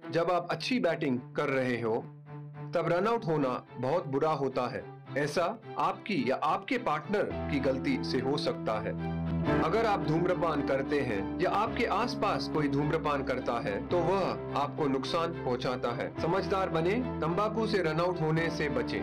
जब आप अच्छी बैटिंग कर रहे हो तब रन आउट होना बहुत बुरा होता है ऐसा आपकी या आपके पार्टनर की गलती से हो सकता है अगर आप धूम्रपान करते हैं या आपके आसपास कोई धूम्रपान करता है तो वह आपको नुकसान पहुंचाता है समझदार बने तंबाकू से रन आउट होने से बचें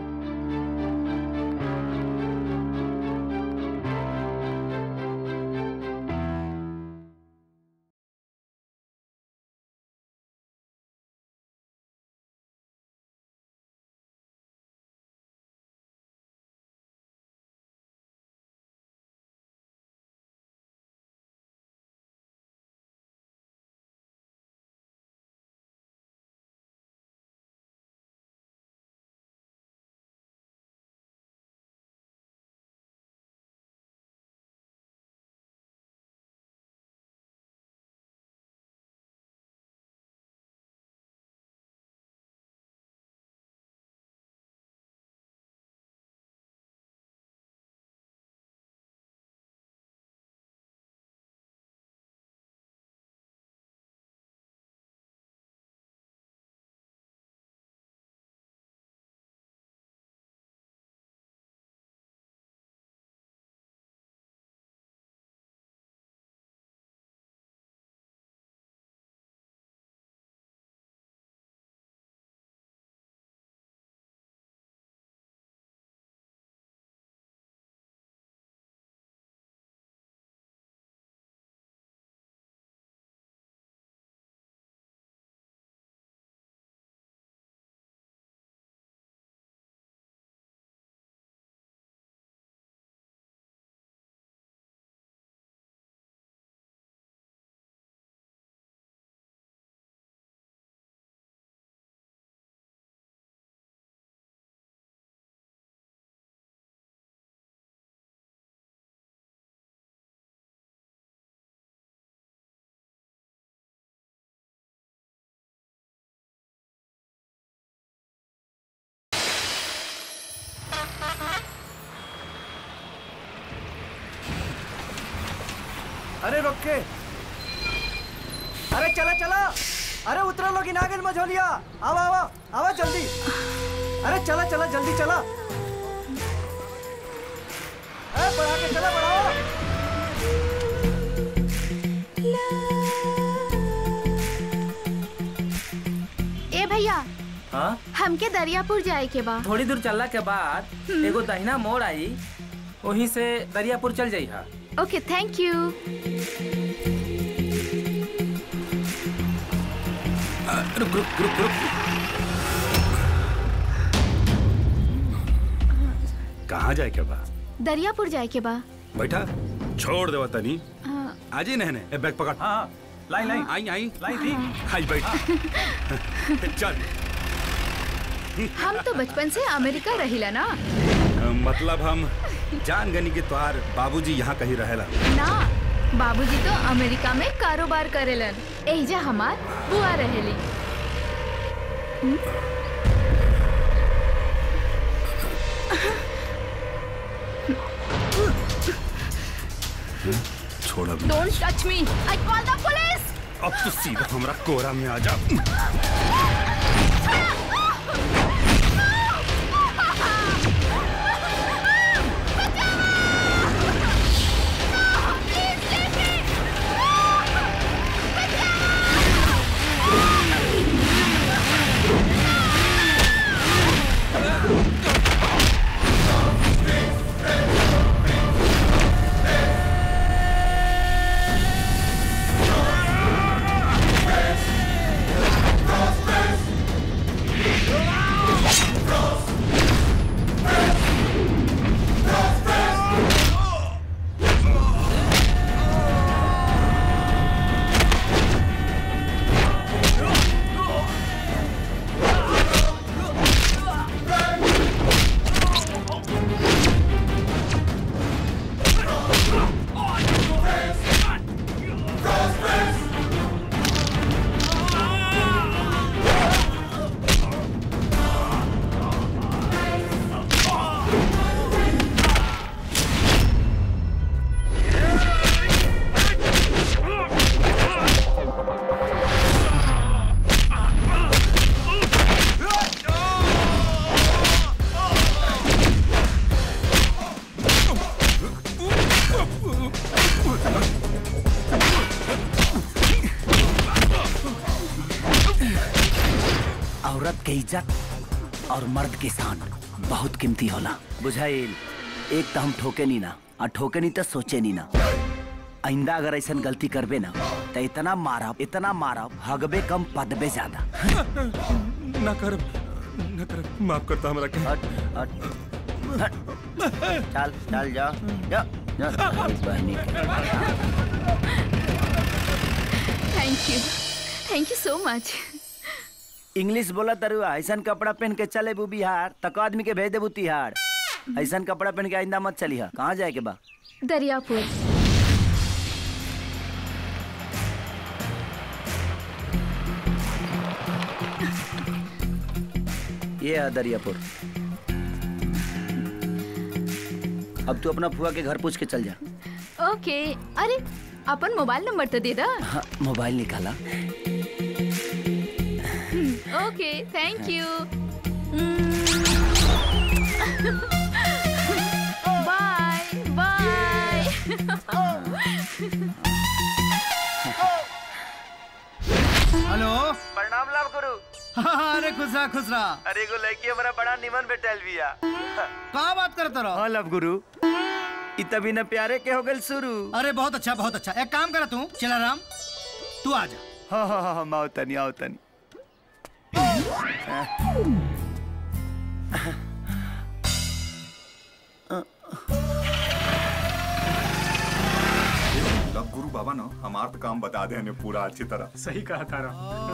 अरे रोक के अरे चला चला अरे उतरो लोग नागिन मझोलिया आओ आओ आओ जल्दी अरे चला चला जल्दी चला अरे बढ़ा के चला बढ़ाओ ए भैया हाँ हमके दरियापुर जाए के बा थोड़ी दूर चलला के बाद एगो दहिना मोड़ आई वहीं से दरियापुर चल जाई हा ओके थैंक यू रुक रुक रुक रुक कहाँ जाए के बा दरियापुर जाए के बा बैठा छोड़ देवा तनी हाँ, आज ही नहने ए बैग पकड़ हाँ लाई लाई आई आई लाई दी आई बैठ चल हम तो बचपन से अमेरिका रहिला ना मतलब हम जान गनी के तोहार बाबूजी यहाँ कहीं रहेला ना बाबूजी तो अमेरिका में कारोबार करेलन एहिजा हमार बुआ रहेली छोड़ अब don't touch me I call the police अब तो सीधा हमरा कोरा में आ जा औरत के इज्जत और मर्द के शान बहुत कीमती होला बुझाइल एक तो हम ठोके नी ना और ठोके नी तो सोचे नी ना आइंदा अगर ऐसा गलती करबे ना तो इतना मारब इतना मारब हगबे कम पदबे ज्यादा ना कर ना कर माफ करता हमरा के हट हट हट चल चल जा जा जा इस बहनी के thank you thank you so much English बोला तरुआ ऐसा कपड़ा पहन के चले बू बिहार तक आदमी के भेज देबू तिहाड़ ऐसा कपड़ा पहन के आइंदा मत चलिहा कहाँ जाए के बा दरियापुर ये है दरियापुर अब तू अपना फुआ के घर पूछ के चल जा ओके अरे अपन मोबाइल नंबर तो दे दा हाँ, मोबाइल निकाला okay thank you bye bye hello प्रणाम लाभ गुरु हाँ, अरे खुश रहा खुश रहा अरे एगो लड़की हमारा बड़ा निमन बेटल बिया कहाँ बात करते रहो हाँ लव गुरु इ तभी न प्यारे के हो गल शुरू अरे बहुत अच्छा बहुत अच्छा एक काम करा तू चला राम तू आ जा हाँ हाँ हाँ हाँ माओ तनी आओ तनी लव गुरु बाबा ना हमार तो काम बता दे हमें पूरा अच्छी तरह सही कहा तारा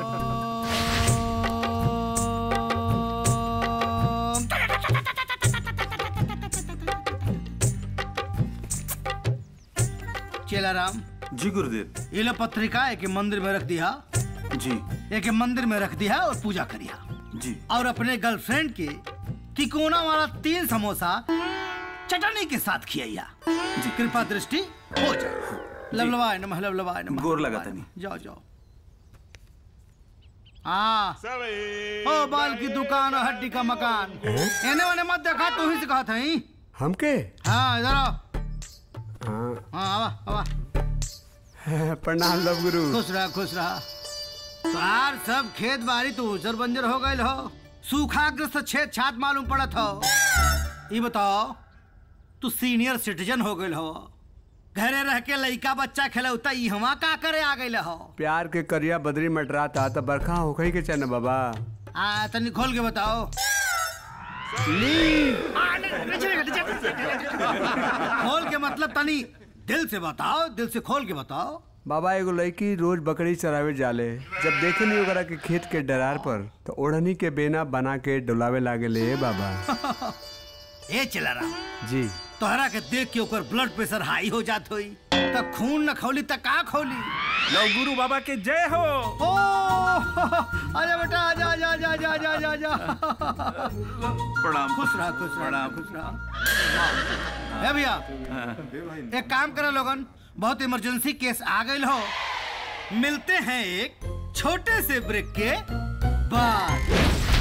चला राम जी गुरुदेव ये लो पत्रिका एक मंदिर में रख दिया जी एक मंदिर में रख दिया और पूजा करिया जी और अपने गर्लफ्रेंड के तिकोना वाला तीन समोसा चटनी के साथ खियाइया कृपा दृष्टि हो जाए लवलवाय नमः लवलवाय नमः गोर लगा लवलवाय तनी। नमः। जाओ जाओ हाँ ओ बाल की दुकान और हड्डी का मकान एने वाने मत देखा तू ही से कहा था ही हमके हाँ इधर आओ हाँ हाँ आवा आवा प्रणाम लव गुरु खुश रहा खुश रहा तार सब खेत बाड़ी तो उजर बंजर हो गए हो सूखाग्रस्त छेद छात मालूम पड़त हो ये बताओ तू सीनियर सिटीजन हो गए हो घरे रह के लइका बच्चा खेलौता ई हवा का करे आ गए हो प्यार के करिया बदरी मटराता त बरखा होखई के चन बाबा आ तनी खोल के बताओ आ, नहीं, नीचे रख, नीचे रख। खोल के मतलब तनी दिल से बताओ दिल से खोल के बताओ बाबा एगो लड़की रोज बकरी चरावे जाले जब देखे नहीं ओकरा के खेत के डरार पर तो ओढ़नी के बेना बना के डुलावे लागे ले बाबा ए चला रहा जी तोहरा के देख के ओकर ब्लड प्रेशर हाई हो जात होई त खून न खौली त का खौली लव गुरु बाबा के जय हो ओ आजा बेटा आजा आजा आजा आजा आजा आजा आजा प्रणाम खुश रहा खुश रहा खुश रहा ए भैया एक काम करो लोगन बहुत इमरजेंसी केस आ गई हो मिलते हैं एक छोटे से ब्रेक के बाद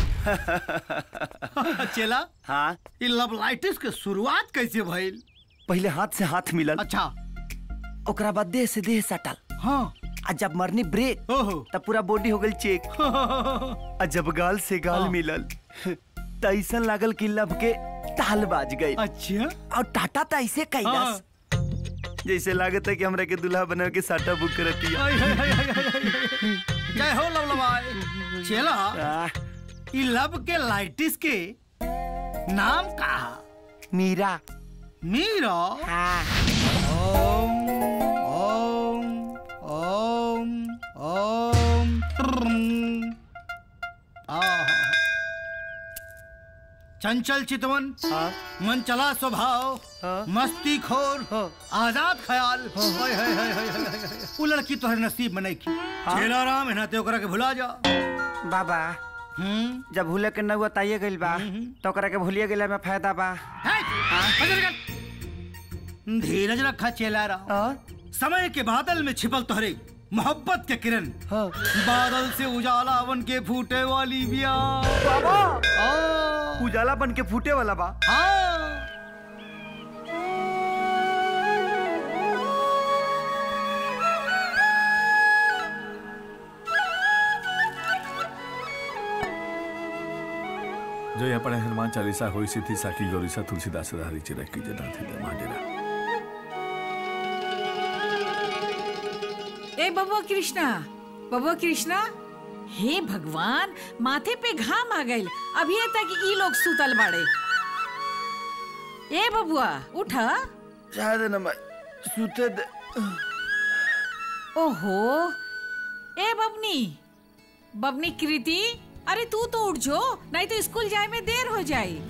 चला हाँ ये लवलाइटिस के शुरुआत कैसे भइल पहले हाथ से हाथ मिलल अच्छा ओकरा बाद देह से देह सटल हाँ आ जब मरनी ब्रेक ओहो तब पूरा बॉडी हो गई चेक आ जब गाल से गाल हाँ। मिलल त ऐसन लागल कि लब के ताल बाज गई अच्छा और टाटा त ऐसे कैलास जैसे लागत है कि हमरा के दूल्हा बना के साटा बुक करती हाय, हाय, हाय, हाय, हाय, हाय। जय हो लवलवाय चला ई लब के लाइटिस के नाम का मीरा मीरा ओम ओम ओम ओम ट्रम। आहा। चंचल चितवन मन चला स्वभाव मस्ती खोर आजाद ख्याल हाय, हाय, हाय, हाय, हाय, हाय, हाय। उ लड़की तोहर नसीब में नहीं की चेला राम एनाते ओकरा के भुला जा बाबा हम्म जब भूले के नौआ ताइए गइल बा तो ओकरा के भूलिए गेला में फायदा बा है? बजर कर। धीरज रखा चेला राम समय के बादल में छिपल तोहरे मोहब्बत के किरण बादल से उजाला बन के फूटे वाली बिया बाबा उजाला बन के फूटे वाला बा हाँ जो यहाँ पढ़े हनुमान चालीसा होई सिद्धि साकी गौरीसा तुलसीदास हरी चिरक की जना थे मांडेरा ए बबुआ कृष्णा बबुआ कृष्णा हे भगवान माथे पे घाम आ गइल अभी तक ई लोग सुतल बाड़े ए बबुआ उठा शायद न मैं सुते दे ओहो ए बबनी बबनी कृति अरे तू तो उठ जो नहीं तो स्कूल जाए में देर हो जाई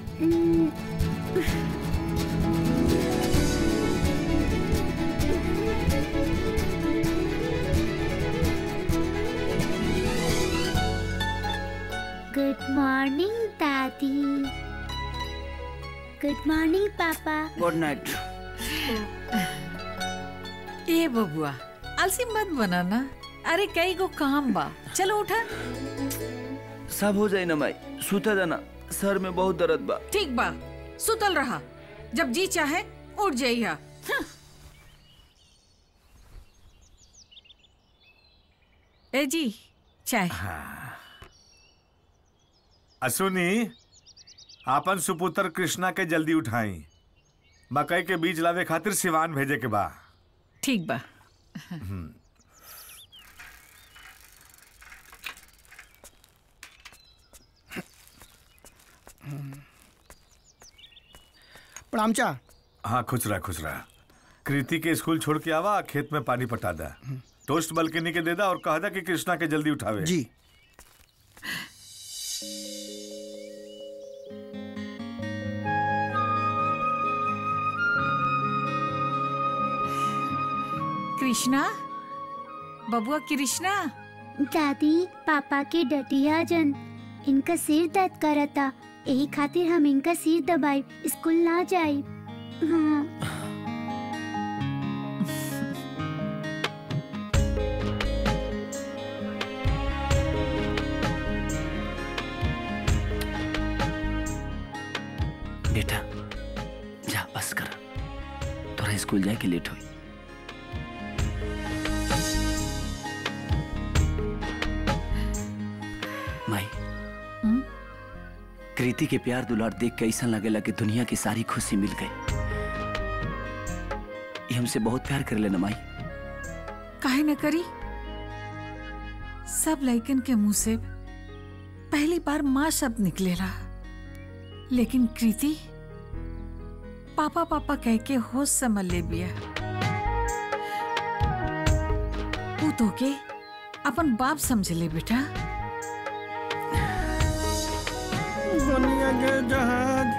गुड मॉर्निंग दादी गुड मॉर्निंग पापा गुड नाइट ए बबुआ अलसी मत बनाना अरे कई गो काम बा चलो उठा सब हो जाए ना माई सुते देना सर में बहुत दर्द बा ठीक बा सुतल रहा जब जी चाहे उठ जाइया हं। ए जी चाय असुनी आपन सुपुत्र कृष्णा के जल्दी उठाई मकई के बीज लावे खातिर सिवान भेजे के बा ठीक बा प्रणाम चा हाँ खुश रहा खुश रहा कृति के स्कूल छोड़ के आवा खेत में पानी पटा दा टोस्ट बल्कनी के दे दा और कह दा कि कृष्णा के जल्दी उठावे जी कृष्णा बबुआ कृष्णा दादी पापा के डटिया जन इनका सिर दर्द करता यही खातिर हम इनका सिर दबाई स्कूल ना जाई हाँ बेटा जा बस कर तोरा स्कूल जाए के लेट हुई माई हम्म? कृति के प्यार दुलार देख के ऐसा लगेला कि दुनिया की सारी खुशी मिल गई ये हमसे बहुत प्यार कर लेना माई काहे न करी सब लइकन के मुंह से पहली बार माँ शब्द निकलेला लेकिन कृति पापा पापा कह के होश समझ ले बिया ऊ तो के अपन बाप समझ ले बेटा दुनिया के जहाज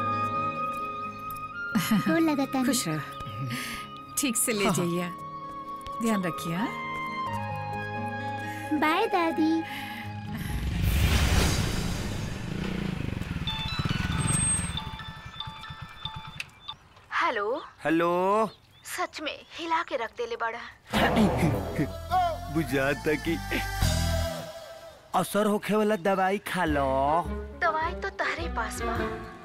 तो लगाता नहीं। खुश रह ठीक से ले जाइए ध्यान रखिए हाँ? बाय दादी हेलो हेलो सच में हिला के रख देले बड़ा बुझाता कि असर होखे वाला दवाई खा लो दवाई तो तहरे पास बा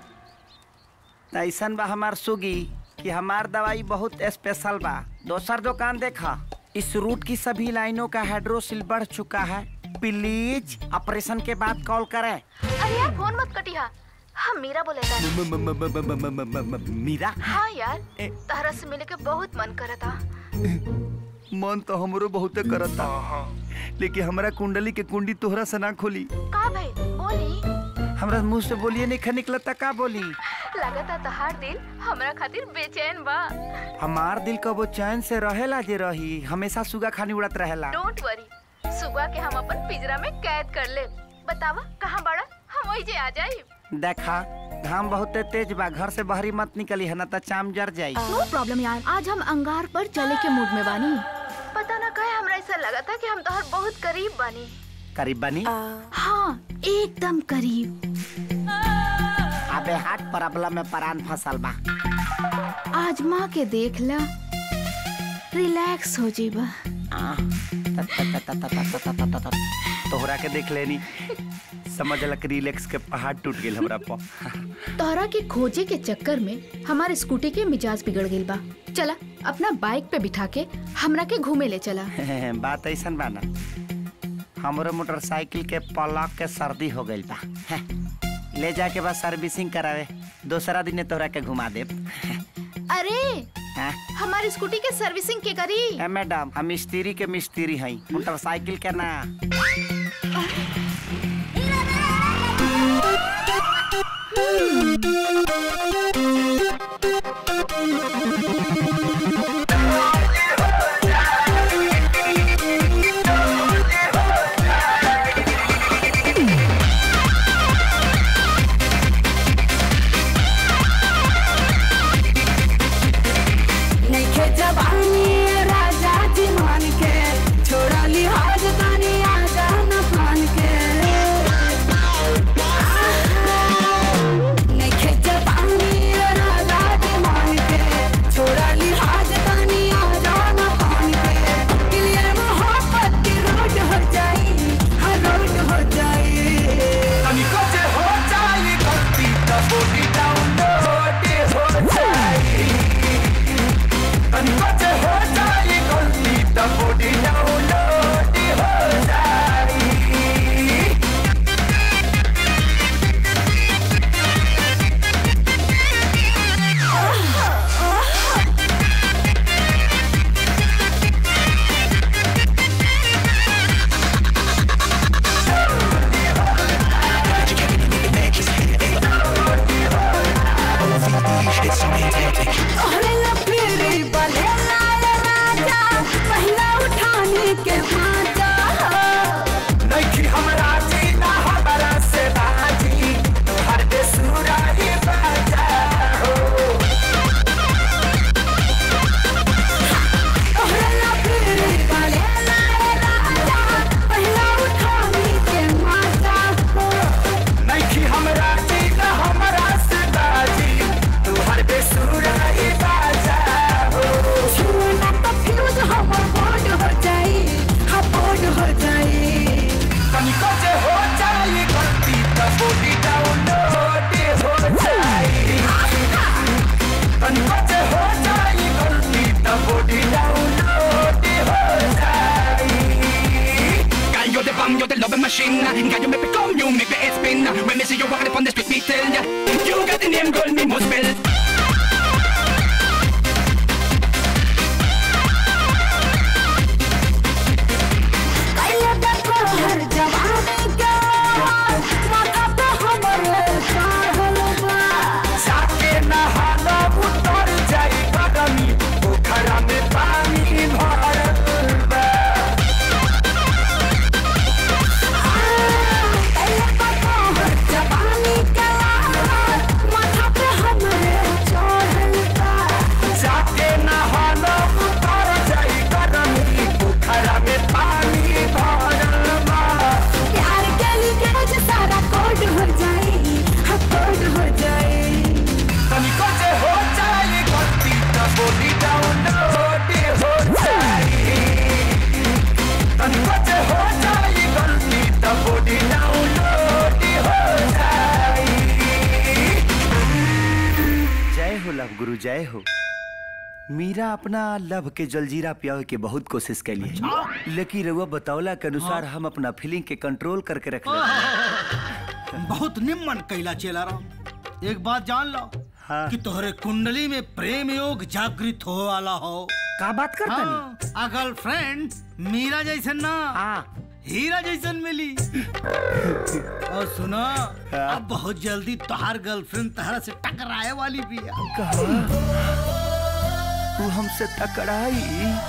ऐसन बा हमार सुगी कि हमार दवाई बहुत स्पेशल बा दोसर दुकान देखा इस रूट की सभी लाइनों का हाइड्रोसिल बढ़ चुका है प्लीज ऑपरेशन के बाद कॉल करें अरे यार फोन मत कटिया हम मीरा बोले था म- म- म- म- म- म- म- म- मीरा हाँ यार तहरा से मिले के बहुत मन करता मन तो हमरो बहुते करता लेकिन हमरा कुंडली के कुंडी तोहरा से ना खोली का भाई बोली हमरा मुंह से बोलिए नहीं खा निकलता का बोली लगता तहार दिल हमरा खातिर बेचैन बा हमार दिल कबो चैन से रहेला जे रही हमेशा सुगा खानी उड़त रहेला डोंट वरी सुबह के हम अपन पिंजरा में कैद कर ले बतावा कहाँ बड़ा हम वही जे आ जाई देखा घाम बहुत तेज बा घर से बाहरी मत निकली है ना तो चाम जर जाई नो प्रॉब्लम यार आज हम अंगार पर चले के मूड में बानी पता ना कहे हमरा ऐसा लगा था कि हम तोहर बहुत करीब बानी करीब बनी हाँ एकदम करीब अबे हाथ प्रॉब्लम में परान फसल बा आजमा के देख ला रिलैक्स हो जीबा तोहरा के देख लेनी समझ लक रिलैक्स के पहाड़ टूट गेल हमरा पर तोहरा के खोजे के चक्कर में हमारे स्कूटी के मिजाज बिगड़ गई बा चला अपना बाइक पे बिठा के हमरा के घूमे ले चला बात ऐसा बा ना हमरो मोटरसाइकिल के पलक के सर्दी हो गइल बा हैं। ले जाके बस सर्विसिंग करावे दूसरा दिन तोहरा के घुमा दे अरे हमारी स्कूटी के सर्विसिंग के करी ए मैडम हम मिस्त्री के मिस्त्री हई मोटरसाइकिल के ना नइखे जवानी राजा जी मान के छोड़ा लिहाज तानी आजा न फान के नइखे जवानी राजा जी मान के छोड़ा लिहाज तानी आजा न फान के क्लियर मोहब्बत की रोड हो जाई हर रोड हो जाई तनिको जे हो जाई गलती त बॉडी डाउन लोड हो जाई तनिको जे हो जाई गलती त बॉडी डाउन लोड हो जाई तोहरे लफेरी बले लाल राजा पहिला उठाने के माजा नइखी हमरा जीना हमरा से बाजी तोहर बेसुरा ही बाजा हो तोहरे लफेरी बले लाल राजा पहिला उठाने के माजा नइखी हमरा जीना हमरा से बाजी तोहर बेसुरा ही बाजा हो छुना तो फ्यूज हमर बोर्ड हो जाई हाँ बोर्ड हो जाई तनिको जे हो जाई गलती त बॉडी डाउन लोड हो जाई तनिको जे हो जाई गलती त बॉडी डाउन लोड हो जाई Gallo de bam, yo the love machine. Gallo make me come, you make me head spin. When me see you walking upon the street, me tell ya. You got the name, girl, me must spell. कैले देखो हर जवानी के माथा पे हमरे चढ़ल बा जाके नहाला उतर जाई कदमी पोखरा में पानी भरल बा कैले देखो हर जवानी के माथा पे हमरे चढ़ल बा जाके नहाला उतर जाई कदमी पोखरा में पानी भरल बा प्यार के लीकेज सारा कोड हो जाई हाँ कोड हो जाई तनिको जे हो जाई गलती त बॉडी डाउन लोड हो जाई तनिको जे हो जाई गलती त बॉडी डाउन लोड हो जाई जय हो लव गुरु जय हो मीरा अपना लव के जलजीरा पियावे के बहुत कोशिश कैली लेकिन रउआ बतौला के अनुसार हम अपना फीलिंग के कंट्रोल करके रख बहुत निम्न कैला चेला राम एक बात जान लो कि तोहरे कुंडली में प्रेम योग जागृत हो वाला हो का बात करता हाँ, आ गर्लफ्रेंड मीरा जैसन ना हीरा जैसन मिली और सुनो अब बहुत जल्दी तोहार गर्लफ्रेंड तहरा से टकराए वाली भी तू हमसे टकराई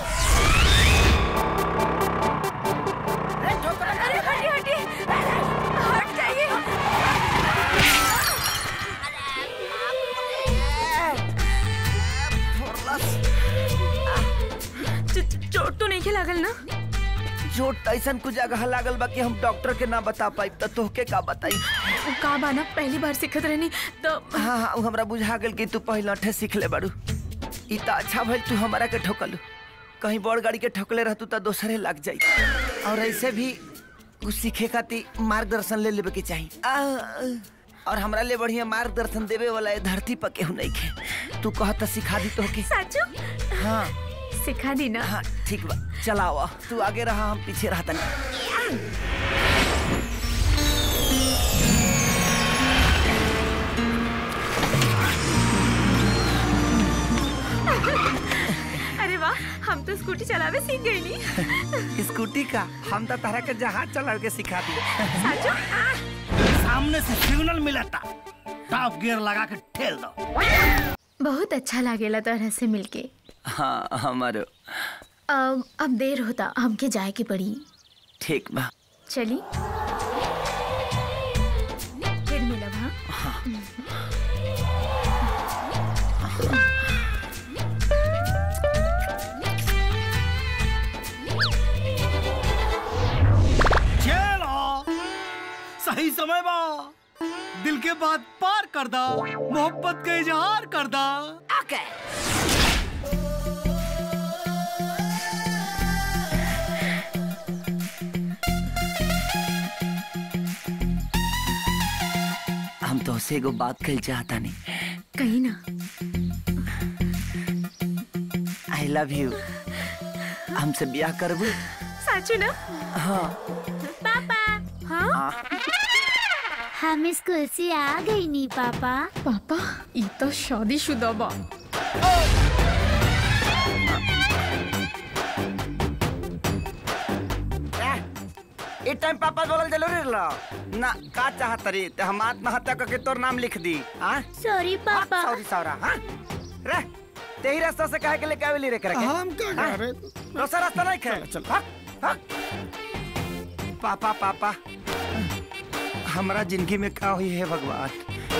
चोट तो नहीं लागल ना चोट ऐसा कुछ जगह लागल बा कि हम डॉक्टर के ना बता पाई तो तोहके का बताई वो का बाना पहली बार सिखत रहनी तो हाँ हाँ उ हमरा बुझा गेल कि तू पहले अठे सीख ले बारू ई त अच्छा भइल तू हमारा के ठोकलू कहीं बड़ गाड़ी के ठोकले रहतू त दोसरे लग जाई और ऐसे भी कुछ सीखे खातिर मार्गदर्शन ले लेवे के चाही आ, और हमरा ले बढ़िया मार्गदर्शन देवे वाला ए धरती पर केहू नहीं खे तू कह त सिखा दी तोहके साचू हाँ सिखा दी ना हाँ ठीक बा चलावा तू आगे रहा हम पीछे रहता नहीं स्कूटी चलावे सीख गई नी स्कूटी का हम तो तरह के जहाज चला के सिखा दिए साचो सामने से सिग्नल मिला था टॉप गियर लगा के ठेल दो बहुत अच्छा लागेला तोहरा से मिलके हाँ हमारो अब अब देर होता हमके जाए के पड़ी ठीक बा चली फिर मिलब हाँ चलो सही समय बा दिल के बात पार कर दा मोहब्बत का इजहार कर दा ओके हम तो से एगो बात कल चाहता नहीं कहीं ना आई लव यू हमसे ब्याह करबू साचो ना हाँ पापा हाँ हम स्कूल से आ गई नी पापा पापा ई तो शादीशुदा बा ए टाइम पापा बोलल जरूरी रहलो ना का चाहत रे ते हम आत्महत्या करके तोर नाम लिख दी हां सॉरी पापा सॉरी सौरा हां रे तेही रास्ता से काहे के लेके आवेली रे करके हम का हाँ? करे दूसरा रास्ता नहीं खे चल, हाँ? हाँ? पापा पापा हमरा जिंदगी में का हुई है भगवान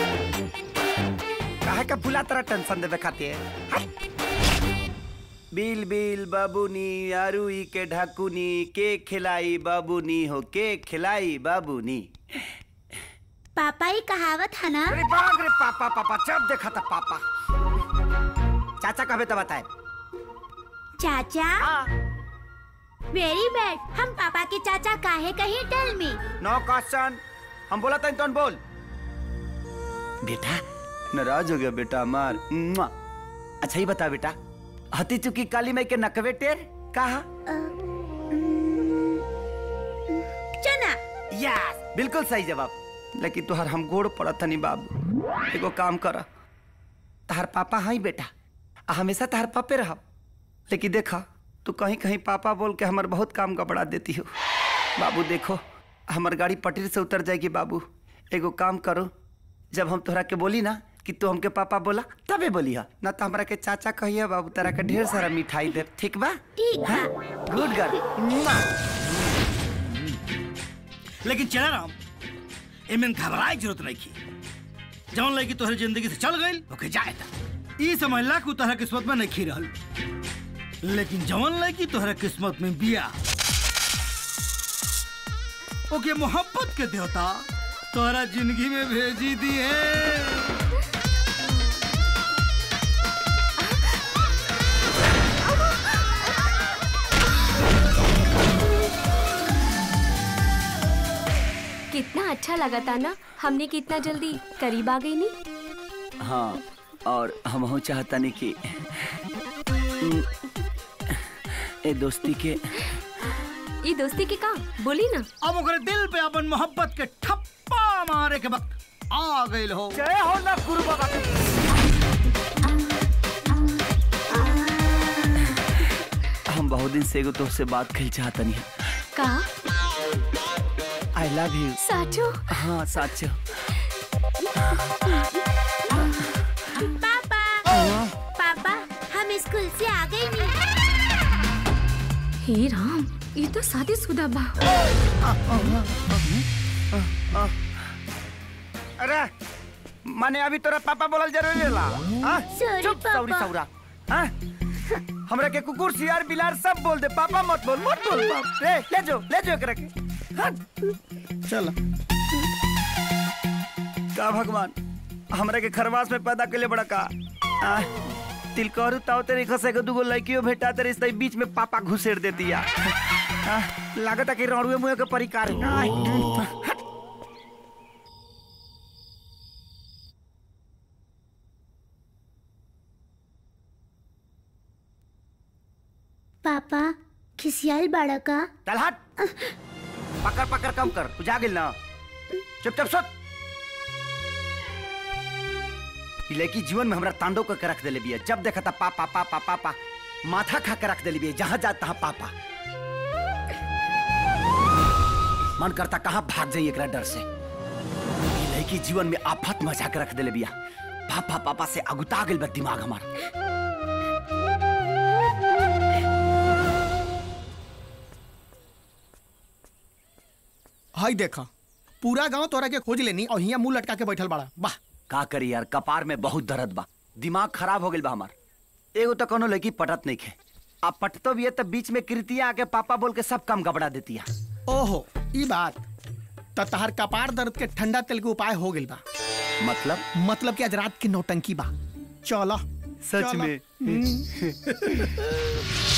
काहे का भुला तरह टेंशन देवे खातिर हाँ? बिल बिल बाबूनी आरुई के ढाकुनी के खिलाई बाबूनी हो के खिलाई बाबूनी पापा ये कहावत है ना अरे बाप रे पापा पापा जब देखा था पापा चाचा कहे तो बताए चाचा वेरी बैड हम पापा के चाचा काहे कहीं टेल मी नो क्वेश्चन हम बोला था तुम बोल बेटा नाराज हो गया बेटा मार मुआ। अच्छा ही बता बेटा हती चुकी काली माई के नकवे टेर कहा चना यस बिल्कुल सही जवाब लेकिन तुहार हम गोड़ पड़त नहीं बाबू एगो काम कर तहार पापा हई बेटा आ हमेशा तहार पापे रह लेकिन देखा तू कहीं कहीं पापा बोल के हमार बहुत काम गबड़ा देती हो बाबू देखो हमार गाड़ी पटरी से उतर जाएगी बाबू एगो काम करो जब हम तोहरा के बोली ना कि तू हमके पापा बोला तबे बोली हा ना तो हमरा के चाचा कहिए बाबू तेरा के ढेर सारा मिठाई दे ठीक बा ठीक बा गुड गर्ल लेकिन चला राम एमन घबराए की जरूरत नहीं की जौन लड़की तोहरे जिंदगी से चल गई ओके जाए था ई समझला कि उ तोहरा किस्मत में नहीं रहल लेकिन जौन लड़की तोहरा किस्मत में बिया ओके मोहब्बत के देवता तोहरा जिंदगी में भेजी दी है कितना अच्छा लगा था ना हमने कितना जल्दी करीब आ गई नी हाँ और हम हो चाहता नहीं कि हम्म, ए दोस्ती के ये दोस्ती के का बोली ना अब ओकरे दिल पे अपन मोहब्बत के ठप्पा मारे के वक्त आ गई हो जय हो ना गुरु बाबा हम बहुत दिन से एगो दोस्त से बात कर चाहता नहीं का आई लव यू साचो हाँ साचो पापा पापा हम स्कूल से आ गई नी हे राम ये तो शादीशुदा बा अरे माने अभी तोरा पापा बोलल जरूरी होला हाँ? Sorry, चुप सौरी पापा। सौरा हाँ? हमरा के कुकुर सियार बिलार सब बोल दे पापा मत बोल मत बोल बाप रे ले जो ले जो एकरा के हाँ? चल का भगवान हमरा के खरवास में पैदा के बड़ा का आ, तिल करू ताव तेरे खसे के दुगो लड़कियों भेटा तेरे इस बीच में पापा घुसेड़ देती है आ, लागत है कि रौड़ुए मुँह के परिकार है। आ, पापा खिसियाल बाड़ा का चल हट पकड़ पकड़ कम कर तू जा गिल ना चुप चुप सुत ई लड़की जीवन में हमरा तांडव करके रख देले बिया जब देखा था पापा पापा पापा माथा खा के रख दिली बे जहाँ जा तहाँ पापा मन करता कहाँ भाग जाइए एकरा डर से ये लड़की जीवन में आफत मचा के रख दिले बिया पापा पापा से अगुता गेल बा दिमाग हमार हाय देखा पूरा गांव तोरा के खोज लेनी और हिया मुंह लटका के बैठल बाड़ा वाह का करी यार कपार में बहुत दर्द बा दिमाग खराब हो गेल बा हमार एगो तो कोनो लड़की पटत नहीं खे अब पटतो भी है तो बीच में कृतिया आके पापा बोल के सब काम गबड़ा देती है ओहो ई बात त तहार कपार दर्द के ठंडा तेल के उपाय हो गेल बा मतलब मतलब कि आज रात की नौटंकी बा चलो सच चलो। में? हम्म।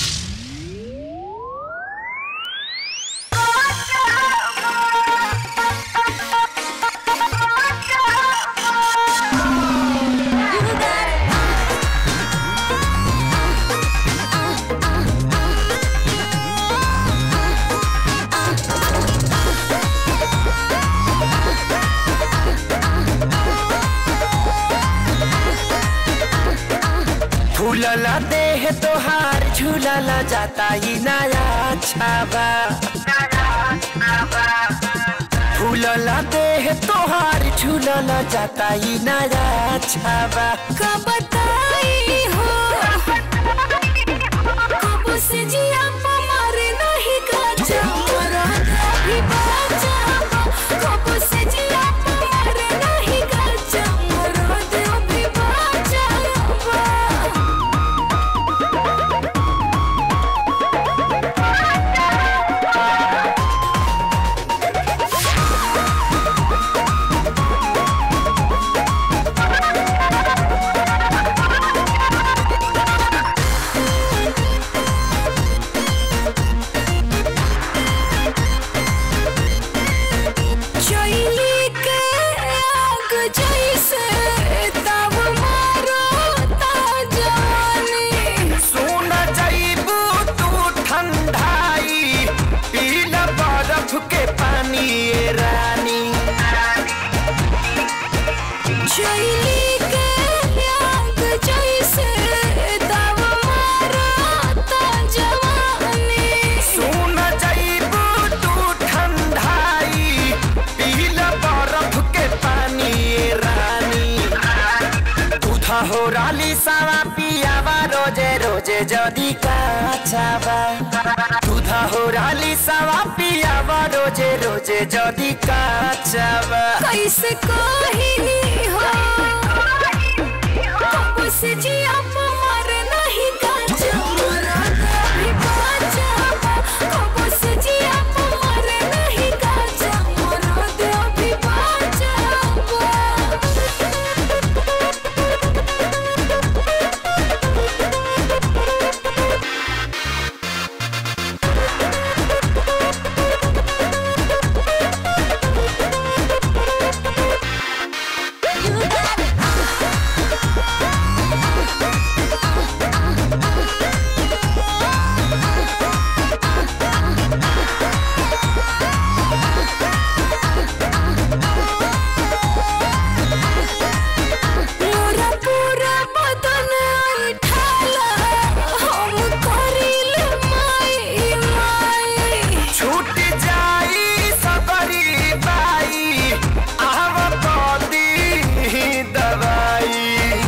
फूलला देह तोहार झूलला जाता ही नया छाबा फूलला देह तोहार झूलला जाता ही नया छाबा का बताई हो कब से जिया मारे नहीं गाजा मरा भी बाजा कब से जिया मारे नहीं गाजा मरा दे भी बाजा चैली के आग जैसे तब मारो ता जवानी सुन जाइबू तू ठंडाई पीला बर्फ के पानी ये रानी चैली के आग जैसे तब मारो ता जवानी सुन जाइबू तू ठंडाई पीला बर्फ के पानी ये रानी दूधा हो राली सावा पियावा रोजे रोजे जदी काचावा दूधा हो राली सावा पियावा रोजे रोजे जदी काचावा कैसे कही हो कब से जिया मारे नहीं गाजा मरा भी बाजा कब से जिया मारे नहीं गाजा मरा दे भी बाजा पूरा पूरा बदन ठाला हम करिल माई माई छूट जाई सबरी बाई आव कदी दवाई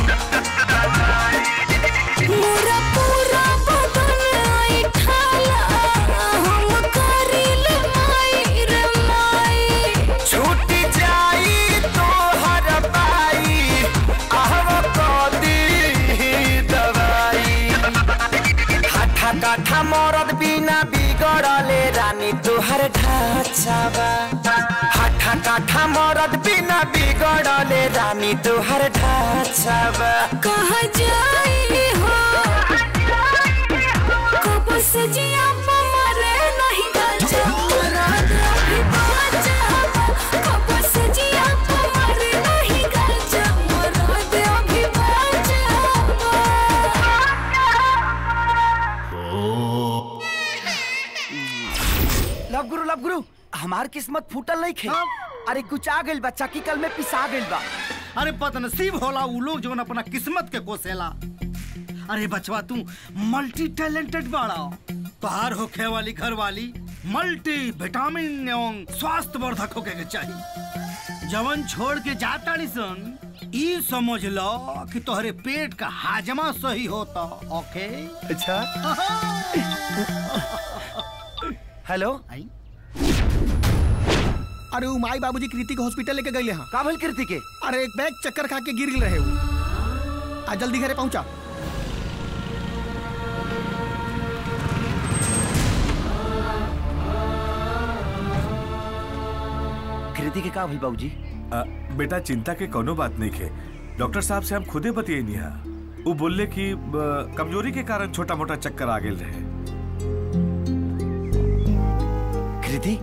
पूरा पूरा बदन ठाला हम करिल माई रे माई छूट जाई तोहर बाई आव कदी दवाई हाठा काठा मरद बिना बिगड़ले रानी तोहर ढाचावा हाठा काठा मरद बिना बिगड़ले रानी तोहर ढाचावा कहाँ जाई हो कब से जिया मारे नहीं गाजा मरा दे भी बाजा कब से जिया मारे नहीं गाजा मरा दे भी बाजा लव गुरु लव गुरु हमार किस्मत फूटल नहीं खे अरे कुछ आ गइल बा चक्की कल में पिसा गइल बा अरे बदनसीब होला उ लोग जो अपना किस्मत के कोसेला अरे बचवा तू मल्टी टैलेंटेड बाड़ा तोहार होखे वाली घर वाली मल्टी विटामिन एवं स्वास्थ्य वर्धक होके के चाहिए जवन छोड़ के जाता सन ई समझ लो कि तोहरे पेट का हाजमा सही होता ओके अच्छा हेलो अरे उ माई बाबूजी कृति के हॉस्पिटल लेके गए हाँ का भइल कृति के अरे एक बैग चक्कर खा के गिर गिल रहे उ आ जल्दी घरे पहुंचा कृति के का भइल बाबूजी आ, बेटा चिंता के कोनो बात नहीं खे डॉक्टर साहब से हम खुदे बतियनी हा वो बोलले कि ब, कमजोरी के कारण छोटा मोटा चक्कर आ गेल रहे कृति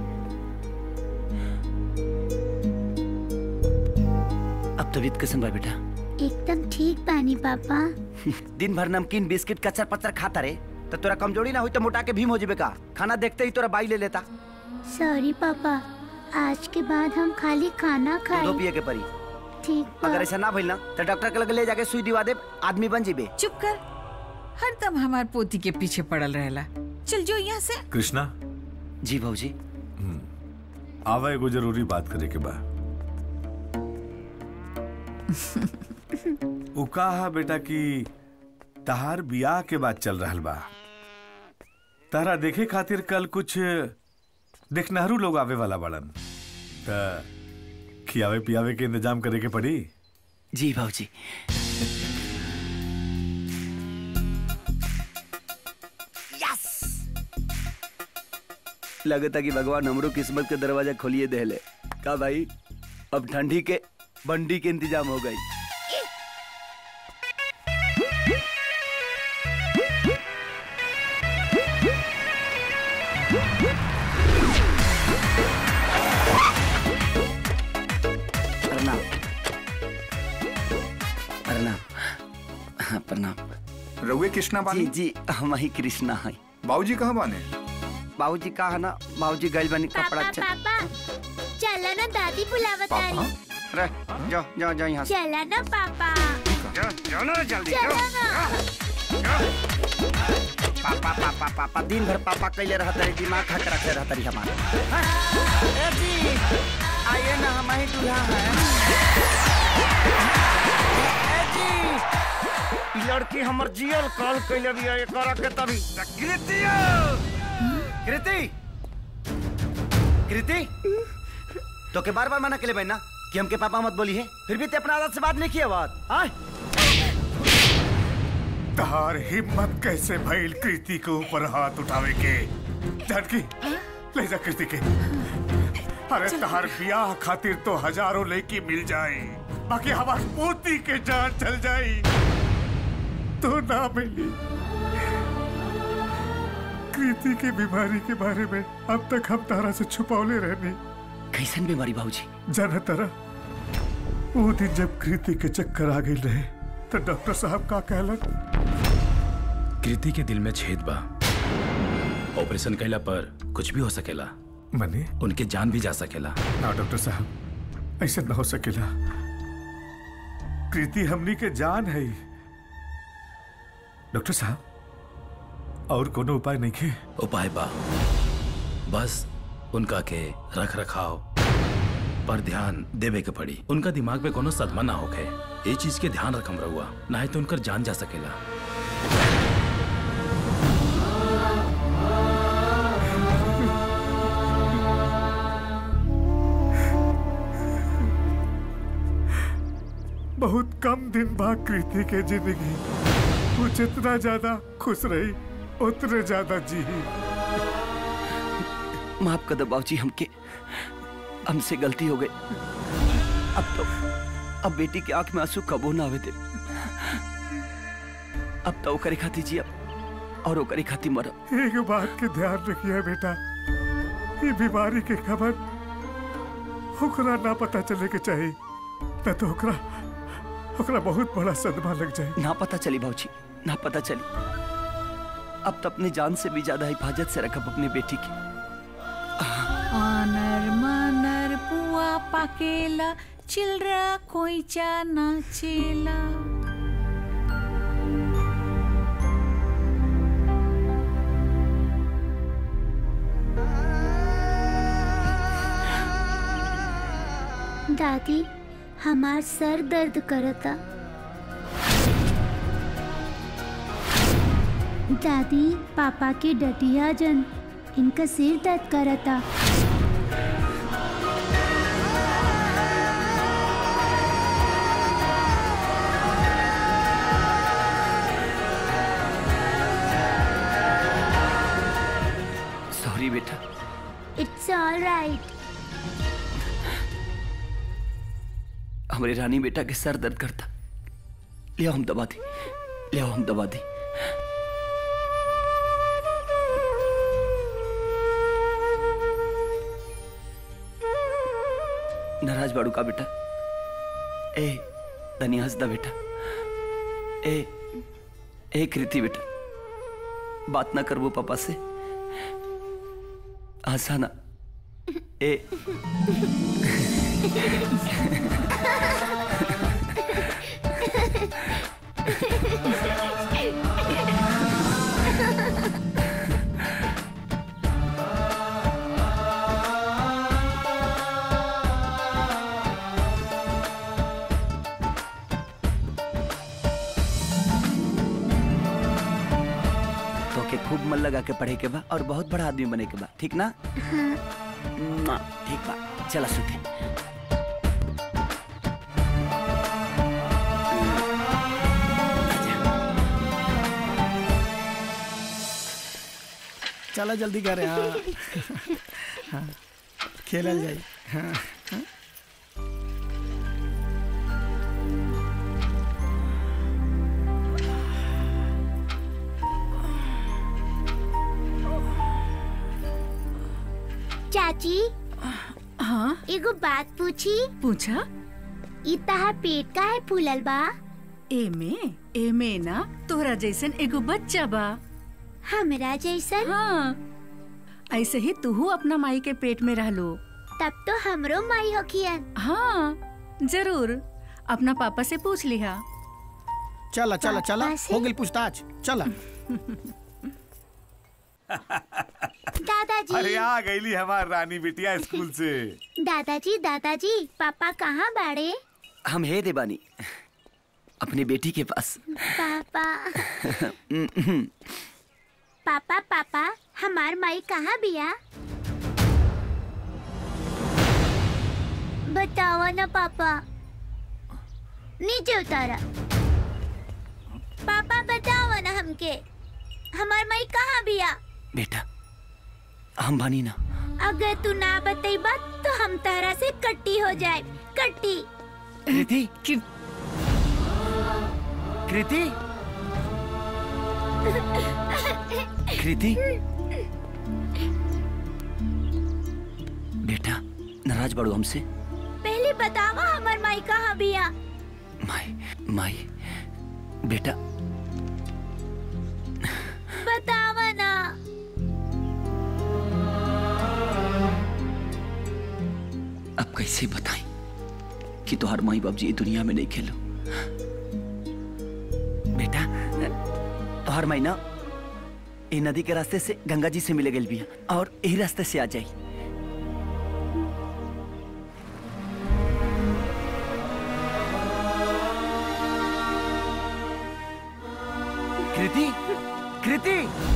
अब तबीयत कैसन बा बेटा एकदम ठीक बानी पापा दिन भर नमकीन बिस्किट कचर पचर खाता रे तो तोरा कमजोरी ना हुई तो मोटा के भीम हो जेबे का खाना देखते ही तोरा बाई ले लेता सॉरी पापा आज के बाद हम खाली खाना दो खाए पिए के परी ठीक बा अगर ऐसा ना भइल ना तो डॉक्टर के लगे ले जाके सुई दिवा दे आदमी बन जीबे चुप कर हरदम हमार पोती के पीछे पड़ल रहेला चल जो यहाँ से कृष्णा जी भाजी आवा एगो जरूरी बात करे के बा उ कहा बेटा कि तहार बियाह के बात चल रहल बा तारा देखे खातिर कल कुछ देखनहरू लोग आवे वाला बड़न त खियावे पियावे के इंतजाम करे के पड़ी जी भाजी लगता कि भगवान हमरो किस्मत के दरवाजा खोलिए देले का भाई अब ठंडी के बंडी के इंतजाम हो गई प्रणाम प्रणाम हाँ, प्रणाम रउए कृष्णा बानी जी जी हम ही कृष्णा है बाबूजी कहाँ बाने बाबूजी का है ना बाबूजी गइल बनी कपड़ा पापा पापा चला ना दादी बुलावतानी रे जाओ जाओ जाओ यहाँ से चला ना पापा जाओ ना जल्दी चला ना पापा पापा पापा दिन भर पापा कैले रहत रही दिमाग खट रखे रहत रही हमारे ए जी आइए ना हम ही दूल्हा हैं ए जी ई लड़की हमर जियल कॉल कैले भी है करा के तभी कृति कृति कृति तो के बार बार मना के ले ना कि हमके पापा मत बोली है फिर भी ते अपना आदत से बात नहीं किया बात आय तहार हिम्मत कैसे भइल कृति के ऊपर हाथ उठावे के जानकी ले जा कृति के अरे तहार ब्याह खातिर तो हजारों लड़की मिल जाए बाकी हमार पोती के जान चल जाई तो ना मिली कृति के बीमारी के बारे में अब तक हम तारा से छुपौले रहने कैसन बीमारी बाबूजी जाना तारा वो दिन जब कृति के चक्कर आ गई रहे तो डॉक्टर साहब का कहलन कृति के दिल में छेद बा ऑपरेशन कैला पर कुछ भी हो सकेला मने उनके जान भी जा सकेला ना डॉक्टर साहब ऐसे ना हो सकेला कृति हमनी के जान है डॉक्टर साहब और कोनो उपाय नहीं खे उपाय बा बस उनका के रख रखाव पर ध्यान देवे के पड़ी उनका दिमाग पे कोनो सदमा ना होखे ये चीज के ध्यान रखम रहुआ ना तो उनकर जान जा सकेला बहुत कम दिन बाद कृति के जिंदगी वो जितना ज्यादा खुश रही उतने ज्यादा जी माफ कर दो बाबूजी हमके हमसे गलती हो गई अब तो अब बेटी के आंख में आंसू कबो ना आवे दे अब तो ओकरे खाती जी और ओकरे खाती मरब एक बात के ध्यान रखिए बेटा ये बीमारी के खबर ओकरा ना पता चले के चाहिए न तो ओकरा ओकरा बहुत बड़ा सदमा लग जाए ना पता चली बाबूजी ना पता चली अब तो अपनी जान से भी ज्यादा हिफाजत से रखब अपनी बेटी की आनर मानर पुआ पाकेला चिलरा खोइचा नाचेला दादी हमार सर दर्द करता दादी पापा के डटिया जन इनका सिर दर्द करता सॉरी बेटा इट्स ऑल राइट हमारे रानी बेटा के सर दर्द करता ले आओ हम दबा दी ले आओ हम दबा दी नाराज बाड़ू का बेटा ए धनी हंसदा बेटा ए ए कृति बेटा बात ना करबो पापा से हंसाना ए तो के खूब मन लगा के पढ़े के बा और बहुत बड़ा आदमी बने के बा ठीक ना मुआ, ठीक बा चला सुते चला जल्दी करे हाँ हाँ खेलल जाई हाँ हाँ। चाची हाँ एगो बात पूछी पूछा ई तहार पेट का है फूलल बा एमे एमे ना तोहरा जैसन एगो बच्चा बा हमरा जैसन हाँ ऐसे ही तू अपना माई के पेट में रहलो तब तो हमरो माई होखियन हाँ जरूर अपना पापा से पूछ लिहा चला चला चला पापा से? हो गई पूछताछ चला दादाजी अरे आ गईली हमार रानी बिटिया स्कूल से दादाजी दादाजी पापा कहाँ बाड़े हम है देवानी अपनी बेटी के पास पापा पापा पापा हमार माई कहाँ बिया बताओ ना पापा नीचे उतारा पापा बताओ ना हमके हमार माई कहाँ बिया बेटा हम बानी ना अगर तू ना बतेबा तो हम तहरा से कट्टी हो जाए कट्टी कृति कृति कृति बेटा नाराज बाड़ू हमसे पहले बतावा हमार माई कहाँ बिया माई माई बेटा बतावा ना अब कैसे बताएं कि तुहार माई बाप जी ये दुनिया में नहीं खेलो बेटा तुहार माई ना ये नदी के रास्ते से गंगा जी से मिले गई भी और यही रास्ते से आ जाई कृति कृति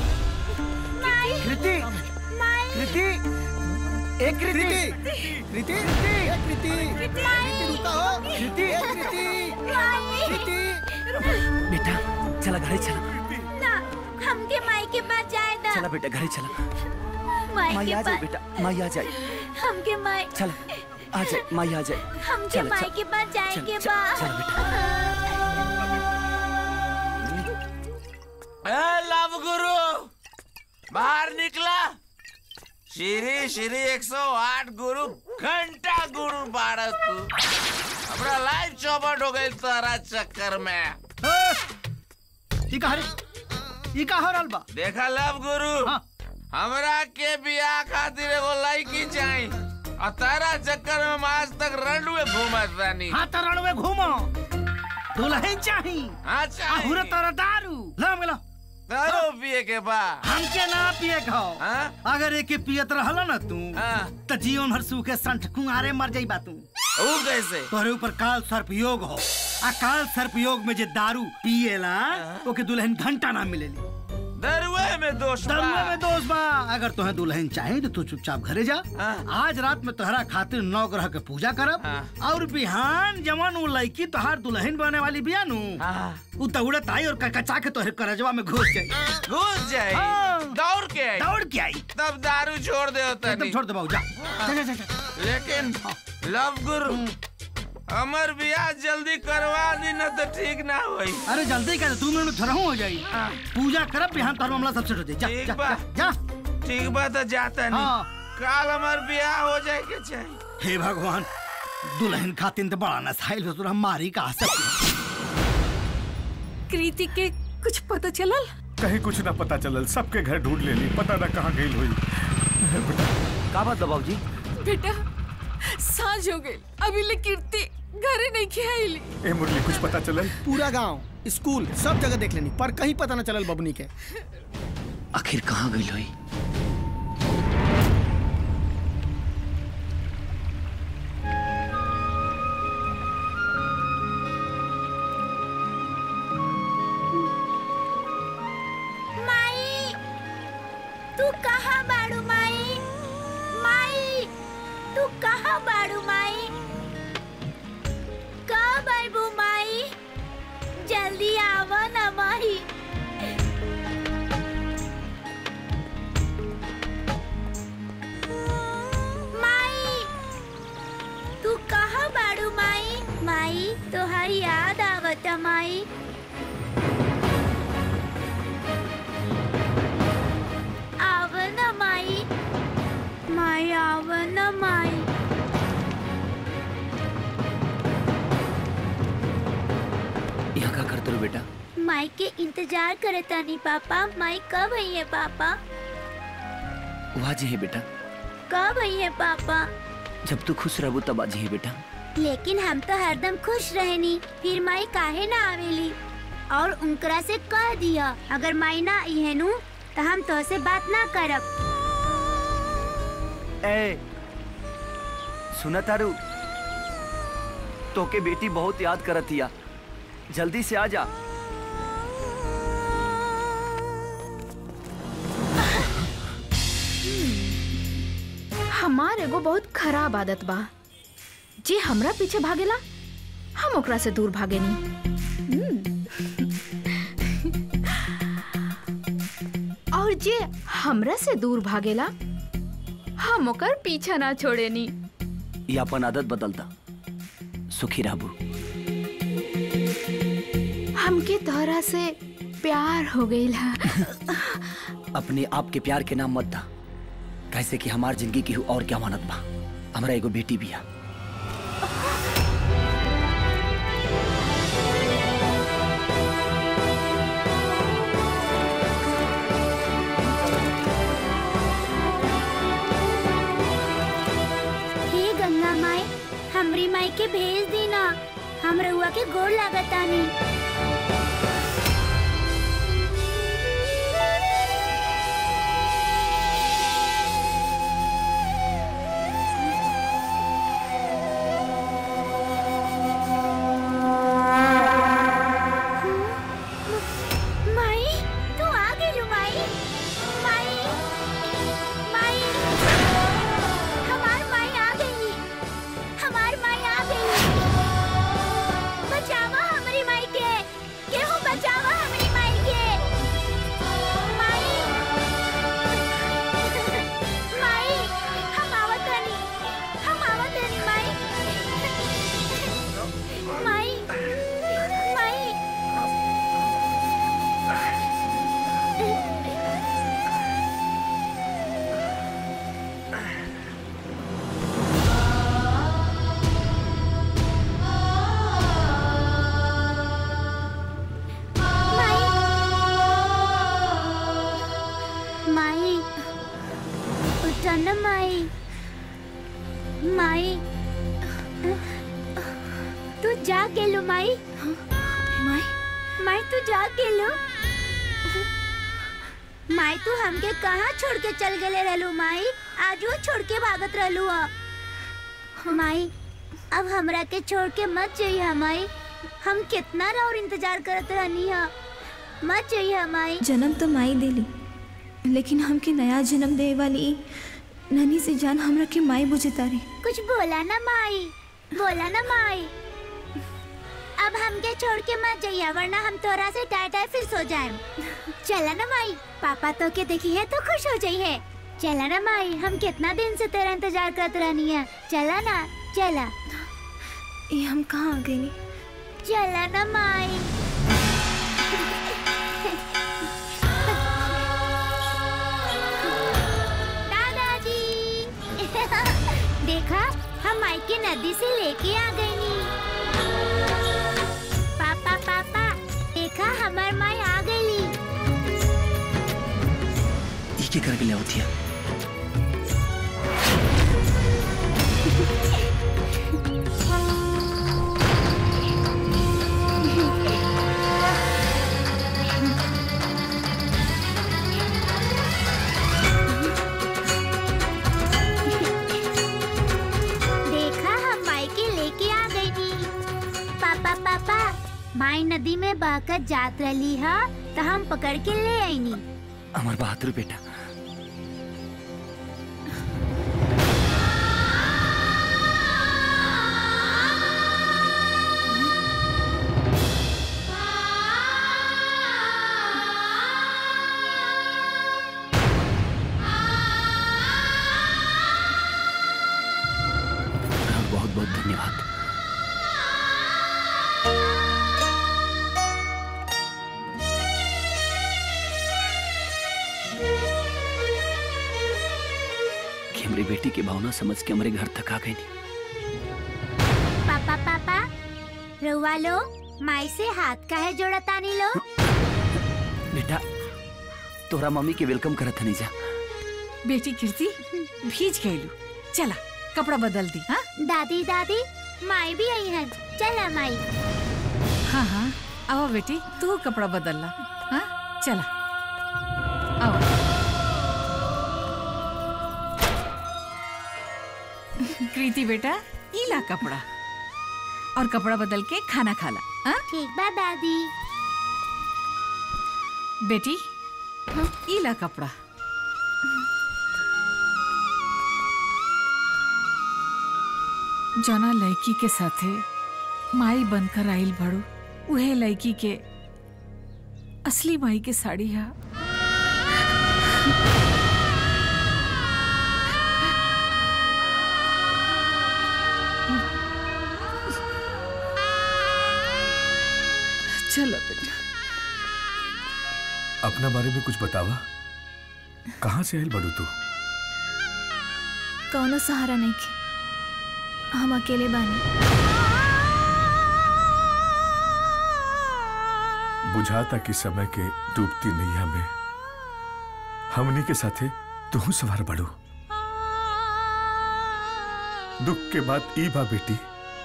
कृति कृति ए कृति कृति ए, कृति कृति रुका हो कृति ए, कृति कृति बेटा चला घरे चला ना हमके माई के पास जाए दा चला बेटा घरे चला माई माई के आ जाए पास बेटा माई आ जाए हमके माई चला आ जाए माई आ जाए हमके चला, माई चला, के पास जाए चल, के चल, बा चल बेटा ए, लव गुरु बाहर निकला श्री श्री 108 गुरु घंटा गुरु बारह तू हमरा लाइफ चौपट हो गई तारा चक्कर में ई का रे ई का हो रहल बा देखा लव गुरु हमरा के बियाह खातिर एगो लड़की चाही और तारा चक्कर में हम आज तक रंडुए घूमत रानी हाँ तो रणवे घूमो दुल्हन चाही हाँ चाहिए। अहुरे तोरा दारू ला मिला दारू पिए के बा हमके ना पिए खाओ हाँ? अगर एके पियत रहल ना तू तो जीवन भर सूखे संठ कुंगारे मर जाइबा तू वो कैसे तोहरे ऊपर काल सर्प योग हो आ काल सर्प योग में जे दारू पिएला ओके दुल्हन घंटा ना मिलेली दरुए में दोष बा। दरुए में दोष बा अगर तुम्हें दुल्हन चाहे तो तू चुपचाप घरे जा आज रात में तोहरा खातिर नौ ग्रह के पूजा करब और बिहान जवन वो लड़की तोहार दुल्हन बने वाली बिया नु उ दौड़त आई और कचा के तोहरे करजवा में घुस जाई घुस जाई हाँ। दौड़ के आई दौड़ के आई तब दारू छोड़ दे होता एकदम छोड़ दे बाबू जा जा, जा, जा, जा। लेकिन लव गुरु हमर बियाह जल्दी करवा दी न तो ठीक ना होई अरे जल्दी कर दो मिनट थोड़ा हो जाई पूजा करब बिहान तोहर मामला सब सेट हो जाई जा ठीक जा, बा। जा, जा ठीक बा तो जाता नहीं हाँ। काल हमार बियाह हो जाए के चाहिए हे भगवान दुल्हन खातिर तो बड़ा नसाइल हो हम मारी कहा सकते कृति के कुछ पता चलल कहीं कुछ ना पता चलल सबके घर ढूंढ लेली पता ना कहाँ गई हुई का बात दबाऊ जी बेटा साँझ हो गई अभी ले कीर्ति घरे नहीं खियाइली ए मुरली कुछ पता चलल पूरा गांव स्कूल सब जगह देख लेनी पर कहीं पता न चलल बबनी के आखिर कहाँ गई लोई माई तू कहाँ बाड़ू माई माई तू कहाँ बाड़ू माई कब आइबू माई जल्दी आवा ना माई माई तू कहाँ बाड़ू माई माई तोहारी याद आवता माई आवन माई माई आवन माई यहाँ का करते हो बेटा माई के इंतजार करे तानी पापा माई कब आई है पापा वहाँ जी है बेटा कब आई है पापा जब तू खुश रहबू तब आज है बेटा लेकिन हम तो हरदम खुश रहनी फिर माई काहे ना आवेली और उनकरा से कह दिया अगर माई ना आई है नु तो हम तो से बात ना करब ए सुना तारू तोके बेटी बहुत याद करतिया जल्दी से आ जा हमार एगो बहुत खराब आदत बा जे हमरा पीछे भागेला हम ओकरा से दूर भागेनी हम्म। और जे हमरा से दूर भागेला हम ओकर पीछा ना छोड़ेनी ये अपन आदत बदलता सुखी रहबू हमके तोहरा से प्यार हो गईला अपने आप के प्यार के नाम मत दा कैसे कि हमार जिंदगी की और क्या मानत बा हमरा एगो बेटी बिया हे गंगा माई हमरी माई के भेज देना हम रउआ के गोड़ लागतानी माई तू आ गई माई माई माई हमार माई आ गई हमार माई आ गई बचावा हमारी माई के केहू बचावा हमारी माई के माई माई हम आवत हनी हम आवत हनी माई माई माई माई उठा ना माई माई तू जा के लो माई माई माई तू जा के लो माई तू हमके कहाँ छोड़ के चल गए रहलू माई आज वो छोड़ के भागत रहलू ह माई अब हमरा के छोड़ के मत जाइए हमाई हम कितना और इंतजार करत रहनी है मत जाइए हमाई जन्म तो माई देली लेकिन हमके नया जन्म दे वाली ई ननी से जान हमरा के माई बुझे तारी कुछ बोला ना माई बोला ना माई अब हमके छोड़ के मत जाइए वरना हम तोरा से टाई टाई फिर सो जाए चला ना माई पापा तो के देखी है तो खुश हो जाइए चला ना माई हम कितना दिन से तेरा इंतजार करते रहनी है चला ना चला ये हम कहाँ आ गए चला ना माई दादाजी देखा हम माई के नदी से लेके आ गई नी पापा पापा देखा हमार माई आ गई ई के करके ले होती है देखा हम माई के लेके आ गई नी पापा पापा माई नदी में बहकर जात रही है तो हम पकड़ के ले आई नी हमार बहादुर बेटा बहुत बहुत धन्यवाद कि हमारी बेटी की भावना समझ के हमारे घर तक आ गई पापा पापा रुआ लो माई से हाथ का है जोड़ा तानी लो बेटा तोरा मम्मी के वेलकम करत हनी जा बेटी कीर्ति भीज गईलू चला कपड़ा बदल दी हाँ दादी दादी माई भी आई है चला माई हाँ हाँ आओ बेटी तू कपड़ा बदल ला हाँ चला आओ कृति बेटा ई ला कपड़ा और कपड़ा बदल के खाना खा ला हाँ ठीक बा दादी बेटी ई ला कपड़ा जना लड़की के साथे माई बनकर आइल बड़ू उहे लड़की के असली माई के साड़ी है चलो बेटा अपना बारे में कुछ बतावा कहाँ से आयल बड़ू तू कौनो सहारा नहीं के हम अकेले बानी बुझाता कि समय के डूबती नैया में हमनी के साथे तू सवार बड़ू दुख के बाद ई बा बेटी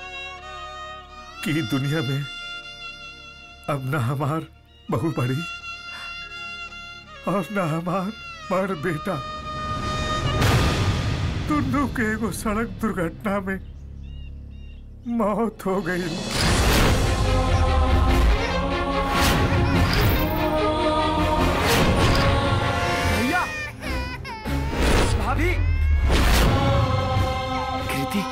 कि ई दुनिया में अब ना हमार बहू बड़ी और ना हमार बड़ बेटा दोनों के एगो सड़क दुर्घटना में मौत हो गई भैया भाभी कृति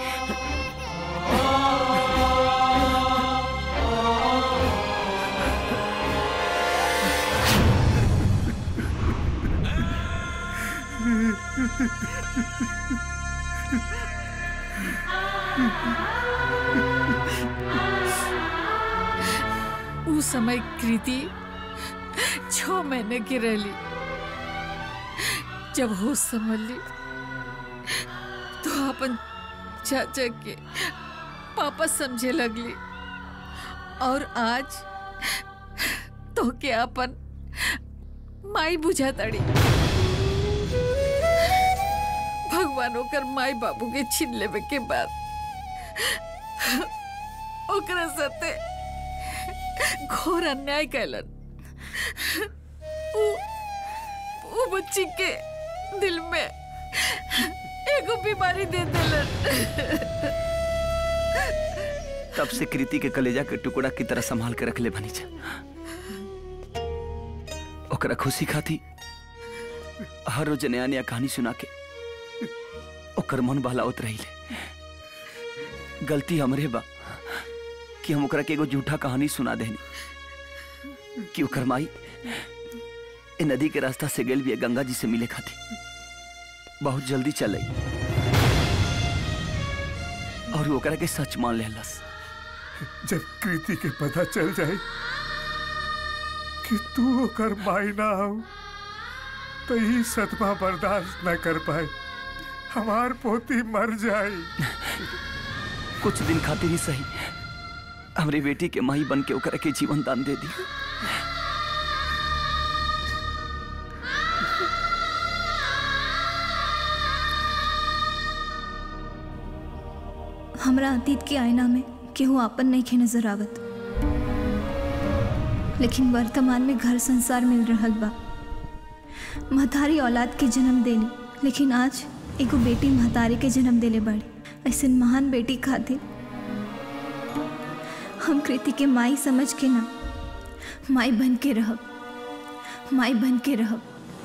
उस समय कृति छह महीने की रही जब होश समझ ली तो अपन चाचा के पापा समझे लगली और आज तो के अपन माई बुझा तड़ी भगवान ओकर माई बाबू के छीन लेवे के बाद ओकरा साथे घोर अन्याय कैलन उ उ बच्ची के दिल में एगो बीमारी दे देलन तब से कृति के कलेजा के टुकड़ा की तरह संभाल के रख ले बनी जा ओकरा खुशी खाती हर रोज नया नया कहानी सुना के ओकर मन बहलावत रही ले गलती हमरे बा कि हम ओकरा के एगो झूठा कहानी सुना देनी कि ओकर माई ए नदी के रास्ता से गेल भी गंगा जी से मिले खाती बहुत जल्दी चल आई और ओकरा के सच मान लेलस जब कृति के पता चल जाए कि तू ओकर माई ना हो तो ही सदमा बर्दाश्त न कर पाए हमार पोती मर जाए कुछ दिन खातिर ही सही हमरे बेटी के माई बन के ओकरा के जीवन दान दे दी हमरा अतीत के आईना में केहू आपन नहीं खे नजर आवत लेकिन वर्तमान में घर संसार मिल रहल बा महतारी औलाद के जन्म देली लेकिन आज एगो बेटी महतारी के जन्म देले बाड़ी ऐसे महान बेटी खातिर हम कृति के माई समझ के ना माई बन के रहब माई बन के रहब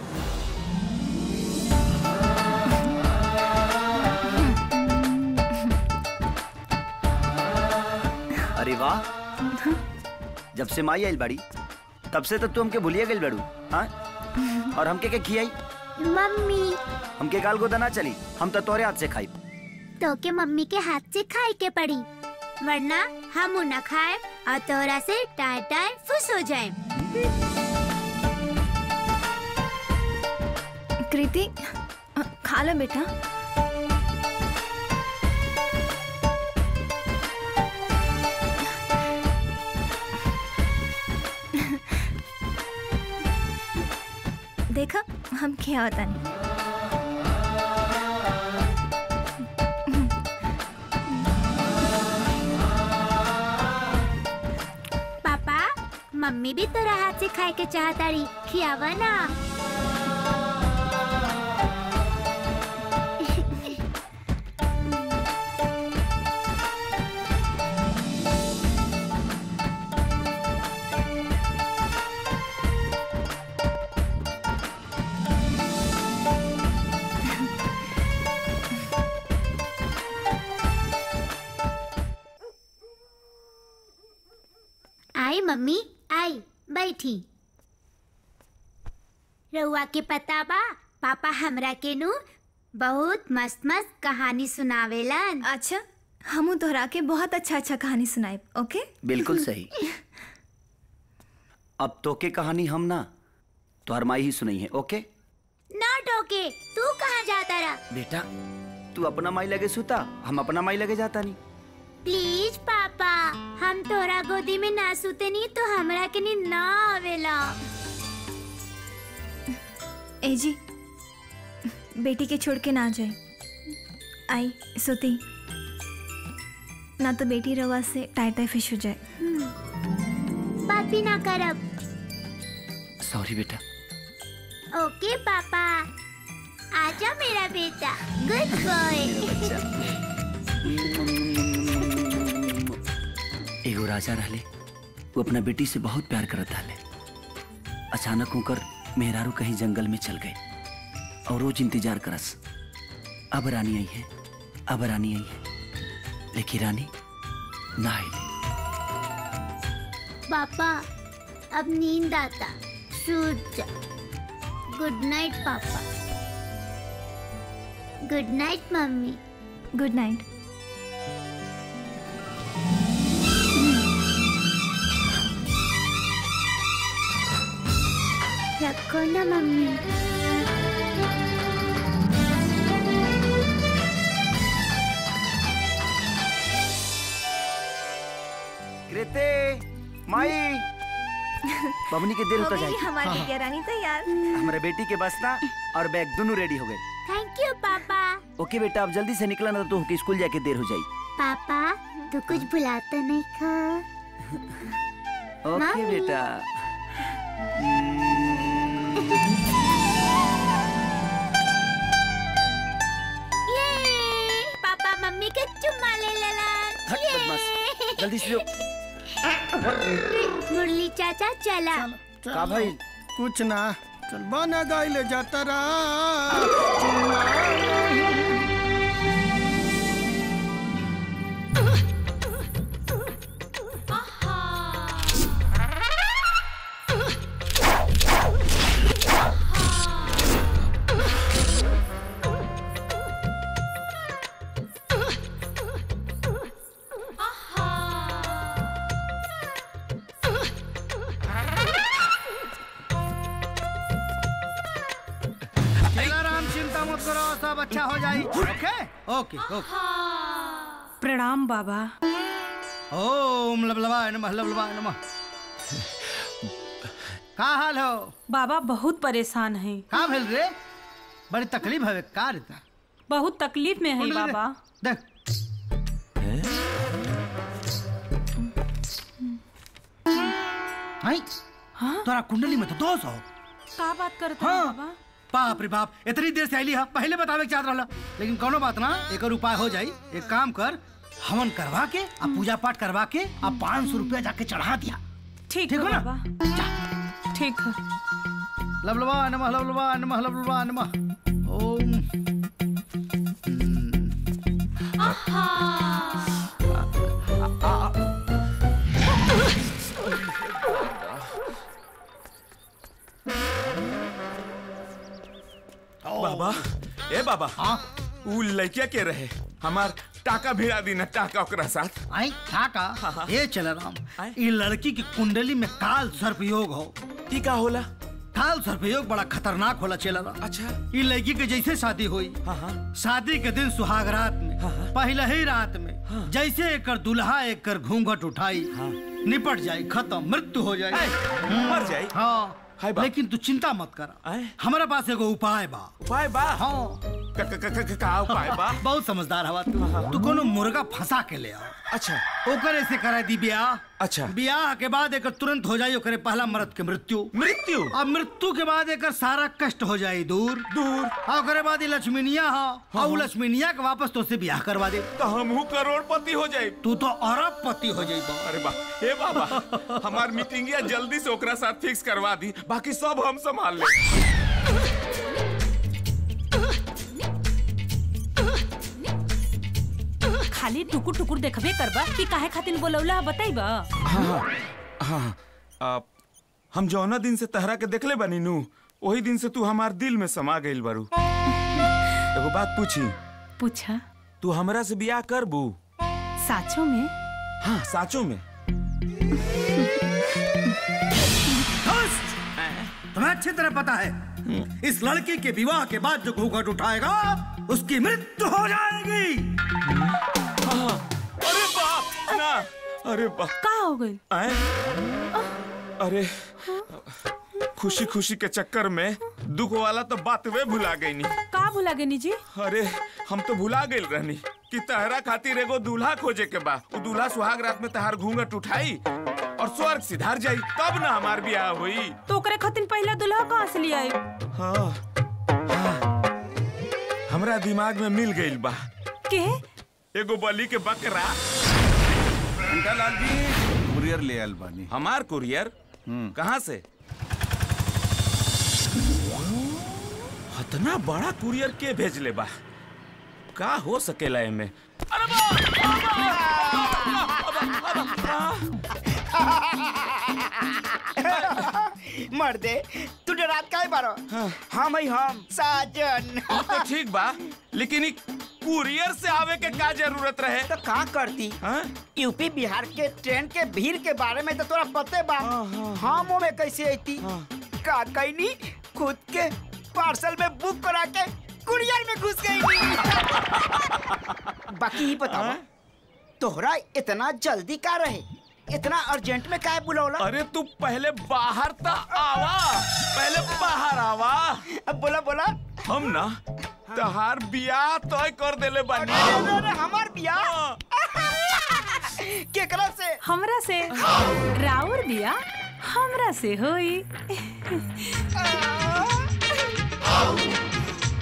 अरे वाह जब से माई आइल बाड़ी तब से तो तू हमके भूलिए गइल बाड़ू हाँ और हमके के खियाई मम्मी हमके गाल गोदा ना चली हम तो तोरे हाथ से खाई तो के मम्मी के हाथ से खाए के पड़ी वरना हम न खाए और तोरा से टाय टाय फुस हो जाए कृति खा लो बेटा देखा हम क्या होता नहीं पापा मम्मी भी तोरा हाथ से खाए के चाहतारी खियावा ना आई मम्मी आई बैठी रउआ के पता बा पापा हमरा के नु बहुत मस्त मस्त कहानी सुनावेलन अच्छा हमू तोहरा के बहुत अच्छा अच्छा कहानी सुनाए ओके बिल्कुल सही अब तो के कहानी हम ना तोहर माई ही सुनाई है ओके ना टोके तू कहाँ जाता रहा बेटा तू अपना माई लगे सुता हम अपना माई लगे जाता नहीं प्लीज पापा हम तोरा गोदी में ना सुते नहीं तो हमरा के नींद ना आवेला ए जी बेटी के छोड़ के ना जाए आई सोती ना तो बेटी रवा से टाई टाई फिश हो जाए बात भी ना करब सॉरी बेटा ओके पापा आजा मेरा बेटा गुड बॉय एगो राजा रहले वो अपना बेटी से बहुत प्यार करत रहले अचानक होकर मेहरारू कहीं जंगल में चल गए और रोज इंतजार करस अब रानी आई है अब रानी आई है लेकिन रानी ना आई पापा अब नींद आता सूत जा गुड नाइट पापा गुड नाइट मम्मी गुड नाइट रखो ना मम्मी कृते माई बबनी के देर होता जाए हमारी क्या रानी तैयार हमारे बेटी के बस ना और बैग दोनों रेडी हो गए थैंक यू पापा ओके बेटा अब जल्दी से निकला ना तो होके स्कूल जाके देर हो जाई पापा तू कुछ भुलाता नहीं खा ओके मम्मी। बेटा ये पापा मम्मी के चुम्मा ले लेलन हट बदमाश जल्दी से जो मुरली चाचा चला का भाई कुछ ना चल बना गाय ले जाता रहा राम चिंता मत करो सब अच्छा हो जाए ओके ओके ओके प्रणाम बाबा ओम लबलबाय नमः लबलबाय नमः का हाल हो बाबा बहुत परेशान हैं का भेल रे बड़ी तकलीफ है का रे ता? बहुत तकलीफ में है बोल रे। बाबा देख हाय तोरा कुंडली में तो दोष हो का बात करते हैं हाँ। बाबा बाप रे बाप इतनी देर से आईली हा पहले बतावे के चाहत रहला लेकिन कोनो बात ना एक उपाय हो जाई एक काम कर हवन करवा के आ पूजा पाठ करवा के आ पाँच सौ रुपया जाके चढ़ा दिया ठीक ठीक है हो ना? बाबा ठीक है लबलबा नमः लबलबा नमः लबलबा नमः ओम बाबा ए बाबा हाँ उ लड़किया के रहे हमार टाका भिड़ा दी ना टाका ओकरा साथ आई काका ये चल राम ये लड़की की कुंडली में काल सर्पयोग हो ई का होला काल सर्पयोग बड़ा खतरनाक होला चल राम अच्छा ये लड़की के जैसे शादी हुई शादी के दिन सुहाग रात में पहले ही रात में जैसे एकर दुल्हा एकर घूंघट उठाई निपट जाई खत्म मृत्यु हो जाए मर जाई? हाँ लेकिन तू चिंता मत कर हमारे पास एगो उपाय बा उपाय बा हाँ का का का का- का उपाय बा बहुत समझदार हवा तू तू कोनो मुर्गा फंसा के ले आओ अच्छा ओकर ऐसे करा दी ब्याह अच्छा ब्याह के बाद एकर तुरंत हो जाई ओकरे पहला मर्द के मृत्यु मृत्यु अब मृत्यु के बाद एकर सारा कष्ट हो जाई दूर दूर और ओकरे बाद ये लक्ष्मीनिया हा और उ लक्ष्मीनिया के वापस तो से ब्याह करवा दे तो हमहू करोड़पति हो जाए तू तो अरबपति हो जाई अरे बा हे बाबा हमार मीटिंगिया जल्दी से ओकरा साथ फिक्स करवा दी बाकी सब हम संभाल ले खाली टुकुर टुकुर देखबे करबा कि काहे खातिर बोलौला बताइबा हाँ हाँ आप हम जौना दिन से तहरा के देखले बानी नू वही दिन से तू हमार दिल में समा गइल बारू एगो बात पूछी पूछा तू हमरा से बियाह करबू साचो में हाँ साचो में तुम्हें अच्छी तरह पता है इस लड़की के विवाह के बाद जो घूंघट उठाएगा उसकी मृत्यु हो जाएगी अरे बाप ना अरे बाप का हो गई आए अरे खुशी खुशी के चक्कर में दुख वाला तो बात वे भुला गई नी का भुला गनी जी अरे हम तो भुला गइल रहनी कि तहरा खातिर एगो दूल्हा खोजे के बा उ दूल्हा सुहाग रात में तहार घूंघट उठाई और स्वर्ग सिधार जाई तब ना हमार ब्याह हुई तो ओकरे खातिर पहला दुल्हा कहाँ से लिया हाँ हाँ हमरा दिमाग में मिल गइल बा के एगो बलि के बकरा लाल जी कुरियर ले आल बानी हमार कुरियर कहाँ से इतना बड़ा कुरियर के भेजले बा का हो सकेला एमे मर्दे तू डरात काहे बारो हम ही हम साजन उ तो ठीक बा लेकिन ई कुरियर से आवे के का जरूरत रहे तो का करती यूपी बिहार के ट्रेन के भीड़ के बारे में तो तोरा पते बा हम ओमे कैसे आती का कैनी खुद के पार्सल में बुक करा के कुरियर में घुस गई बाकी ही बताओ तोहरा इतना जल्दी का रहे इतना अर्जेंट में काहे बुलौला अरे तू पहले बाहर ता आवा पहले बाहर आवा अब बोला बोला हम ना तहार बियाह तय कर देले बानी अरे, अरे, हमार बियाह केकरा से हमरा से राउर बिया हमरा से होई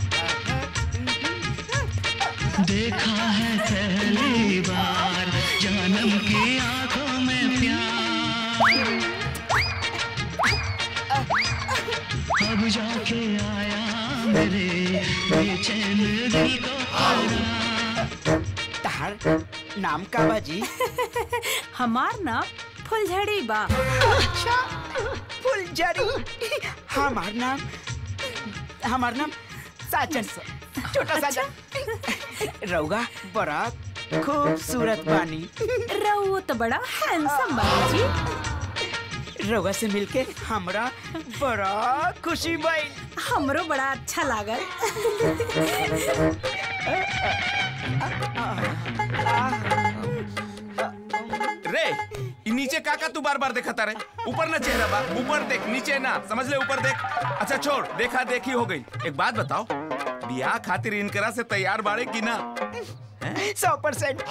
देखा है पहली बार जब अब जाके आया मेरे बेचैन दिल को तहार नाम का बाजी हमार नाम फुलझड़ी बा अच्छा फुलझड़ी हमार नाम हमार नाम साजन छोटा साजन रउगा बड़ा खूबसूरत बानी रउआ तो बड़ा हैंडसम बानी जी रउगा से मिलके हमरा बड़ा खुशी भइल हमरो बड़ा अच्छा लागल रे इ नीचे काका तू बार बार देखता रे ऊपर ना चेहरा बा ऊपर देख नीचे ना समझ ले ऊपर देख अच्छा छोड़ देखा देखी हो गई एक बात बताओ बियाह खातिर इनकरा से तैयार बाड़े की ना सौ परसेंट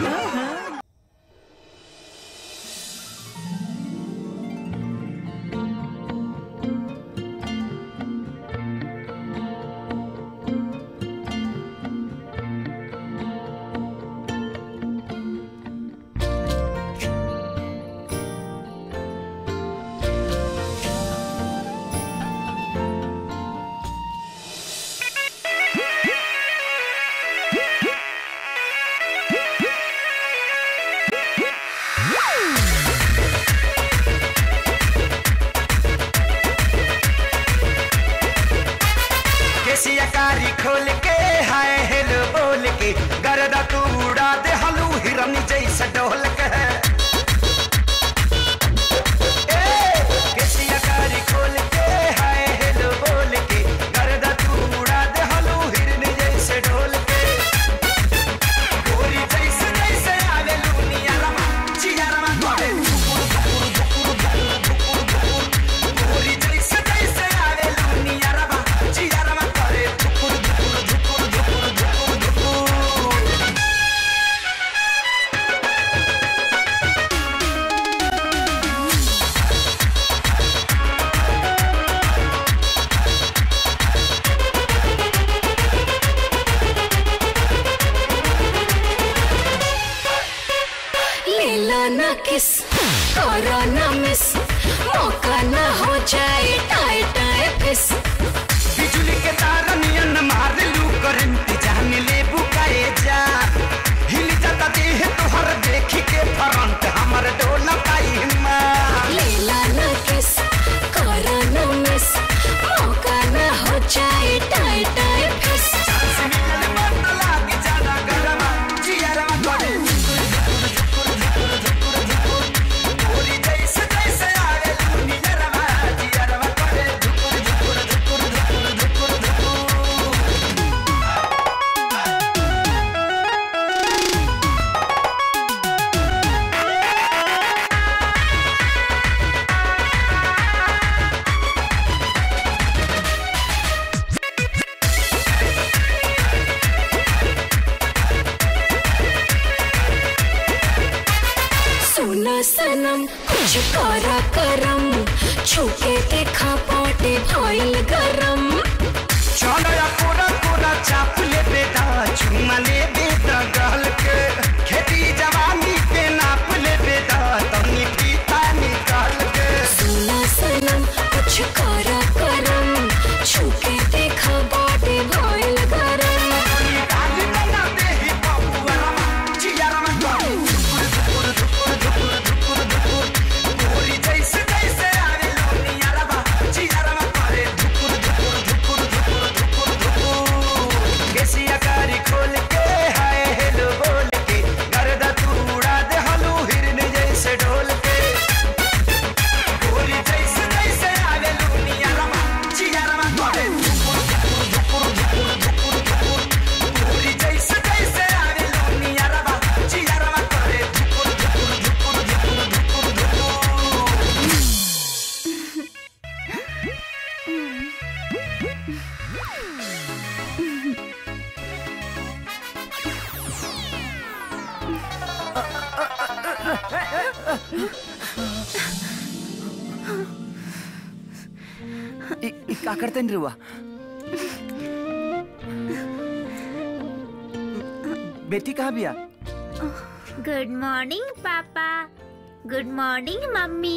केसिया कारी खोल के हाय हेलो बोल के गरदा तू उड़ा दे हलू हिरन जैसा डोल के ए, केसिया कारी खोल के हाय हेलो बोल के गरदा तू उड़ा दे हलू हिरन जैसे डोल के गोरी जैसे जैसे आवे लुनिया रमा चिया रमा करे धुकुर धुकुर धुकुर धुकुर धुकुर धुकुर गोरी जैसे जैसे आवे लुनिया रमा चिया रमा करे धुकुर धुकुर धुकुर धुकुर धुकुर धुकुर लेला ना किस करो ना मिस मौका ना हो जाए टाए टाए फिस बिजुली के तार नियन मार लू करंट जान ले बुकाए जा हिल जाता देह तोहर देखी के फरंट हमर डोला पाई मां लेला ना किस करो ना मिस मौका ना हो जाए टाए टाए फिस सुना सनम कुछ करा करम छुके देखा पाटे भइल गरम चलो या कोरा कोरा चाप ले बेटा चुमा ले बेटा गल के खेती जवानी पे नाप ले बेटा तनी पीता निकाल के सुना सनम कुछ करा करम छुके देखा पाटे भइल गरम खोल के हाय हेलो बोल के गर्दा तू उड़ा दे हलू हिरन जैसे ढोल के गोरी जैसे जैसे आवे लुनिया रमा चिया रमा करे धुकुर धुकुर धुकुर धुकुर धुकुर गोरी जैसे जैसे आवे लुनिया रमा चिया रमा करे धुकुर धुकुर धुकुर धुकुर धुकुर धुकुर इ, इ का करते हैं रुआ बेटी कहाँ बिया गुड मॉर्निंग पापा गुड मॉर्निंग मम्मी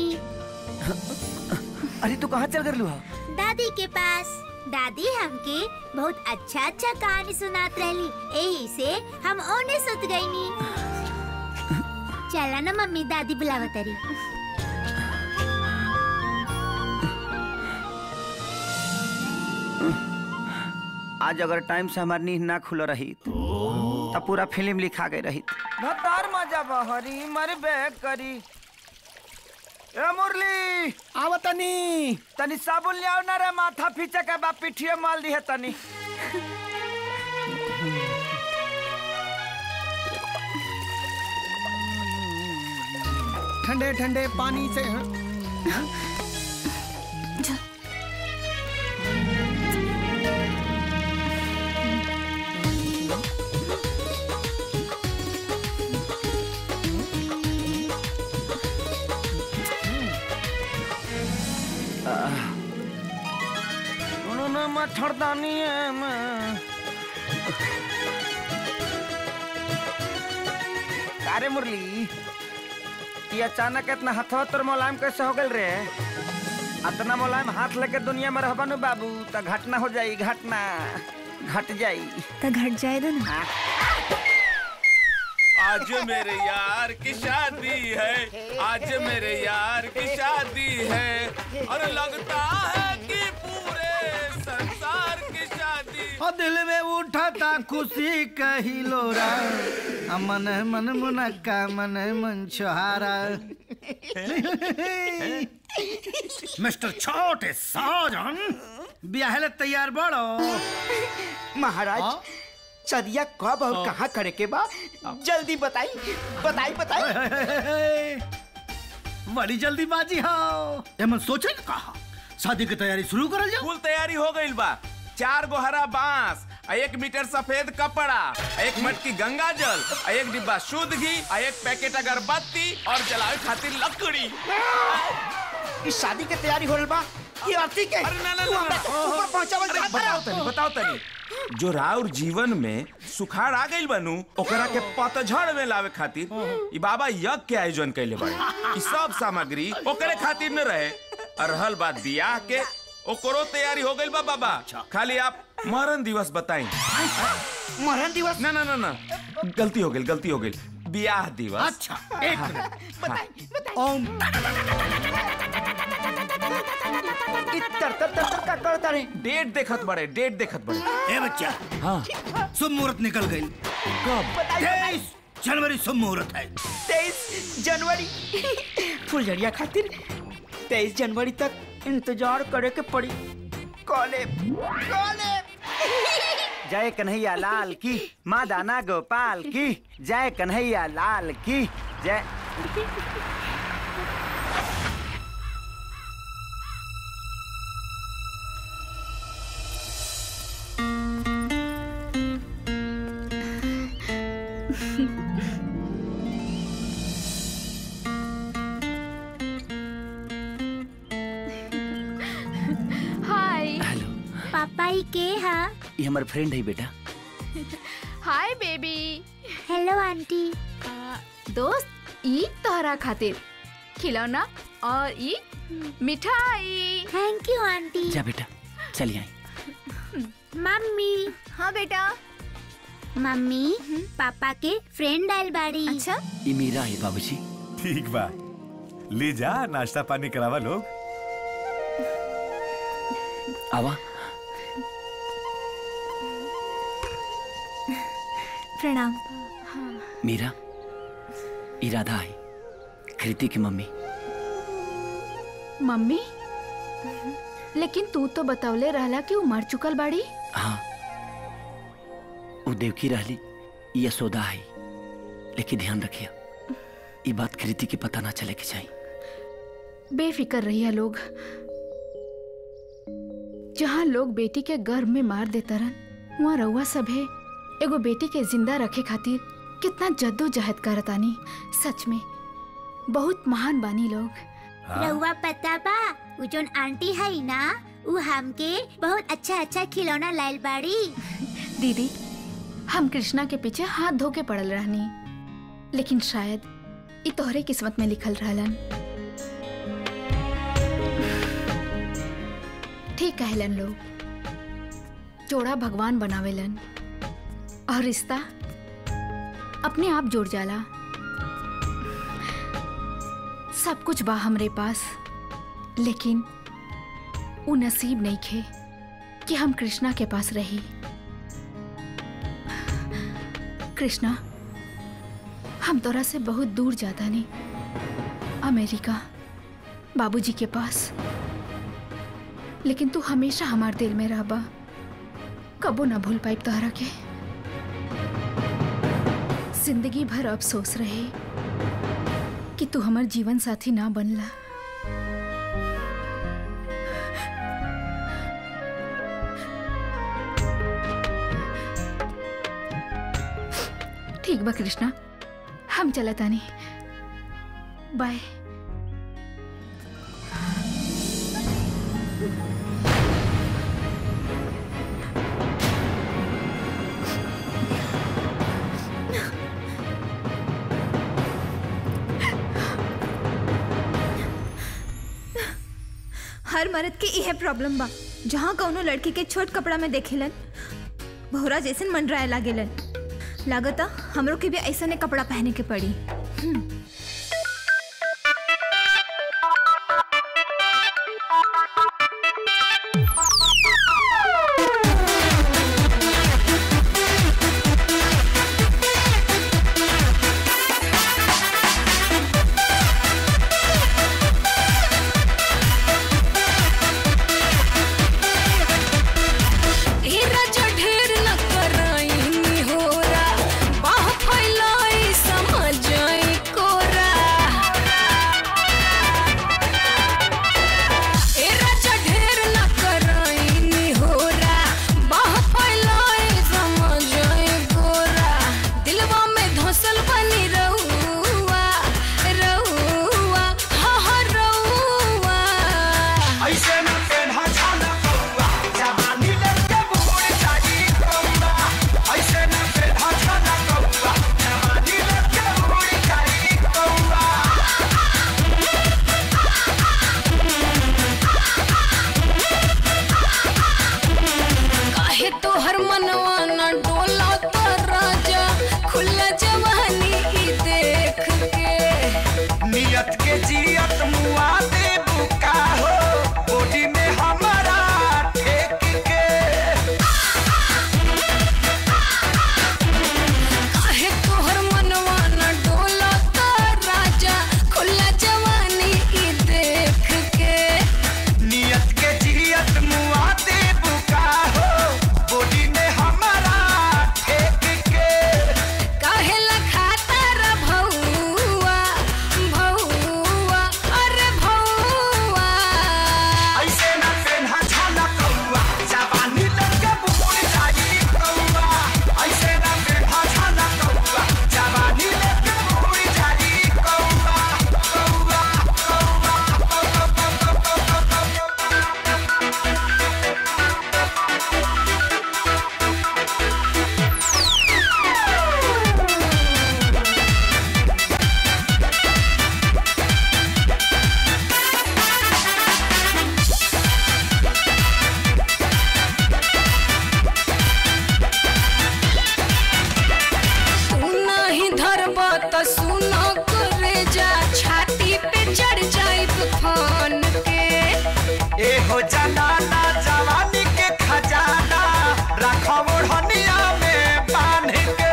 अरे तू कहाँ चल कर लू दादी के पास दादी हमके बहुत अच्छा अच्छा कहानी सुनात रहली यही से हम ओने सुत गई नी चला ना मम्मी दादी बुलावत रही आज अगर टाइम से हमारी नींद ना खुल रही तब पूरा फिल्म लिखा गई रही भतार मजा बहरी मर बैग करी ए मुरली आव तनी तनी साबुन ले आओ ना रे माथा पीछे के बा पिठिए माल दी है तनी ठंडे ठंडे पानी से उन्होंने मच्छरदानी है मैं अरे मुरली ये अचानक इतना हथवा तोर मुलायम कैसे हो गल रे इतना मुलायम हाथ लेके दुनिया में रहबा नु बाबू तो घटना हो जाई घटना घट जाई तो घट जाए दो ना आज मेरे यार की शादी है आज मेरे यार की शादी है और लगता है कि पूरे संसार की शादी और दिल में उठा था खुशी कही लोरा आ मन मन मुनक्का मन मन छोहारा मिस्टर छोटे साजन ब्याहले तैयार बड़ो महाराज सदिया कब और कहाँ करे के बा जल्दी बताई बताई बताई बड़ी जल्दीबाजी हो एमन सोचे न कहा शादी की तैयारी शुरू करल जाओ फुल तैयारी हो गई बा चार गो हरा बांस आ एक मीटर सफेद कपड़ा आ एक मटकी गंगा जल आ एक डिब्बा शुद्ध घी आ एक पैकेट अगरबत्ती और जलावे खातिर लकड़ी इस शादी के तैयारी हो रही बा ये आरती के अरे ना ना तू ना, हमरा ना ऊपर पहुंचावल अरे चाहत बताओ बा? तनी बताओ तनी जो राउर जीवन में सुखाड़ आ गइल बनू ओकरा के पतझड़ में लावे खातिर ई बाबा यज्ञ के आयोजन कैले बाड़े ई सब सामग्री ओकरे खातिर न रहे और रहल बात बियाह के ओकरो तैयारी हो गइल बा बाबा खाली आप मरण दिवस बताई मरण दिवस ना ना ना ना गलती हो गई गलती हो गई बियाह दिवस अच्छा एक मिनट ओम ई तर तर तर तर का करता रे डेट देखत बड़े डेट देखत बड़े ए बच्चा हाँ शुभ मुहूर्त निकल गई कब तेईस जनवरी शुभ मुहूर्त है तेईस जनवरी फुलझड़िया खातिर तेईस जनवरी तक इंतजार करे के पड़ी कॉले कॉले जय कन्हैया लाल की माँ दाना गोपाल की जय कन्हैया लाल की जय हाय पापा ही के हा ये हमारे फ्रेंड है बेटा हाय बेबी हेलो आंटी दोस्त ई तोहरा खातिर खिलौना और ई मिठाई थैंक यू आंटी जा बेटा चलिए आई मम्मी हाँ बेटा मम्मी पापा के फ्रेंड आयल बाड़ी अच्छा ये मीरा है बाबूजी ठीक बा ले जा नाश्ता पानी करावा लोग आवा प्रणाम मीरा ये राधा है कृति की मम्मी मम्मी लेकिन तू तो बतौले रहला कि उ मर चुकल बाड़ी हाँ वो देवकी रहली ये यशोदा है लेकिन ध्यान रखिए ये बात कृति की पता ना चले के चाहिए बेफिक्र रहिया लोग जहाँ लोग बेटी के गर्भ में मार देता रन वहाँ रउआ सभे एगो बेटी के जिंदा रखे खातिर कितना जद्दोजहद करतानी सच में बहुत महान बानी लोग रहुआ पता बा उ जोन आंटी है ना उ हमके बहुत अच्छा अच्छा खिलौना लायल बाड़ी दीदी हम कृष्णा के पीछे हाथ धो के पड़ल रहनी लेकिन शायद ई तोहरे किस्मत में लिखल रहलन ठीक कहलन लोग जोड़ा भगवान बनावेलन और रिश्ता अपने आप जुड़ जाला सब कुछ बा हमरे पास लेकिन वो नसीब नहीं खे कि हम कृष्णा के पास रही कृष्णा हम तोरा से बहुत दूर जाता नहीं अमेरिका बाबूजी के पास लेकिन तू हमेशा हमार दिल में रहबा कबो ना भूल पाइब तोहरा के जिंदगी भर अफसोस रहे कि तू हमार जीवन साथी ना बनला ठीक बा कृष्णा हम चलत आनी बाय हर मर्द के इहे प्रॉब्लम बा जहाँ कौनो लड़की के छोट कपड़ा में देखेलन भोरा जैसन मंडराए लागेलन लागता हमरो के भी ऐसा ने कपड़ा पहने के पड़ी हम्म। हीरा जो ढेर न कराई होरा बाह फैलाई समझाई कोरा हीरा जो ढेर न कराई होरा बाह फैलाई समझाई कोरा दिलवा में धसल बनी रहुआ रहुआ हा हा रहुआ ऐसे न पेन्हा छाना कौआ जवानी लेके बुढ़ जाई कौआ ऐसे न पेन्हा छाना कौआ जवानी लेके बुढ़ जाई कौआ काहे तोहर मनवा न डोला तो राजा खुला जवानी ई देख के नियत के जियत मुआ दे बुका हो बॉडी में हमारा ठेक के काहे तोहर मनवा न डोला तो राजा खुला जवानी ई देख के नियत के जियत मुआ दे बुका हो बॉडी में हमारा ठेक के काहे लखाता रा भौआ भौआ अरे भौआ ऐसे न पेन्हा छाना कौआ जवानी लेके बुढ़ जाई कौआ ऐसे न पेन्हा छाना कौआ जवानी लेके बुढ़ जाई कौआ कौआ तू नाही धरब त सुनो करे जा छाती पे चढ़ जाई फान के ए हो जनाना जवानी के खजाना रखो ओढ़निया में बांध के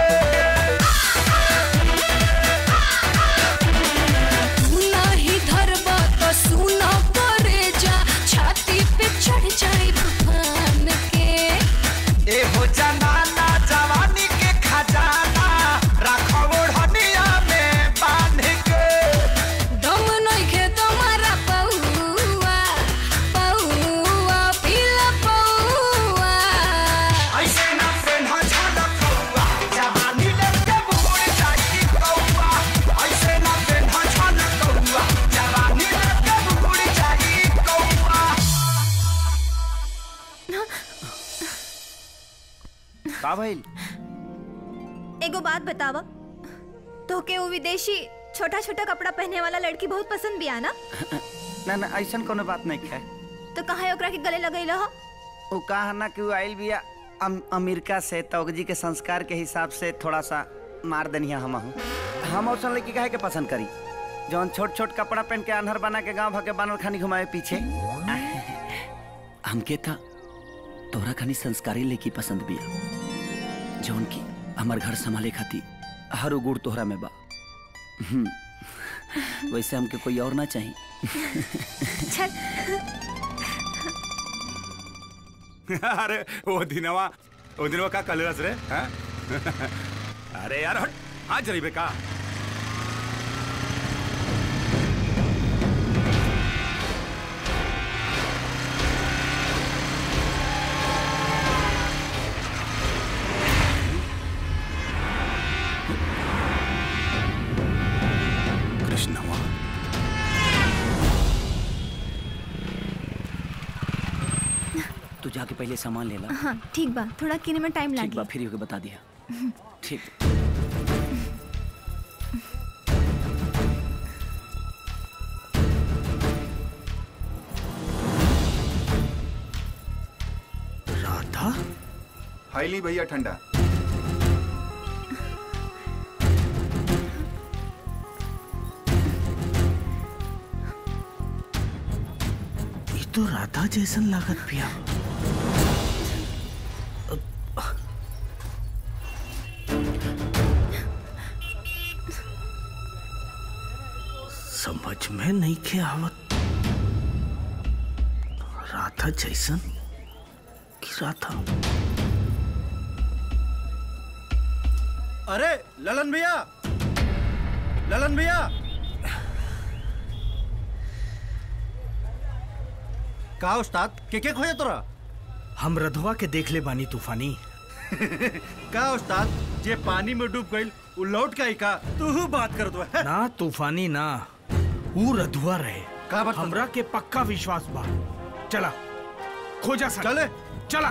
तू नाही धरब त सुनो करे जा छाती पे चढ़ जाई फान के ए हो जनाना जवानी के खजाना रखो ओढ़निया में बांध के दम नइखे तुम्हारा पौआ पौआ पीला पौआ ऐसे न पेन्हा छाना कौआ जवानी लेके बुढ़ जाई कौआ ऐसे न पेन्हा छाना कौआ जवानी लेके बुढ़ जाई कौआ का भइल एगो बात बतावा तोहके वो विदेशी छोटा छोटा कपड़ा पहने वाला लड़की बहुत पसंद भी आना ना ना ऐसा कोनो बात नहीं है तो कहाँ ओकरा के गले लगैल हो वो कहा ना कि वो आयल भी अम, अमेरिका से तोगजी के संस्कार के हिसाब से थोड़ा सा मार दनिया हम हूँ हम औसन लड़की काहे के पसंद करी जौन छोट छोट कपड़ा पहन के अनहर बना के गांव भर के बानर खानी घुमाए पीछे हमके था तोरा खानी संस्कारी लड़की पसंद भी जौन की हमार घर संभाले खाती हर गुड़ तोहरा में बा हम्म, वैसे हमके कोई और ना चाहिए अरे वो दिनवा वो दिनवा का कलरस रे हैं? अरे यार हट आज रही बेका कृष्णवा तू जाके पहले सामान ले ला हाँ ठीक बा थोड़ा किने में टाइम ठीक बा लागी फिर होके बता दिया ठीक राधा हाईली भैया ठंडा ये तो राधा जैसन लागत पिया समझ में नहीं के आवत राधा जैसन कि राधा अरे ललन भैया ललन भैया का उस्ताद के के खोजे तोरा हम रधवा के देख ले बानी तूफानी का उस्ताद जे पानी में डूब गइल उ लौट के आई का तू बात कर दो ना तूफानी ना वो रधुआ रहे का बात हमरा के पक्का विश्वास बा चला खोजा सन चले चला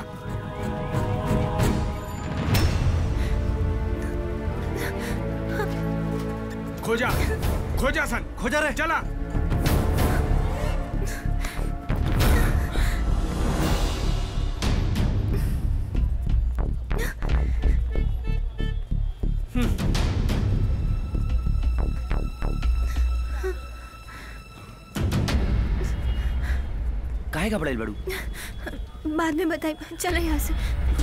खोजा खोजा सन खोजा रे चला काहे घबराइल बड़ू बाद में बताई चलो यहाँ से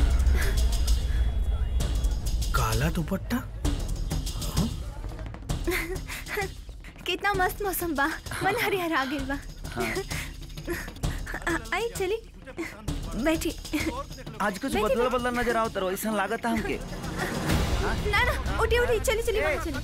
काला दुपट्टा कितना मस्त मौसम बा मन हरिहर आ गइल बा आ- आई चली बैठी आज कुछ बैठी, बदला बदला नजर आओ तरो ऐसा लागत है हमके ना ना उठी उठी चली चली वहाँ चली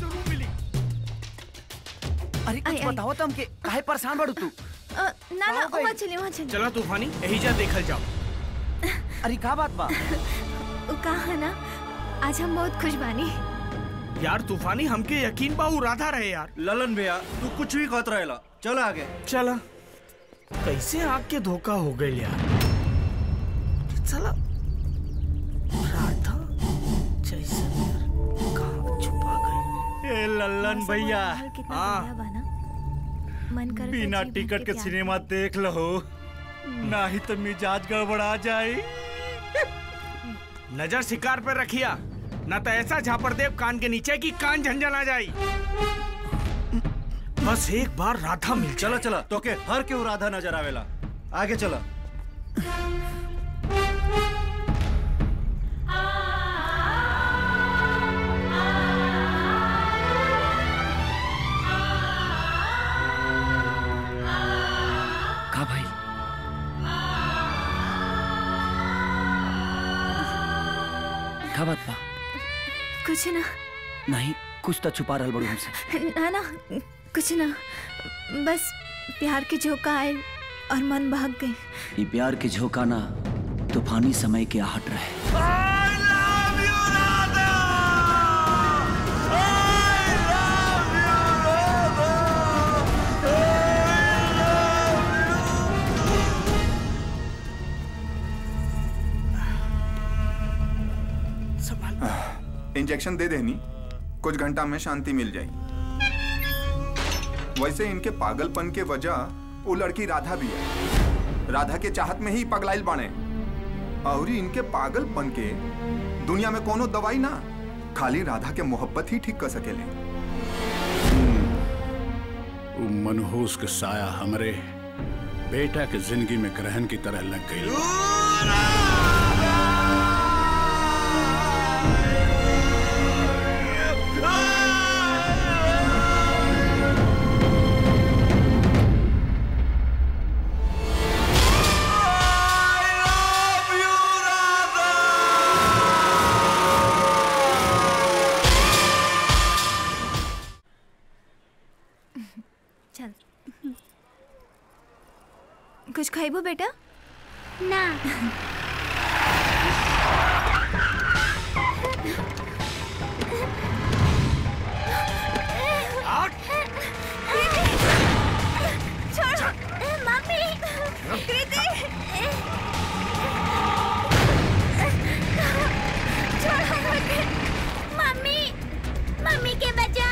अरे कुछ बताओ तो हमके काहे परेशान बड़ू तू अ, ना ना वहाँ चली वहाँ चली चला तूफानी यही जा देखल जाओ अरे का बात बा वो कहा ना आज हम बहुत खुश बानी यार तूफानी हमके यकीन बा वो राधा रहे यार ललन भैया तू कुछ भी कहत रहेला चल आगे चला कैसे आग के धोखा हो गए यार चला राधा जैसे कहाँ छुपा गए ए ललन भैया हाँ मन कर बिना टिकट के सिनेमा देख लो ना ही तो मिजाज गड़बड़ा जाए नजर शिकार पे रखिया न तो ऐसा झापड़ देव कान के नीचे की कान झंझन आ जाई बस एक बार राधा मिल चला चला तो के हर क्यों राधा नजर आवेला आगे चला का भाई का बात बा कुछ ना नहीं कुछ तो छुपा रहल बड़ू हमसे ना ना कुछ ना बस प्यार के झोंका आए और मन भाग गए ये प्यार के झोंका ना तूफानी समय के आहट रहे इंजेक्शन दे देनी कुछ घंटा में शांति मिल जाएगी वैसे इनके पागलपन के वजह वो लड़की राधा भी है राधा के चाहत में ही पगलाइल बाने और इनके पागलपन के दुनिया में कोनो दवाई ना खाली राधा के मोहब्बत ही ठीक कर सकेले वो मनहूस के साया हमरे बेटा के जिंदगी में ग्रहण की तरह लग गई चल कुछ खाइबो बेटा ना छोड़ मम्मी कृति छोड़ मुझे मम्मी मम्मी के बचा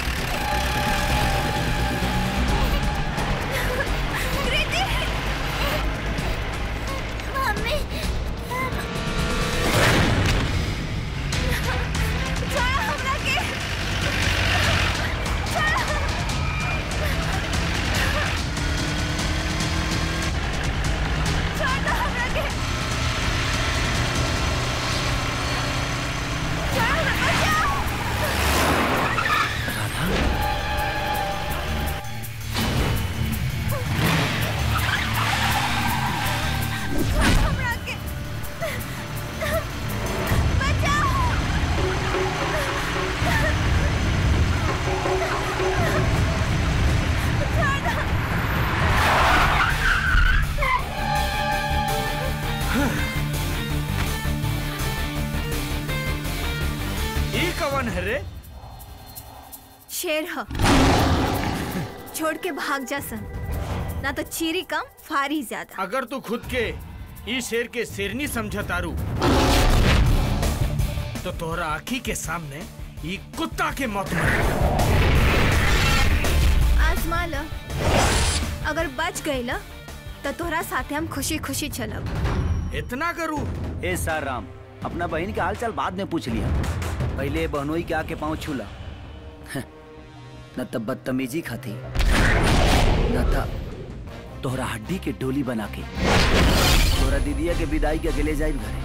कृति मम्मी छोड़ हमरा के छोड़ छोड़ दो हमरा के छोड़ बचाओ छोड़ हमरा के ई कवन है रे शेर ह छोड़ के भाग जा सन ना तो चीरी कम फारी ज्यादा अगर तू खुद के ई शेर के शेरनी समझ तारू तो तोहरा आखी के सामने ई कुत्ता के मौत मरे आजमा ल अगर बच गई ल तो तोहरा साथे हम खुशी खुशी चलब इतना करू ए सर राम अपना बहन के हालचाल बाद में पूछ लिया पहले बहनोई के आके पाँव छूला न तब बदतमीजी खाती न तब तोहरा हड्डी के डोली बना के तोहरा दीदिया के विदाई के अकेले जाए घरे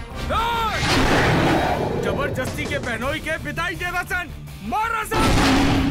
जबरदस्ती के बहनोई के विदाई दे रसन मारा सन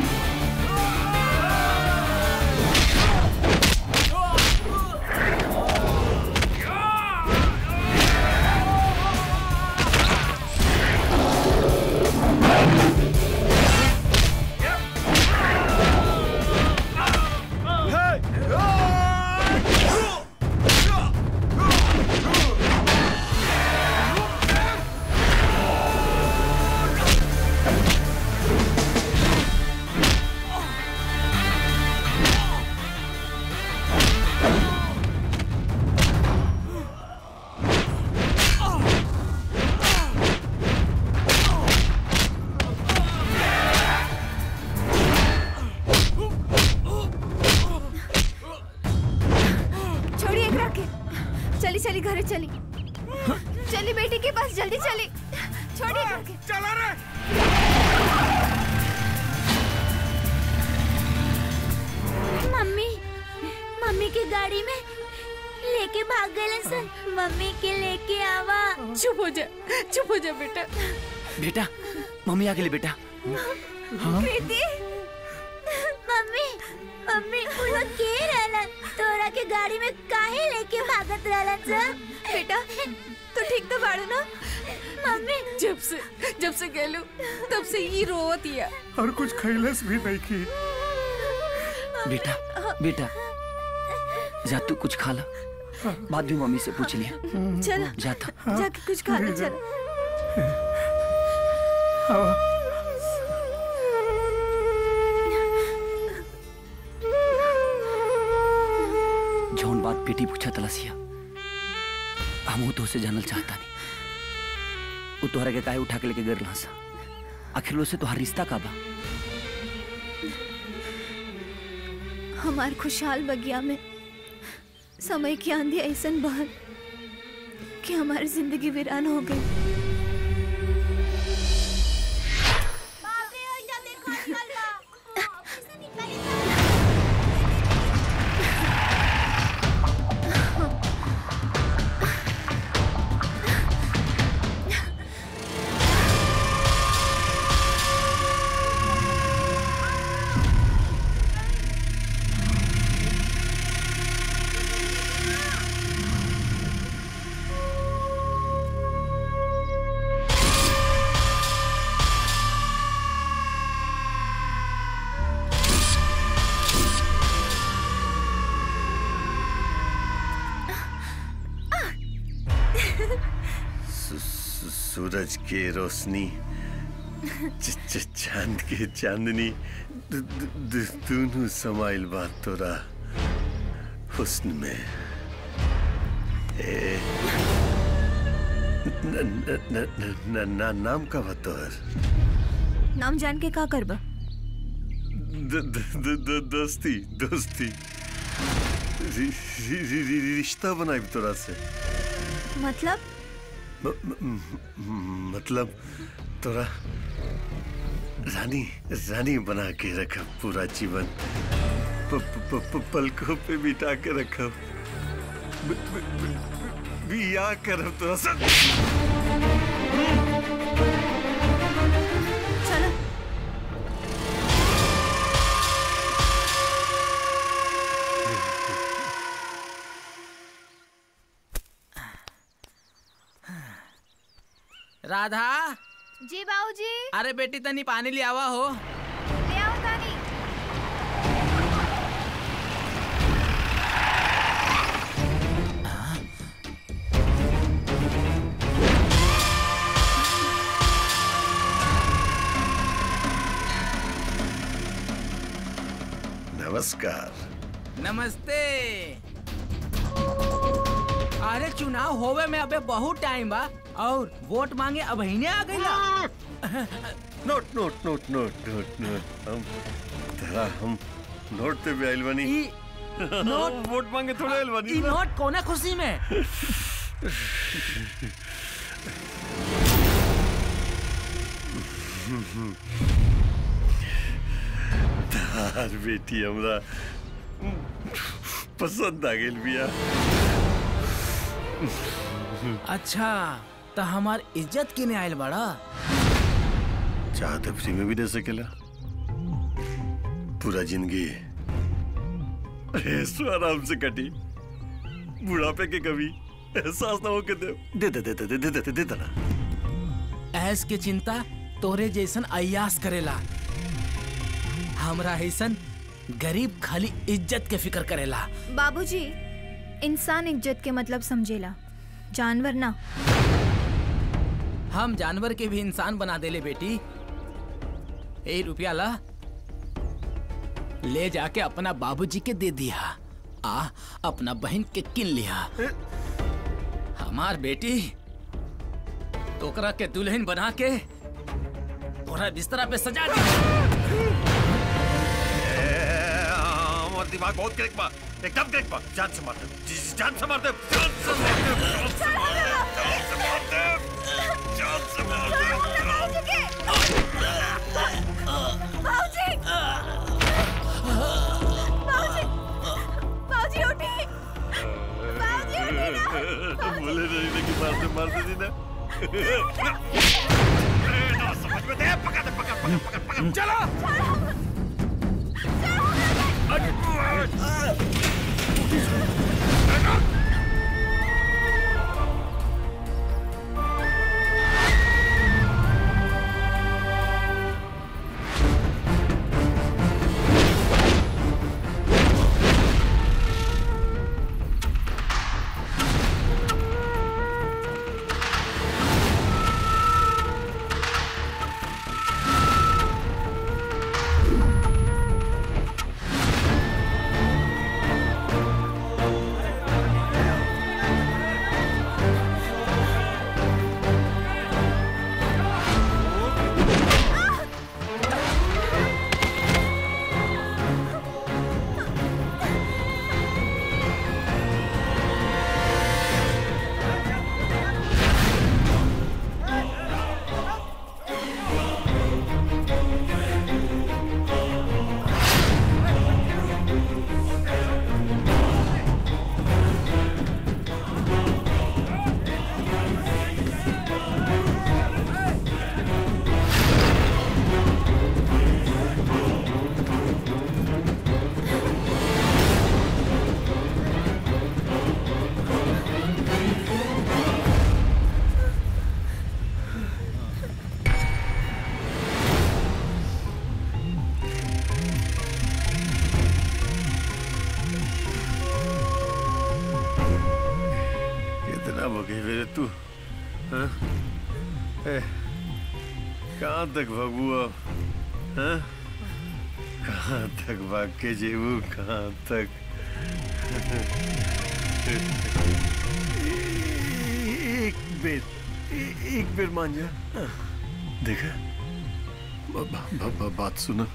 छोड़ी एकरा के चली चली घरे चली चली बेटी के पास जल्दी चली छोड़ी एकरा के चला रे मम्मी मम्मी की गाड़ी में लेके भाग गए सर मम्मी के लेके आवा चुप हो जा चुप हो जा बेटा बेटा मम्मी आ गेली बेटा हाँ? कृति मम्मी मम्मी वो लोग के रहलन तोरा के गाड़ी में काहे लेके भागत रहलन सर बेटा तू ठीक तो बाड़ू ना मम्मी जब से जब से गेलू तब से ये रोवत या और कुछ खैलस भी नहीं की बेटा बेटा जा तू कुछ खा ला बाद में मम्मी से पूछ लिया चल जाता जाके कुछ खा ले चल जौन बात बेटी पूछा तलसिया हम तो उसे जानल चाहता नहीं वो तोहरा के काहे उठा के लेके गिर सा आखिर उससे तोहार रिश्ता का बा हमार खुशहाल बगिया में समय की आंधी ऐसन बहल कि हमारी जिंदगी वीरान हो गई सू- सू- सूरज के रोशनी च- च- चांद के चांदनी दु- दु- दु- दोनों समाइल बात तोरा हुस्न में ए न, न, न, न, न, न, नाम का बतौर नाम जान के का करबा द- द- द- द- दोस्ती दोस्ती रि- रि- रि- रि- रिश्ता बनाई तोरा से मतलब म- म- म- मतलब तोरा रानी रानी बना के रखा पूरा जीवन प, प, प, प, पलकों पे बिठा के रखा ब- ब- ब- बिया कर तोरा से चलो राधा जी बाबूजी अरे बेटी तनी पानी ले आवा हो ले आओ तानी नमस्कार नमस्ते अरे चुनाव होवे में अबे बहुत टाइम बा और वोट मांगे अब ही आ गई note note note note note note हम तेरा हम नोट पे भी आइल बनी नोट वोट मांगे थोड़े आइल बनी ई नोट कोना खुशी में तार बेटी हमरा पसंद आ गेल बिया अच्छा तो हमार इज्जत किने आयल बड़ा चाहते फ्री में भी दे सकेला पूरा जिंदगी ऐसो आराम से कटी बुढ़ापे के कभी एहसास ना हो के दे दे दे दे दे दे दे दे दे दे ना ऐस के चिंता तोरे जैसन अयास करेला हमरा ऐसन गरीब खाली इज्जत के फिक्र करेला बाबूजी इंसान इज्जत के मतलब समझेला जानवर ना हम जानवर के भी इंसान बना देले बेटी ए रुपया ला ले जाके अपना बाबूजी के दे दिया आ अपना बहन के किन लिया हमार बेटी तोकरा के दुल्हन बना के तोरा बिस्तरा पे सजा दी हमारा दिमाग बहुत क्लिक बा एकदम क्लिक बा जान से मार दे जी- जान से मार दे जान से मार दे जान से मार दे जान से मार दे जान से मार दे बाबूजी बाबूजी बाबूजी उठी बाबूजी उठी ना बोले नहीं लेकिन मार दे मार दे दी ना ना समझ में दे पकड़ दे पकड़ पकड़ पकड़ पकड़ चलो हो गई मेरे तू हाँ? ए, कहाँ तक भगू अब हाँ? कहाँ तक भाग के जेबू कहाँ तक एक बेर ए- एक बेर मान जा हाँ, देखा ब- ब- ब- ब- बात सुना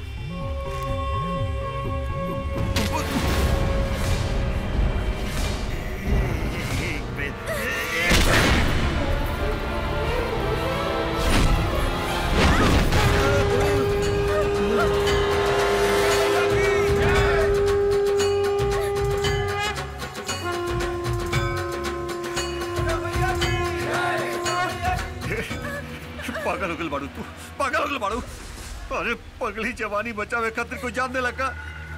पागल हो गल बाड़ू तू पागल हो गल बाड़ू अरे पगली जवानी बचावे खातिर कोई जान दे लगा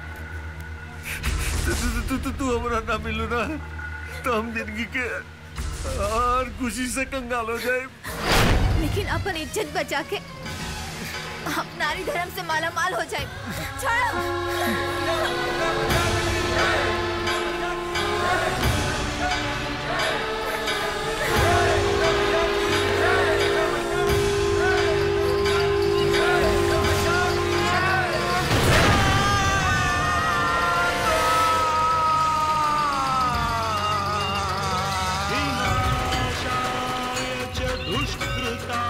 तू तू तू तू तू हमरा ना मिलू ना तो हम जिंदगी के और खुशी से कंगाल हो जाए लेकिन अपन इज्जत बचा के हम नारी धर्म से माला माल हो जाए दुष्कृता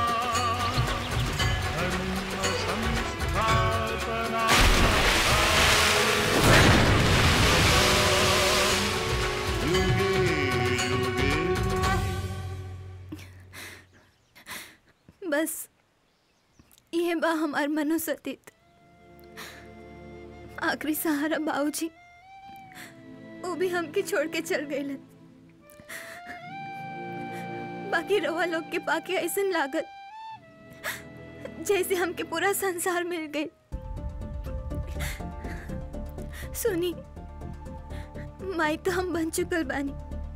धर्म संस्थापना बस ये बा हमार मनोसतीत आखिरी सहारा बाबूजी वो भी हमके छोड़ के चल गए बाकी रवा लोग के पाके ऐसा लागत जैसे हमके पूरा संसार मिल गए सुनी माई तो हम बन चुकल बानी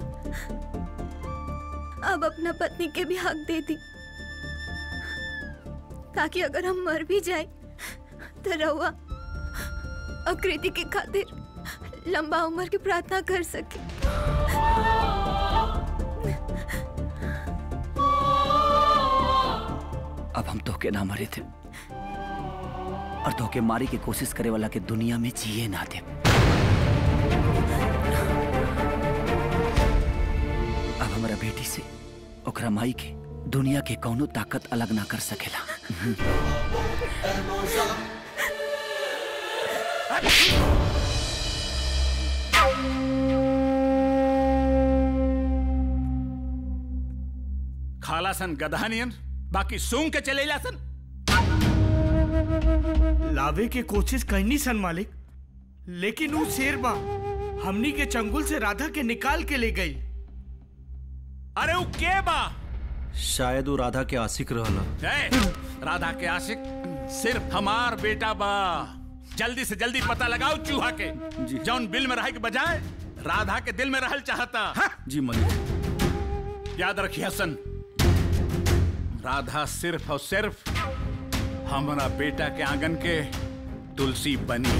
अब अपना पत्नी के भी हक दे दी ताकि अगर हम मर भी जाए तो रहुआ और कृति के खातिर लंबा उम्र की प्रार्थना कर सके अब हम धोखे ना मरे थे और धोखे मारी की कोशिश करे वाला के दुनिया में जिए ना दे अब हमारा बेटी से ओकरा माई के दुनिया के कौनो ताकत अलग ना कर सकेला खाला सन गधानियन बाकी सूंघ के चलेला सन लावे के कोशिश करनी सन मालिक लेकिन वो शेर बा हमनी के चंगुल से राधा के निकाल के ले गई अरे वो के बा शायद वो राधा के आशिक रहला ए, राधा के आशिक सिर्फ हमार बेटा बा जल्दी से जल्दी पता लगाओ चूहा के जौन बिल में रहे के बजाय राधा के दिल में रहल चाहता हाँ? जी मलिक याद रखिए हसन राधा सिर्फ और सिर्फ हमारा बेटा के आंगन के तुलसी बनी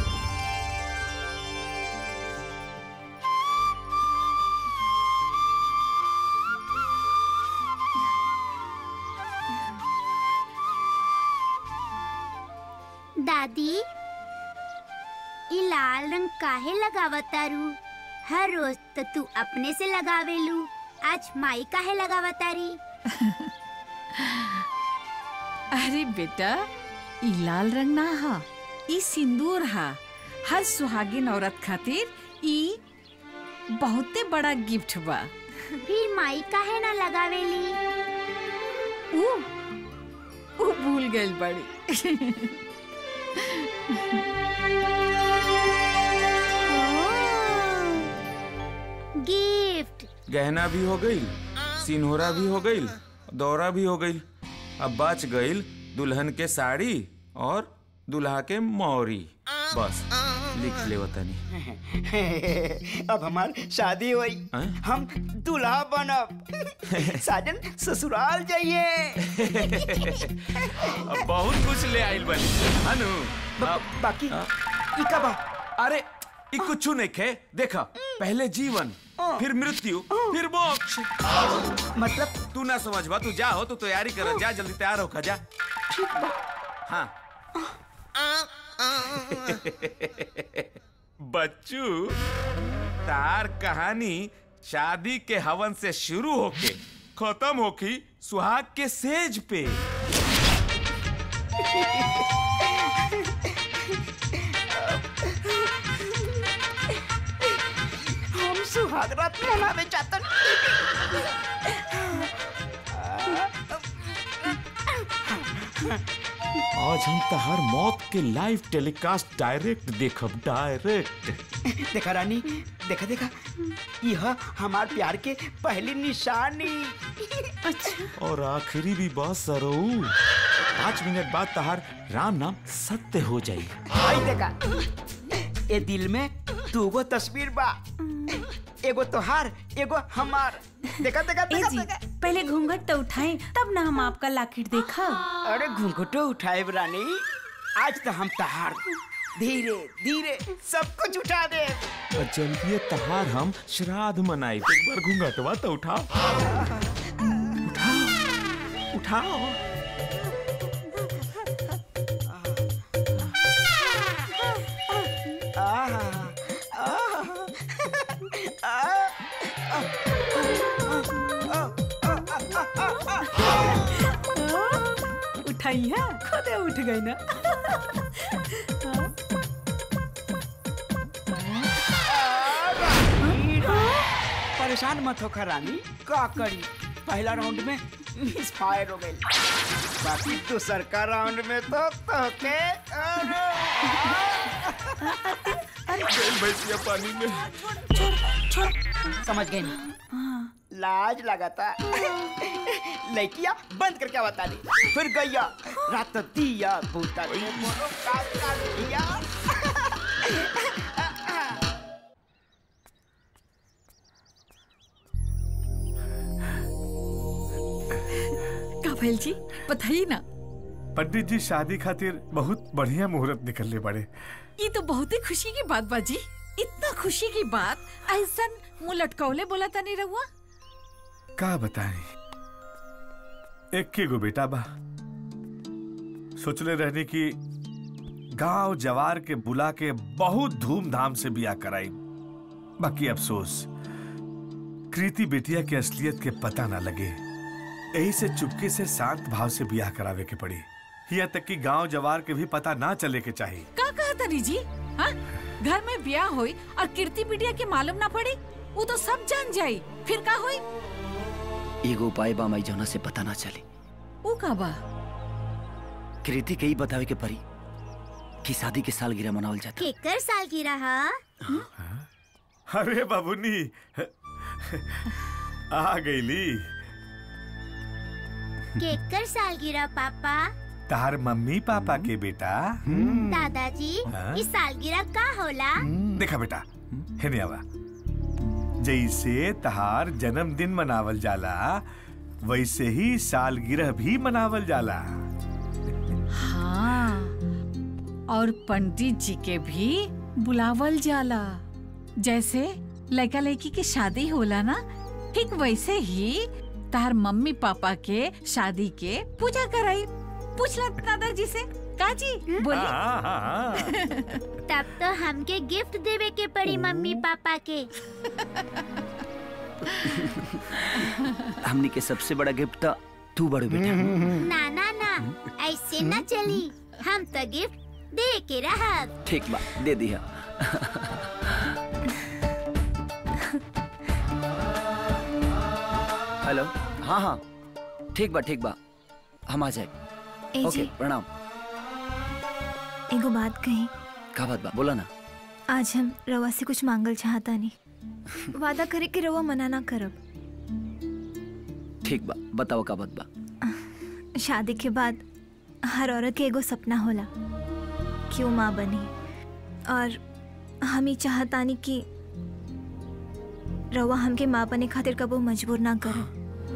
दादी ई लाल रंग काहे लगावतारू हर रोज तो तू अपने से लगावेलू आज माई काहे लगावतारी अरे बेटा ई लाल रंग ना हा ई सिंदूर हा हर सुहागिन औरत खातिर ई बहुते बड़ा गिफ्ट बा फिर माई काहे ना लगावेली ऊ ऊ भूल गइल बड़ी गिफ्ट गहना भी हो गई सिनहोरा भी हो गई दौरा भी हो गई अब बच गई दुल्हन के साड़ी और दुल्हा के मौरी बस लिख ले वतनी अब हमार शादी हुई हम दूल्हा बनब साजन ससुराल जाइए अब बहुत कुछ ले आइल बनी अनु बाकी ई का बा अरे ई कुछ नहीं खे देखा पहले जीवन फिर मृत्यु फिर मोक्ष मतलब तू ना समझ बा तू जा हो तू तैयारी कर जा जल्दी तैयार हो जा हाँ बच्चू तार कहानी शादी के हवन से शुरू होके खत्म होकी सुहाग के सेज पे हम सुहाग रात मनावे चाहतन आज हम तहार मौत के लाइव टेलीकास्ट डायरेक्ट देखब डायरेक्ट देखा रानी देखा देखा यह हमार प्यार के पहली निशानी अच्छा और आखिरी भी बात सरऊ पाँच मिनट बाद तहार राम नाम सत्य हो जाई आई देखा ए दिल में दूगो तस्वीर बा एगो तोहार एगो हमार देखा देखा ए देखा, जी देखा। पहले घूंघट तो उठाएं तब ना हम आपका लाकिट देखा अरे घूंघटो उठाए रानी आज तो हम तहार धीरे धीरे सब कुछ उठा दे और जल्दी तहार हम श्राद्ध मनाई एक बार घूंघटवा तो उठाओ उठाओ उठाओ उठाई है खुद उठ गई ना परेशान मत हो रानी का करी पहला राउंड में मिस फायर हो गई बाकी दूसर का राउंड में तो तो के भैंसिया पानी में समझ गए नहीं लाज लगाता लड़किया बंद करके बता दी फिर गैया रात दिया भूता के मोरो का का दिया का भैल जी बताइए ना पंडित जी शादी खातिर बहुत बढ़िया मुहूर्त निकलने बड़े ये तो बहुत ही खुशी की बात बाजी इतना खुशी की बात ऐसा मुंह लटकौले बोला था नहीं रहुआ का बताएं एक के गो बेटा बा सोचले रहने की गांव जवार के बुला के बहुत धूमधाम से बिया कराई बाकी अफसोस कृति बेटिया के असलियत के पता ना लगे यही से चुपके से शांत भाव से बियाह करावे के पड़ी यहाँ तक कि गांव जवार के भी पता ना चले के चाहिए का कहा था जी हाँ घर में ब्याह हुई और कीर्ति बिटिया के मालूम ना पड़ी वो तो सब जान जाई फिर का हुई एगो उपाय बा माई जौना से पता ना चले वो का बा कृति के ही बतावे के परी कि शादी के सालगिरह मनावल जाता केकर सालगिरह अरे बाबूनी आ गईली केकर सालगिरह पापा तार मम्मी पापा के बेटा दादाजी हाँ? इस सालगिरह का होला देखा बेटा हेने आवा जैसे तहार जन्मदिन मनावल जाला वैसे ही सालगिरह भी मनावल जाला हाँ और पंडित जी के भी बुलावल जाला जैसे लड़का लड़की की शादी होला ना ठीक वैसे ही तार मम्मी पापा के शादी के पूजा कराई पूछला दादाजी से काजी बोली हाँ, हाँ, हाँ। तब तो हमके गिफ्ट देवे के पड़ी मम्मी पापा के हमनी के सबसे बड़ा गिफ्ट तो तू बड़ो बेटा ना ना ना ऐसे न चली हम तो गिफ्ट दे के रहब ठीक बा दे दिया हेलो हाँ हाँ ठीक बा ठीक बा हम आ जाए ए ओके जी। प्रणाम एगो बात कही का बात बा बोला ना आज हम रवा से कुछ मांगल चाहता नहीं वादा करे कि रवा मना ना करब ठीक बा बताओ का बात बा शादी के बाद हर औरत के एगो सपना होला कि वो माँ बनी और हम ही चाहतानी कि रवा हमके माँ बने खातिर कबो मजबूर ना कर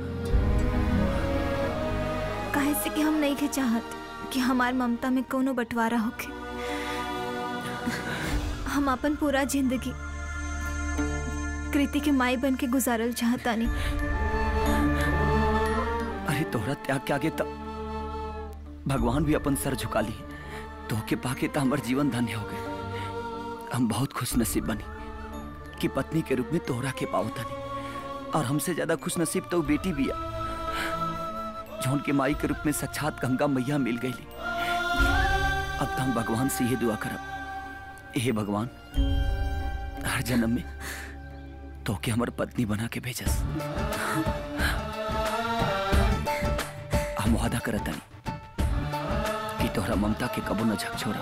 काहे से कि हम नहीं के चाहत कि हमार ममता में कोनो बंटवारा होके हम अपन पूरा जिंदगी कृति के माई बन के गुजारल चाहतानी अरे तोहरा त्याग के आगे तब भगवान भी अपन सर झुका ली तो के पाके तो हमार जीवन धन्य हो गए हम बहुत खुश नसीब बनी कि पत्नी के रूप में तोहरा के पाओ तनी और हमसे ज्यादा खुश नसीब तो बेटी भी है जौन के माई के रूप में साक्षात गंगा मैया मिल गई अब तो हम भगवान से ये दुआ करब हे भगवान हर जन्म में तो के हमार पत्नी बना के भेजस हम वादा करत हनी कि तोहरा ममता के कबो न झकझोरा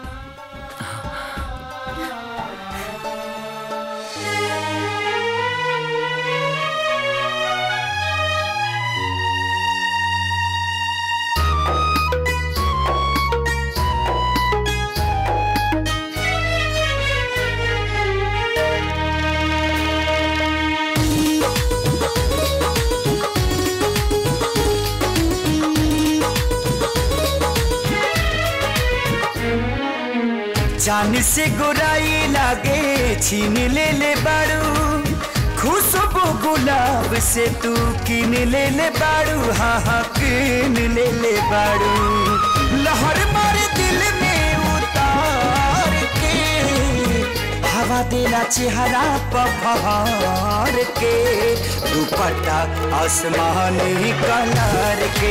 जान से गोराई लागे छीन ले ले बारू खुशबू गुलाब से तू किन ले ले बारू हाँ हाँ किन ले ले बारू लहर मारे दिल में उतार के हवा देना चेहरा पहाड़ के दुपट्टा आसमानी कलर के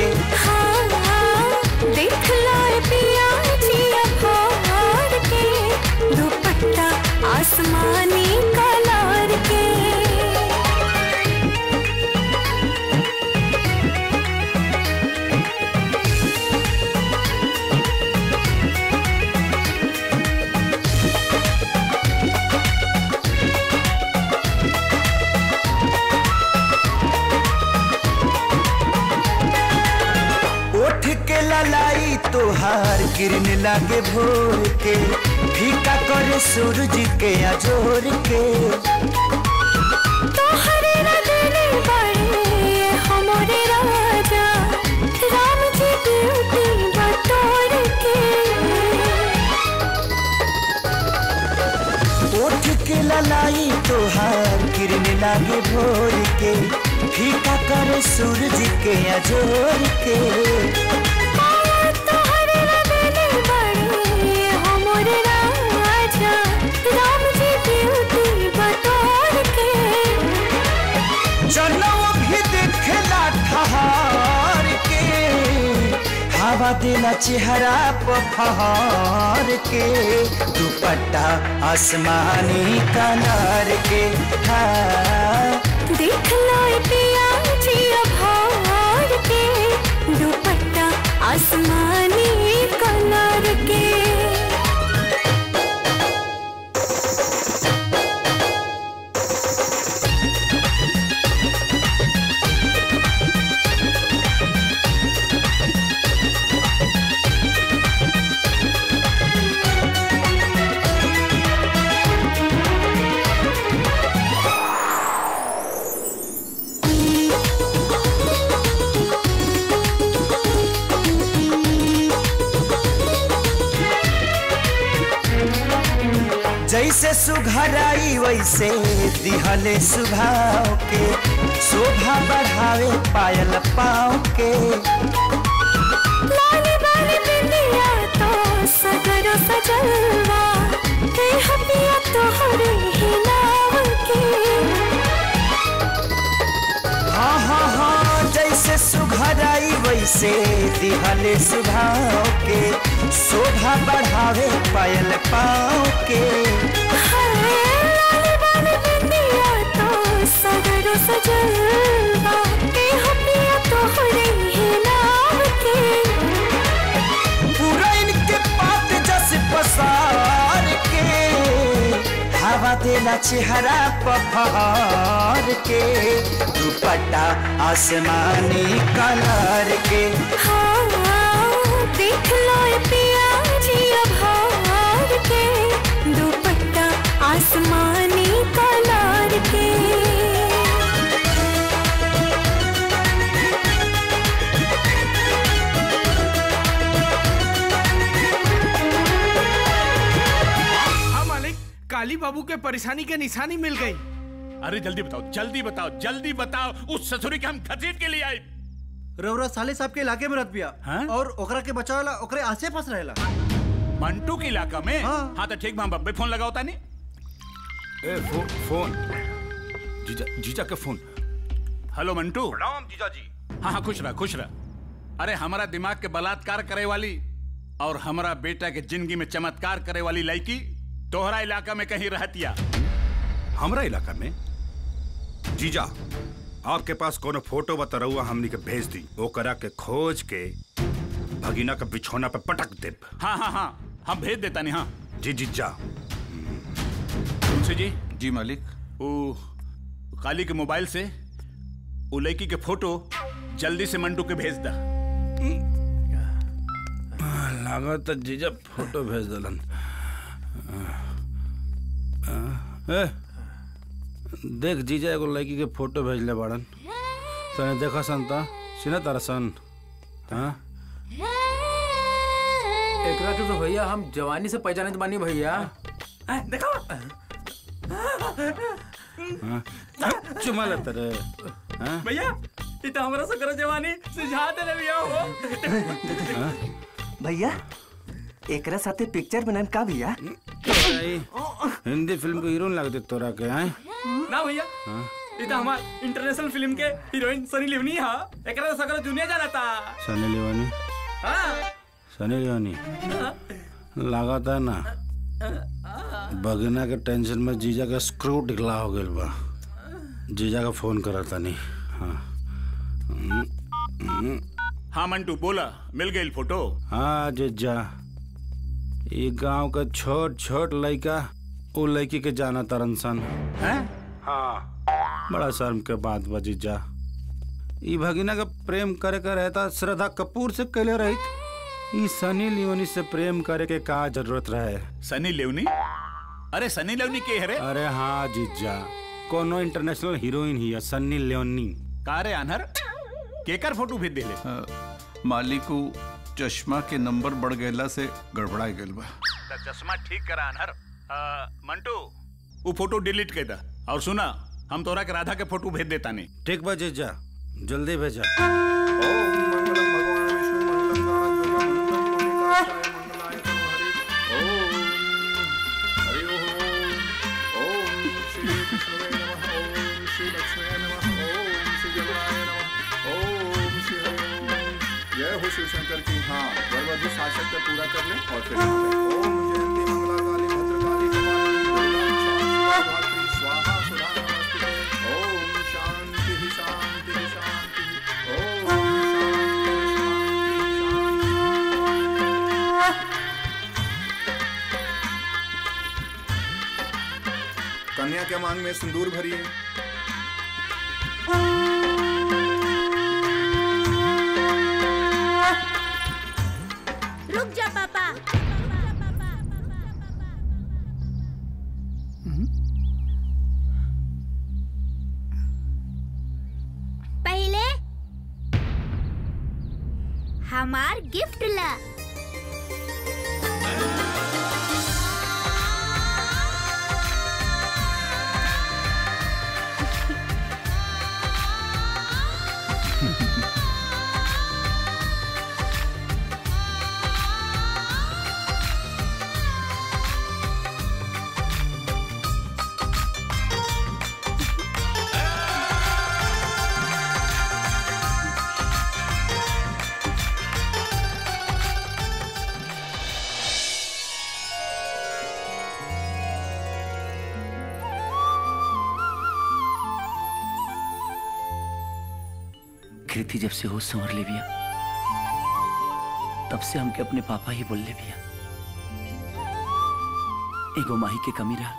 देख लो ए पिया जिया फाड़ के दुपट्टा आसमानी कलर के उठ के ललाई तोहार किरण लागे भोर के फीका करे सूरज के अजोर के तोहरे रगने बड़े हमरे राजा राम जी ब्यूटी बतोर के उठ के ललाई तोहार किरण लागे भोर के फीका करे सूरज के अजोर के तोहरे रगने बड़े हमरे राजा राम जी ब्यूटी बतोर के जनम भी देखला ठहार के हवा देला चेहरा पहाड़ के दुपट्टा आसमानी कलर के हाँ देख लो ए पिया जिया फाड़ के दुपट्टा आसमानी कलर के जैसे सुघराई वैसे दिहले सुभाव के शोभा बढ़ावे पायल पाँव के लाली बाली बिंदिया तो सगरो सजलवा हे हपिया तोहरे ही नाव के हाँ हाँ हाँ जैसे सुघराई वैसे दिहले सुभाव के शोभा बढ़ावे पायल पाँव के लाली बाली बिंदिया तो सगरो सजलवा हे हपिया तोहरे ही नाव के पूरा इनके पात जस पसार के हवा देला चेहरा पहाड़ के दुपट्टा आसमानी कलर के हाँ देख लो ए पिया जिया फाड़ के दुपट्टा आसमानी कलर के हाँ मालिक काली माली बाबू के परेशानी के निशानी मिल गई अरे जल्दी बताओ जल्दी बताओ जल्दी बताओ उस ससुरी के हम घसीट के लिए आए रउरा साले साहब के इलाके में रह पिया और ओकरा के बचावेला ओकरे आसे पास रहेला मंटू के इलाका में हाँ, तो ठीक बा बब्बे फोन लगाओ तानी ए फो, फोन जीजा जीजा का फोन हेलो मंटू प्रणाम जीजा जी हाँ हाँ खुश रह खुश रह अरे हमारा दिमाग के बलात्कार करे वाली और हमारा बेटा के जिंदगी में चमत्कार करे वाली लड़की तोहरा इलाका में कहीं रहतिया हमरा इलाका में जीजा आपके पास कोनो फोटो बता रहुआ हमनी के भेज दी वो करा के खोज के भगीना का बिछौना पे पटक दे हाँ हाँ हाँ हम भेज देता नहीं हाँ जी जीजा तुलसी जी जी मालिक वो काली के मोबाइल से वो लड़की के फोटो जल्दी से मंटू के भेज दा लागत जीजा फोटो भेज दलन ए, देख जीजा एगो लड़की के फोटो भेजले बाड़न तने देखा सन त सिना तारा सन हाँ एकरा के तो भैया हम जवानी से पहचाने बानी भैया देखो हाँ चुमा ले तेरे हाँ भैया ये तो हमरा से करो जवानी सुझा दे रे भैया हो हाँ भैया एकरा साथे पिक्चर बनान का भैया तोरा ई हिंदी फिल्म के हीरोइन लगते तोरा के हैं ना भैया हाँ ये तो हमार इंटरनेशनल फिल्म के हीरोइन सनी लिवनी हा एकरा तो सगरो दुनिया जानता सनी लियोनी हां सनी लियोनी लागत है ना बगना के टेंशन में जीजा का स्क्रू ढिकला हो गइल बा जीजा का फोन करत तनी हाँ हम्म, हम्म। हाँ मंटू बोला मिल गई फोटो हाँ जीजा ये गांव का छोट छोट लड़का वो लड़की के जाना तरन सन हैं हाँ बड़ा शर्म के बात बा जीजा ई भगिना का प्रेम करे का रहता श्रद्धा कपूर से कैले रही ई सनी लियोनी से प्रेम करे के का जरूरत रहे सनी लेवनी अरे सनी लेवनी के है रे अरे हाँ जीजा कोनो इंटरनेशनल हीरोइन ही है सन्नी लियोनी का रे अनहर केकर फोटो भेज देले मालिक चश्मा के नंबर बढ़ गएला से गड़बड़ा गइल बा त चश्मा ठीक करा अनहर आ, मंटू वो फोटो डिलीट कर दा और सुना हम तोरा के राधा के फोटो भेज देता नहीं ठीक बा जीजा जल्दी भेजा जय हो शिव शंकर की हाँ गर्भवती शासक का पूरा कर ले और फिर ओम जयंती मंगला काली भद्रकाली कपालिनी दुर्गा क्षमा शिवा धात्री स्वाहा सुधा नमस्ते ओम शांति शांति शांति ओम कन्या के मांग में सिंदूर भरिए रुक जा पापा पहले हमार गिफ्ट ला कृति जब से होश संवर ले बिया तब से हमके अपने पापा ही बोल ले बिया एगो माही के कमी रहा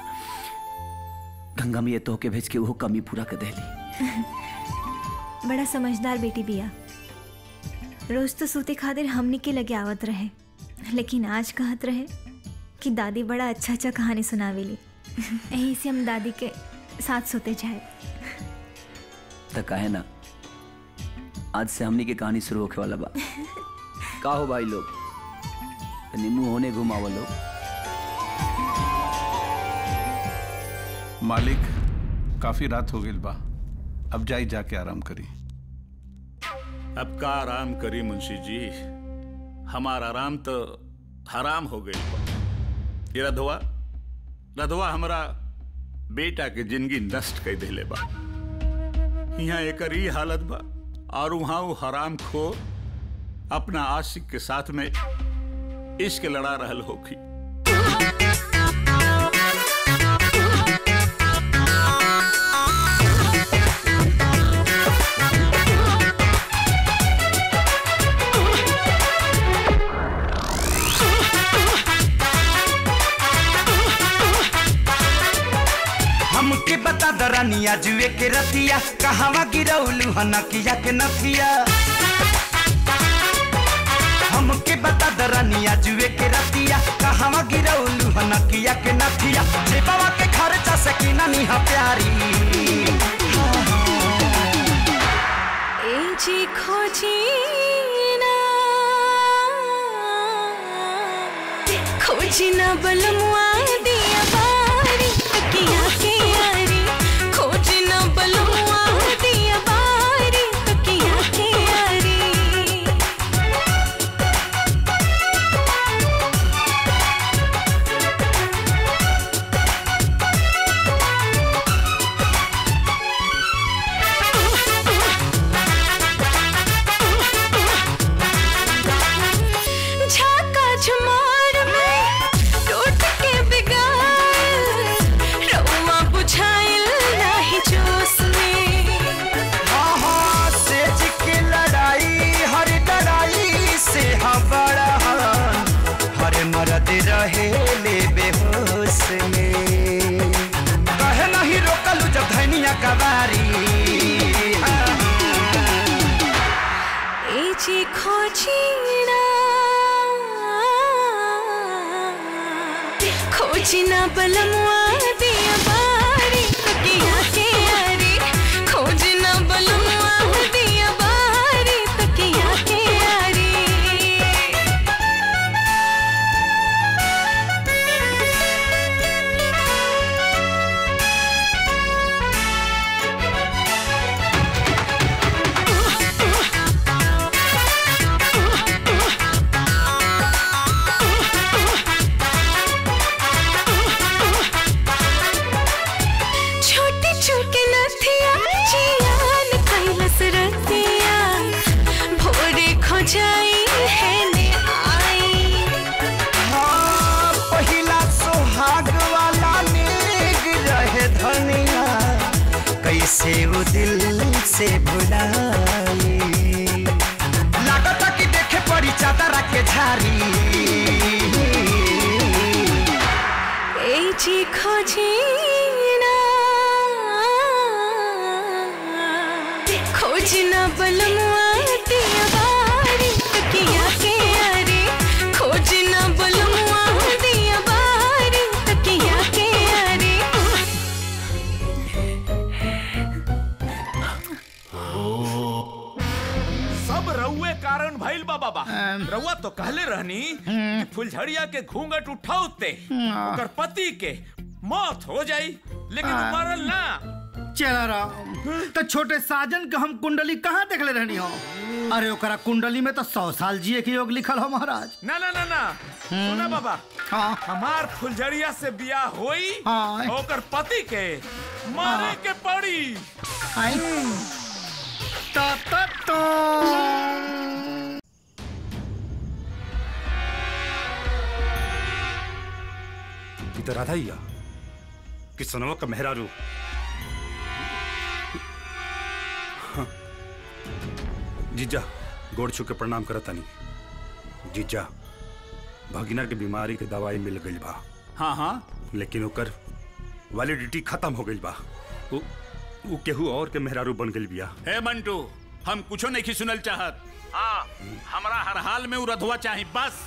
गंगा में ये तो के भेज के वो कमी पूरा कर देली बड़ा समझदार बेटी बिया रोज तो सूते खातिर हमनी के लगे आवत रहे लेकिन आज कहत रहे कि दादी बड़ा अच्छा अच्छा कहानी सुनावेली यही से हम दादी के साथ सोते जाए तो काहे ना आज से हमनी के कहानी शुरू होके वाला बा का हो भाई लोग तनी मुंह होने घुमावो लोग मालिक काफी रात हो गई बा अब जाई जाके आराम करी अब का आराम करी मुंशी जी हमार आराम तो हराम हो गई बा। ये रधवा रधवा हमरा बेटा के जिंदगी नष्ट कर दिले बा यहाँ एकर ही हालत बा और वहां वो हराम खो अपना आशिक के साथ में इश्क लड़ा रहल होखी हमके बता दरानिया जुए के रतिया कहवा गिरौलू हनकिया के नथिया हमके बता दरानिया जुए के रतिया कहवा गिरौलू हनकिया के नथिया जे बाबा के खर्चा से किना निहा प्यारी ए जी खोजी ना खोजी ना बलमुआ दिया बारी तकिया के यारी खोजी ना बलमुआ दिया बारी तकिया के यारी झाका झुमार में टूट के बिगाड़ रउआ बुझाइल नाही जोश में हाँ हाँ सेज के लड़ाई हर लड़ाई से हाँ बड़ा हर मरद रहे ले बेहोश में कहे नहीं रोकलू जब धनिया कबारी ए जी खोजी ना खोजी ना बलमुआ दिया बारी तकिया के यारी खोजी ना बलमुआ दिया बारी तकिया के यारी छोटी छोटी नथिया जियान कैलस रतिया भोरे खोजाई है ने आई हाँ पहिला सोहाग वाला नेग रहे धनिया कैसे वो दिल से भुलाई लागता कि देखे पड़ी चादर के झारी ए जी खोजी ना खोजी ना बलमुआ दिया बारी तकिया के यारी खोजी ना बलमुआ दिया बारी तकिया के यारी सब रउए कारण भइल बा बाबा रउआ तो कहले रहनी कि फुलझड़िया के घूंघट उठाउते ओकर पति के मौत हो जाई लेकिन उ मरल ना चला राम तो छोटे साजन के हम कुंडली कहाँ देखले रहनी हो अरे ओकरा कुंडली में तो सौ साल जिए के योग लिखल हो महाराज ना ना ना ना सुना बाबा हाँ हमार फुलझड़िया से बियाह होई हाँ। ओकर पति के मारे के पड़ी ता ता ता ये तो राधा ही आ कि सनवा का मेहरारू हाँ। जीजा गोड़ छू के प्रणाम करता नहीं जीजा भगिना के बीमारी के दवाई मिल गई बा हाँ हाँ लेकिन ओकर वैलिडिटी खत्म हो गई बा उ, उ केहू और के मेहरारू बन गई बिया हे मंटू हम कुछो नहीं सुनल चाहत हाँ हमरा हर हाल में उ रधवा चाही बस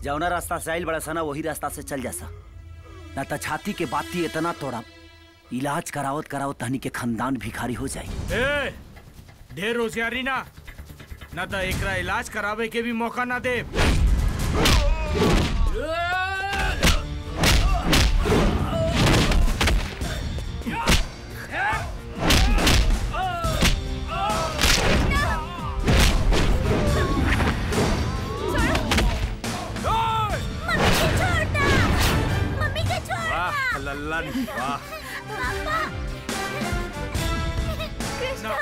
जौना रास्ता से आइल बड़ा सा ना वही रास्ता से चल जासा ना तो छाती के बाती इतना तोड़ा इलाज करावत करावत तहनी के खानदान भिखारी हो जाई ए, ढेर होशियारी ना न तो एकरा इलाज करावे के भी मौका ना दे मम्मी के छोड़ वाह लल्लन वाह पापा कृष्णा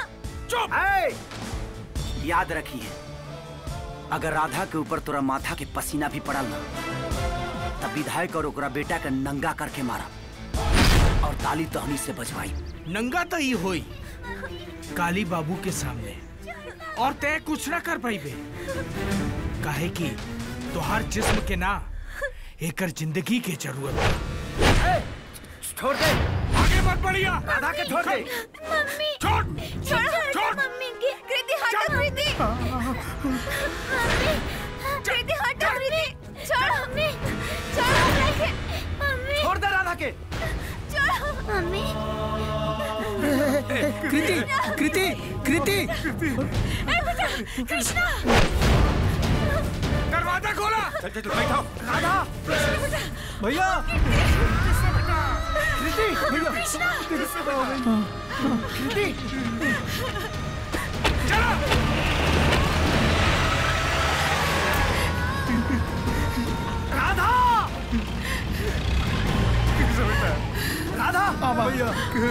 चुप याद रखिए अगर राधा के ऊपर तोरा माथा के पसीना भी पड़ल ना तब विधायक और ओकरा बेटा के नंगा करके मारा और ताली तहनी से बजवाई नंगा तो ही होई काली बाबू के सामने और तय कुछ ना कर पाई बे काहे कि तोहार जिस्म के ना एकर जिंदगी के जरूरत बा। छोड़ दे आगे मत बढ़िया राधा के छोड़ दे मम्मी छोड़ छोड़ छोड़ मम्मी की कृति हटो कृति मम्मी कृति हटो कृति छोड़ मम्मी छोड़ मम्मी मम्मी छोड़ दे राधा के छोड़ मम्मी कृति कृति कृति ए बेटा कृष्णा दरवाजा खोला चल चल बैठो राधा भैया कृति भैया कृति राधा राधा भैया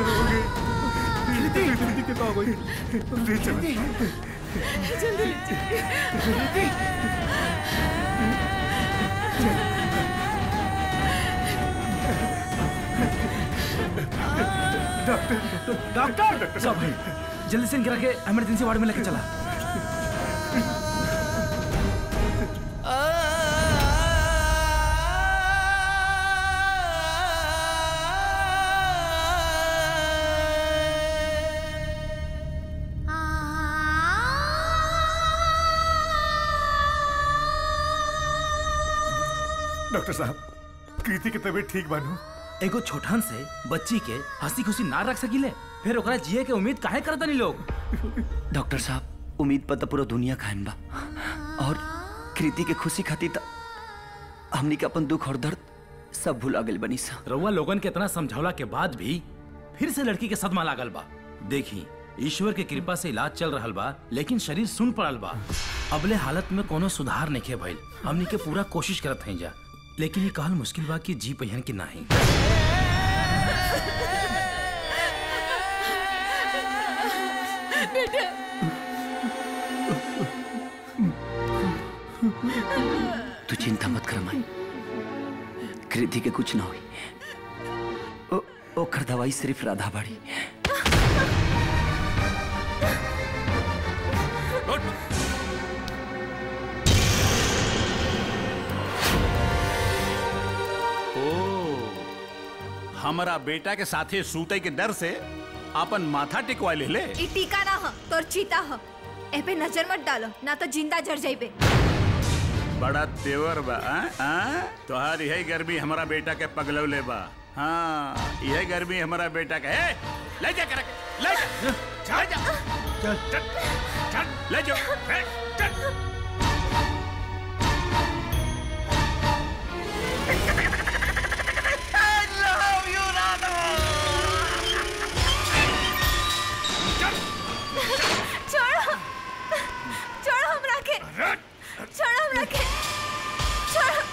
कृति कृति के पास गई ले चलो जल्दी कृति डॉक्टर सब भाई जल्दी से गिरा के इमरजेंसी वार्ड में लेके चला डॉक्टर साहब कृति की तबीयत ठीक बानू एगो छोटन से बच्ची के हंसी खुशी ना रख सकीले फिर ओकरा जिए के उम्मीद काहे करता नहीं लोग डॉक्टर साहब उम्मीद पर तो पूरा दुनिया कायम बा और कृति के खुशी खातिर त हमनी के अपन दुख और दर्द सब भुला गेल बनी सा रउआ लोगन के इतना समझौला के बाद भी फिर से लड़की के सदमा लागल बा देखी ईश्वर के कृपा से इलाज चल रहल बा लेकिन शरीर सुन पड़ल बा अबले हालत में कोनो सुधार नहीं भइल हमनी के पूरा कोशिश करत हैं जा लेकिन ये कहल मुश्किल बा कि जी पहियन की नाही बेटा तू चिंता मत कर माई कृति के कुछ ना हुई ओ, ओकर दवाई सिर्फ राधा बाड़ी ओ हमारा बेटा के साथे सूते के डर से अपन माथा टिकवा ले ले ई टीका ना ह तोर चीता ह ए पे नजर मत डालो ना तो जिंदा जर जाइबे बड़ा तेवर बा आ? आ? तोहार यही गर्मी हमारा बेटा के पगलौले बा हाँ यही गर्मी हमारा बेटा के ए, ले जा कर ले जा ले जा चल चल चल ले जाओ ए, चल छोड़ो छोड़ो हमरा के छोड़ो हमरा के छोड़ो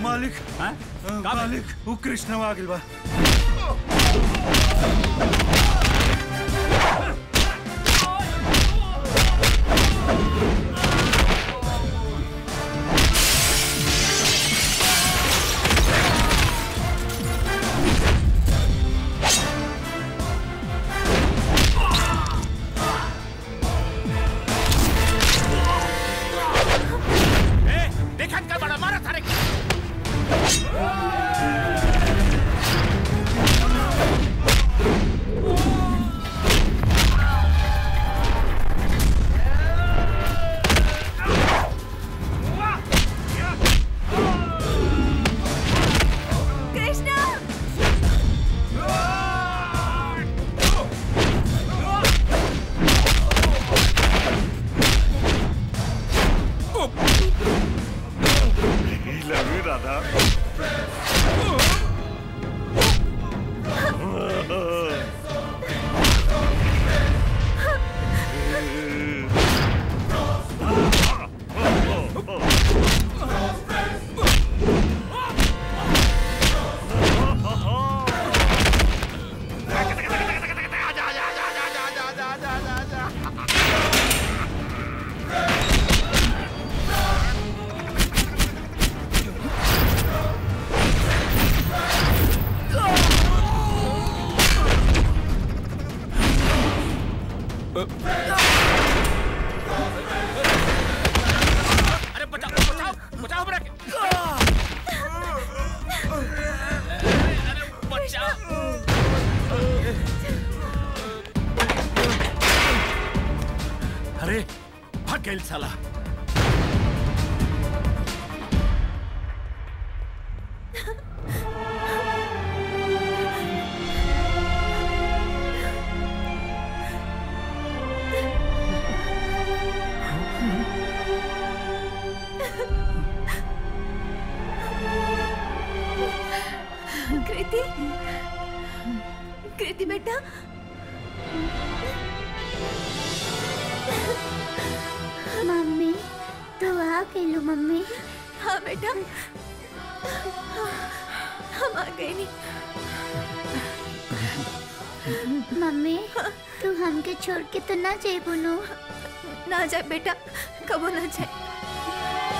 मालिक मालिक वो कृष्ण आ गइल बा देखा कर बड़ा मारा थारे कृष्णा लव यू राधा अरे बचाओ बचाओ बचाओ हमरा के अरे बचाओ अरे भाग गइल साला कृति कृति बेटा मम्मी तू आ गेलू मम्मी हाँ बेटा हम आ गए नहीं मम्मी तू हमके छोड़ के तो ना जाए बोलो ना जाए बेटा कबो ना जाए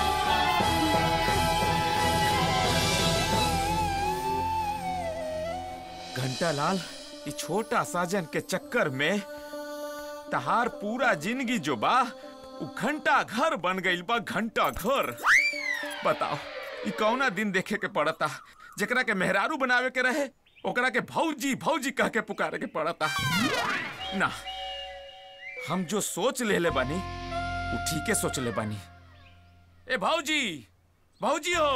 घंटा लाल ये छोटा साजन के चक्कर में तहार पूरा जिंदगी जो बा उ घंटा घर बन गइल बा घंटा घर बताओ ई कौना दिन देखे के पड़ता जेकरा के मेहरारू बनावे के रहे ओकरा के भौजी भौजी कह के पुकारे के पड़ता ना हम जो सोच लेले बानी उ ठीके सोच ले बानी ए भौजी भौजी हो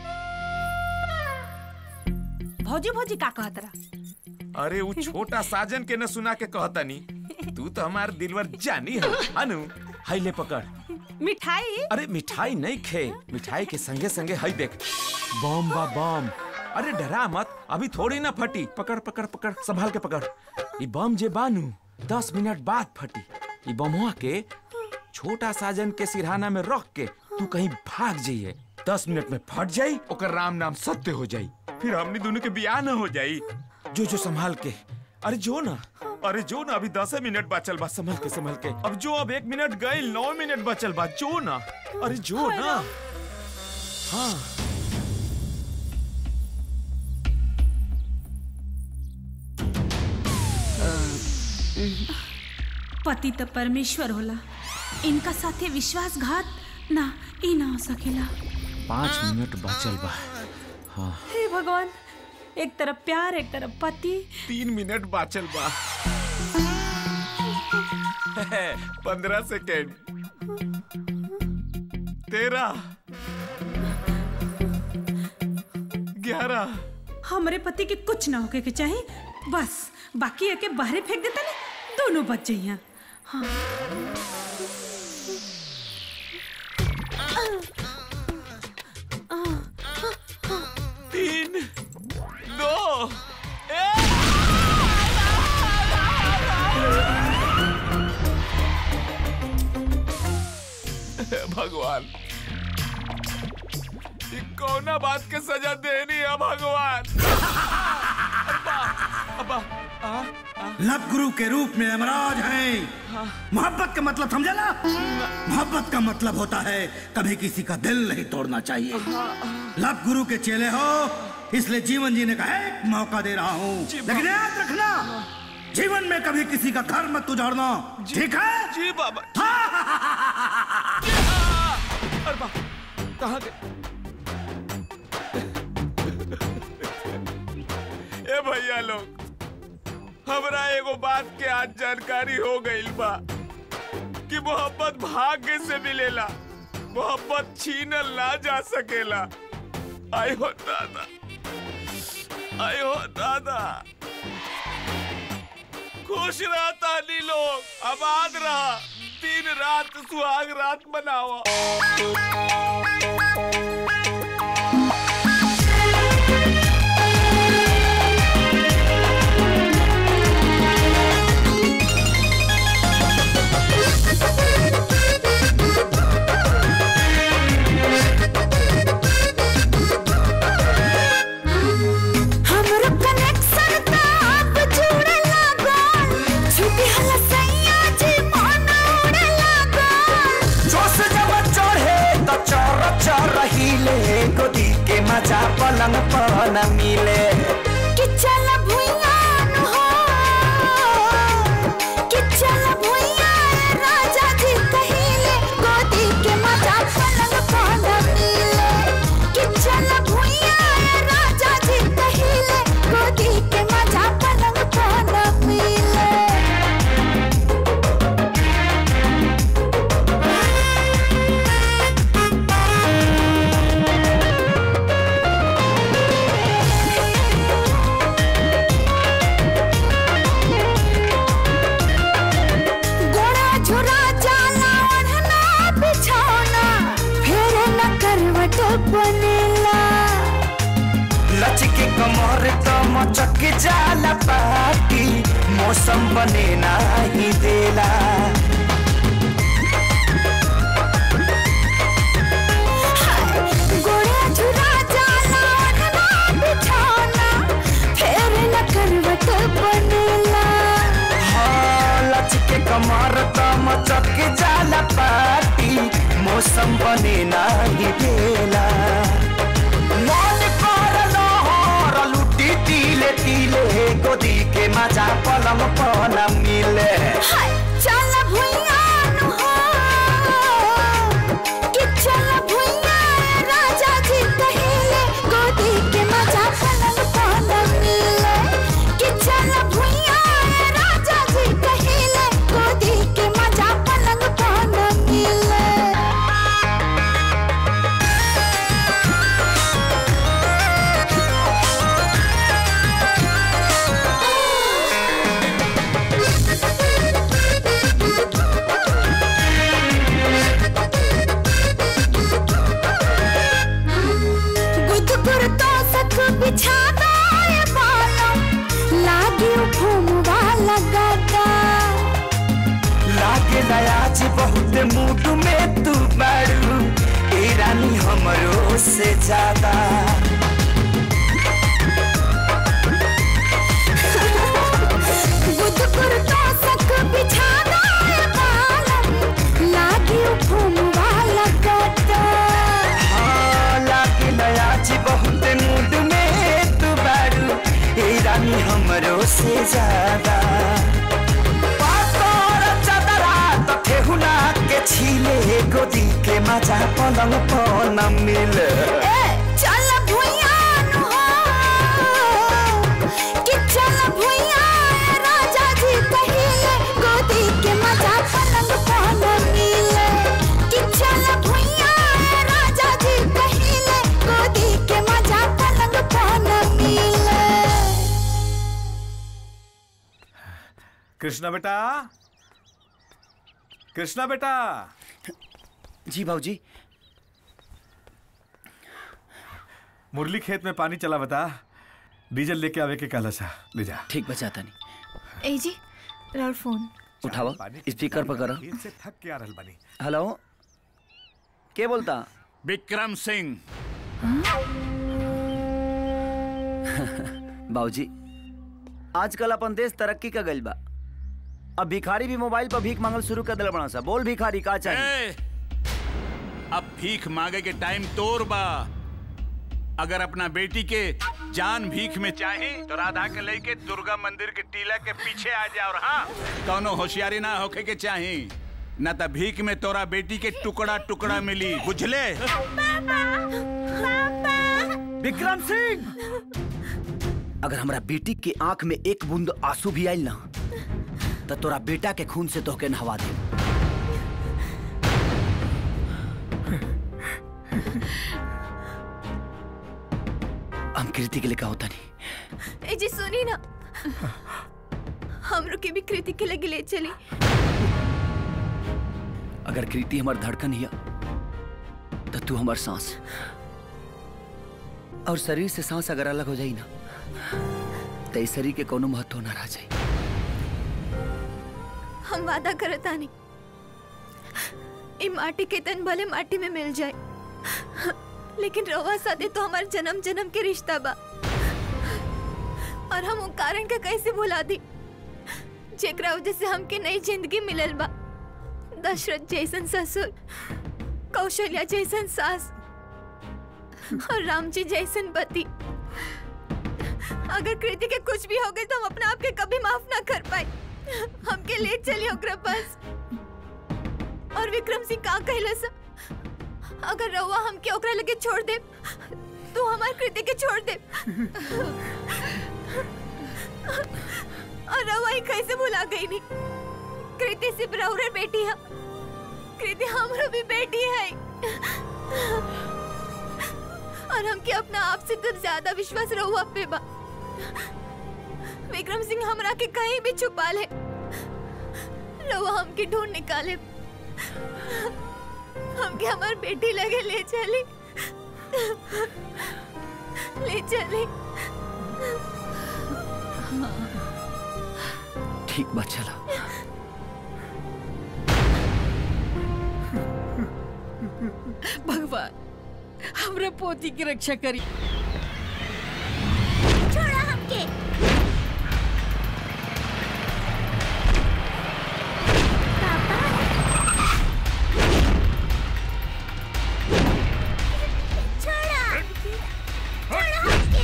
भौजी भौजी का कहत रहा अरे वो छोटा साजन के न सुना के कहतनी तू तो हमार दिलवर जानी हो अनु हाई ले पकड़ मिठाई अरे मिठाई नहीं खे मिठाई के संगे संगे हाई देख बम बा बम अरे डरा मत अभी थोड़ी ना फटी पकड़ पकड़ पकड़ संभाल के पकड़ ये बम जे बानू दस मिनट बाद फटी ये बमवा के छोटा साजन के सिरहाना में रख के तू कहीं भाग जाइए दस मिनट में फट जाई ओकर राम नाम सत्य हो जाई फिर हमनी दोनों के बियाह न हो जाई जो जो संभाल के अरे जो ना अरे जो ना अभी दस मिनट बचल बा संभल के संभल के अब जो अब एक मिनट गए नौ मिनट बचल बा जो ना अरे जो ना हाँ पति तो परमेश्वर होला इनका साथे विश्वासघात ना ई ना हो सकेला पाँच मिनट बचल बा हाँ हे भगवान एक तरफ प्यार एक तरफ पति तीन मिनट बाचल बा पंद्रह सेकेंड तेरह ग्यारह हमारे पति के कुछ ना होके के चाहिए बस बाकी है के बाहरे फेंक देता ना दोनों बच जाइए हाँ तीन दो भगवान ई कौना बात के सजा देनी है भगवान अब्बा अब्बा आ, आ, लव गुरु के रूप में यमराज हैं मोहब्बत का मतलब समझा ना मोहब्बत का मतलब होता है कभी किसी का दिल नहीं तोड़ना चाहिए लव गुरु के चेले हो इसलिए जीवन जीने का एक मौका दे रहा हूँ लेकिन याद रखना जीवन में कभी किसी का घर मत उजाड़ना ठीक है जी बाबा अरे बा कहाँ गए ए भैया लोग हमरा एगो बात के आज जानकारी हो गईल बा कि मोहब्बत भाग्य से मिलेला मोहब्बत छीनल ना जा सकेला आय हो दादा आय हो दादा खुश रहा ताली लोग आबाद रहा दिन रात सुहाग रात मनाओ हमरो कनेक्शन त अब जुड़े लागल छुट्टी हला सैया जी मन उड़े लागल जोश जब चढ़े तो चर चर हिले गोदी के मजा पलंग पर न मिले कि चल भुइया न हो कि चल भुइया ए राजा जी कहिले गोदी के मजा पलंग पर न मिले कि चल भुइया ए राजा जी कहिले गोदी के मजा पलंग पर न मिले गोड़ा झुरा जाला ओढ़ना बिछौना फिर न करवट बनेला लचके कमर तो मचक जाला पाटी मौसम बने नाही देला गोड़ा झुरा जाला ओढ़ना बिछौना फिर न करवट बनेला हाँ, लचके कमर तो मचक जाला पाटी मौसम बने नाही देला मन कर लहर लुटी तिले तिले गोदी के मजा पलंग पर न मिले हाय चल भुइया न हो कि चल भुइया ए राजा जी कहिले गोदी के मजा पलंग पर न मिले कि चल भुइया ए राजा जी कहिले गोदी के मजा पलंग पर न मिले गुदगुर तो सक बिछा दाए बालों लागे घूमवा लगाता लागे आज बहुत मूड में तू बारू ए रानी हमरो से ज्यादा गुदगुर तो सक बिछा दाए बालों लागे घूमवा लगाता हाँ, लागे आज बहुत मूड में तू बारू ए रानी हमरो से ज्यादा पातर चदरा तो ठेहुना के छीले गोदी के मजा पलंग पर न मिले ए चल भुइया न हो कि चल भुइया ए राजा जी कहिले गोदी के मजा पलंग पर न मिले कि चल भुइया ए राजा जी कहिले गोदी के मजा पलंग पर न मिले कृष्णा बेटा कृष्णा बेटा जी भाजी मुरली खेत में पानी चला बता डीजल लेके आवे के कहला सा ले जा ठीक बचाता नहीं ए जी राउर फोन उठाओ स्पीकर पर करो खेत से थक के आ रहल बानी हेलो के बोलता विक्रम सिंह बाबूजी आजकल अपन देश तरक्की का गइल बा अब भिखारी भी मोबाइल पर भीख मांगल शुरू कर दिल बड़ा सा बोल भिखारी का चाहिए ए, अब भीख मांगे के टाइम तोर बा अगर अपना बेटी के जान भीख में चाहे तो राधा के लेके दुर्गा मंदिर के टीला के पीछे आ जा और हाँ कौनो होशियारी ना होके के चाहे न त भीख में तोरा बेटी के टुकड़ा टुकड़ा मिली बुझले विक्रम सिंह अगर हमरा बेटी के आंख में एक बूंद आंसू भी आयल ना तो तोरा बेटा के खून से तोहके नहवा दे हम कृति के लिए का होता नहीं ए जी सुनी ना हमरो के भी कृति के लगे ले चली अगर कृति हमार धड़कन हिया तो तू हमार सांस और शरीर से सांस अगर अलग हो जाई ना तो इस शरीर के कोनो महत्व ना रह जाई हम वादा करता नहीं ई माटी के तन भले माटी में मिल जाए लेकिन रवा साथे तो हमार जन्म जन्म के रिश्ता बा और हम वो कारण का कैसे भुला दी जेकरा वजह से हमके नई जिंदगी मिलल बा दशरथ जैसन ससुर कौशल्या जैसन सास और राम जी जैसन पति अगर कृति के कुछ भी हो गए तो हम अपने आप के कभी माफ ना कर पाए हमके ले चलिए ओकरा पास और विक्रम सिंह का कहला सा अगर रउआ हमके ओकरा लगे छोड़ दे तो हमार कृति के छोड़ दे और रउआ ही कैसे भुला गई नहीं कृति सिर्फ रउरे बेटी है कृति हमरो भी बेटी है और हमके अपना आप से तो ज्यादा विश्वास रहुआ पे बा विक्रम सिंह हमरा के कहीं भी छुपा ले रहुआ हमके ढूंढ निकाले हमके हमार बेटी लगे ले चली ले चली ठीक बा चला भगवान हमरा पोती की रक्षा करी छोड़ा हमके छोड़ा छोड़ा हमके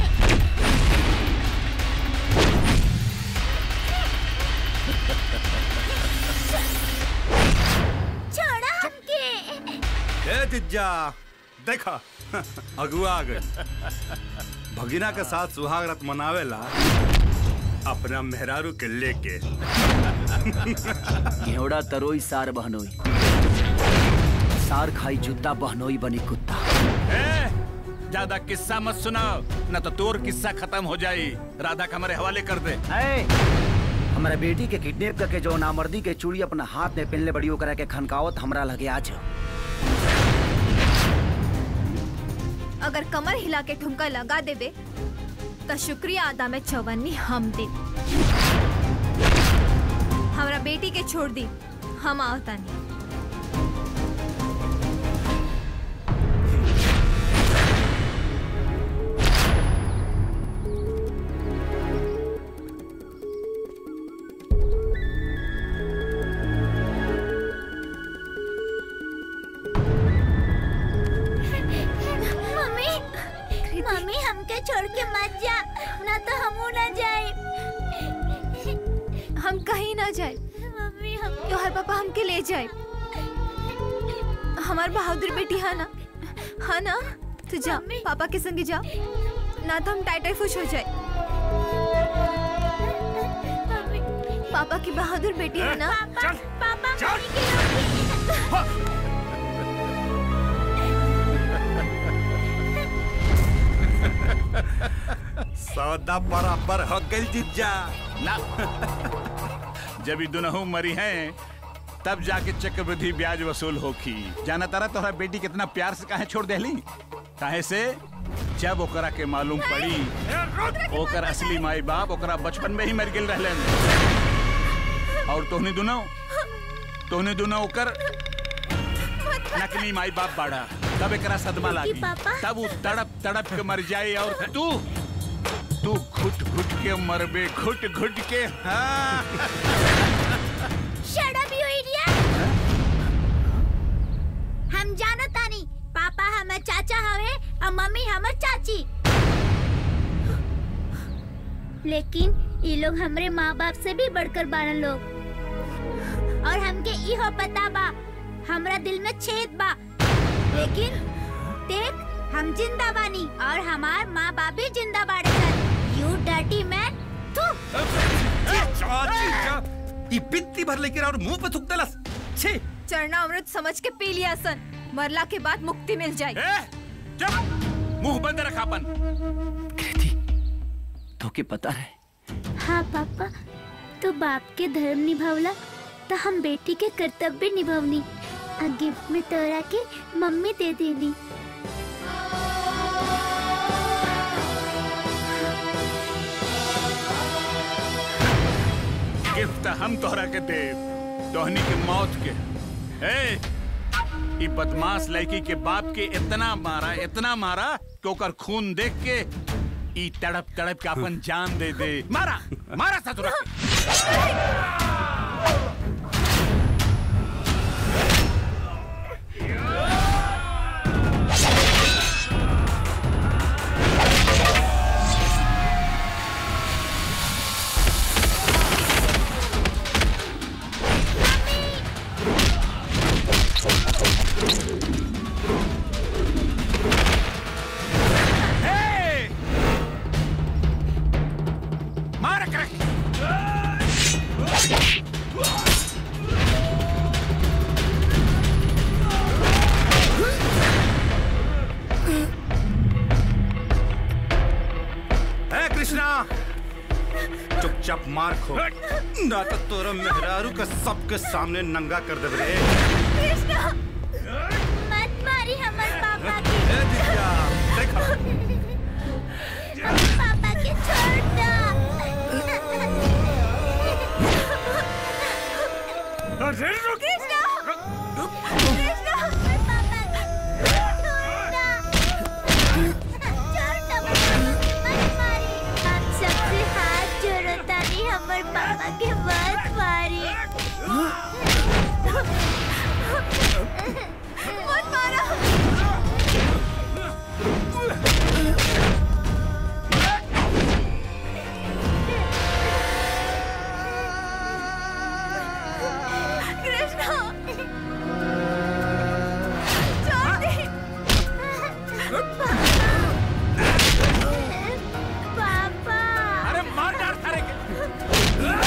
छोड़ा हमके ए जिज्जा देखा अगुआ आ गए भगिना के साथ सुहाग रात मनावेला अपना मेहरारू के लेके घेवड़ा तरोई सार बहनोई सार खाई जूता बहनोई बनी कुत्ता ए, ज्यादा किस्सा मत सुनाओ न तो तोर किस्सा खत्म हो जाई राधा का हमारे हवाले कर दे ए, हमारा बेटी के किडनैप करके जो नामर्दी के चूड़ी अपना हाथ में पहनले बड़ी ओकरा के खनकावत हमरा लगे आज अगर कमर हिला के ठुमका लगा देबे तो शुक्रिया अदा में चौवन्नी हम दे हमरा बेटी के छोड़ दी हम आवता नहीं मम्मी मम्मी हमके छोड़ के मत जा ना तो हमू ना जाए हम कहीं ना जाए मम्मी हम तोहर पापा हमके ले जाए हमार बहादुर बेटी है ना हाँ ना तू जा पापा के संग जा ना तो हम टाइटाई खुश हो जाए पापा की बहादुर बेटी है ना पापा सौदा बराबर हो गई जिज्जा ना जब ये दुनहु मरी हैं तब जाके चक्रवृद्धि ब्याज वसूल होखी जाना तारा तोहरा बेटी कितना प्यार से काहे छोड़ देली काहे से जब ओकरा के मालूम पड़ी ओकर असली माई बाप ओकरा बचपन में ही मर गेल रहलन और तोहनी दुनो तोहनी दुनो ओकर नकली माई बाप बाड़ा तब एकरा सदमा लागी पापा। तब वो तड़प तड़प के मर जाए और तू तू घुट घुट के मरबे घुट घुट के हाँ Shut up, you idiot! हम जानो तानी पापा हमर चाचा हवे और मम्मी हमर चाची लेकिन ये लोग हमरे माँ बाप से भी बढ़कर बारन लोग और हमके इहो पता बा हमरा दिल में छेद बा लेकिन देख हम जिंदा बानी और हमार माँ बाप भी जिंदा बाड़े सन यू डर्टी मैन तू ई बित्ती भर लेकर और मुंह पे थूक देलस छे चरना अमृत समझ के पी लिया सन मरला के बाद मुक्ति मिल जाए मुंह बंद रख अपन तो के पता है हाँ पापा तो बाप के धर्म निभावला तो हम बेटी के कर्तव्य निभावनी आ गिफ्ट में तोरा के मम्मी दे देली गिफ्ट हम तोहरा के दे तोहनी के मौत के ए ई बदमाश लड़की के बाप के इतना मारा इतना मारा कि ओकर खून देख के ई तड़प तड़प के अपन जान दे दे मारा मारा ससुरा के। ए! मारा कर है कृष्णा चुपचाप मार खो ना तो तोरा मेहरारू का सबके सामने नंगा कर दे रे कृष्णा मत मारी हमर पापा के ए दिव्या देखा हमर पापा के छोड़ दो अरे कृष्णा कृष्णा हमर पापा के छोड़ दो छोड़ दो मत मारी हम सबसे हाथ जोड़ो तानी हमर पापा के मत मारी मत मारा कृष्णा छोड़ दे पापा अरे मार डाल सारे के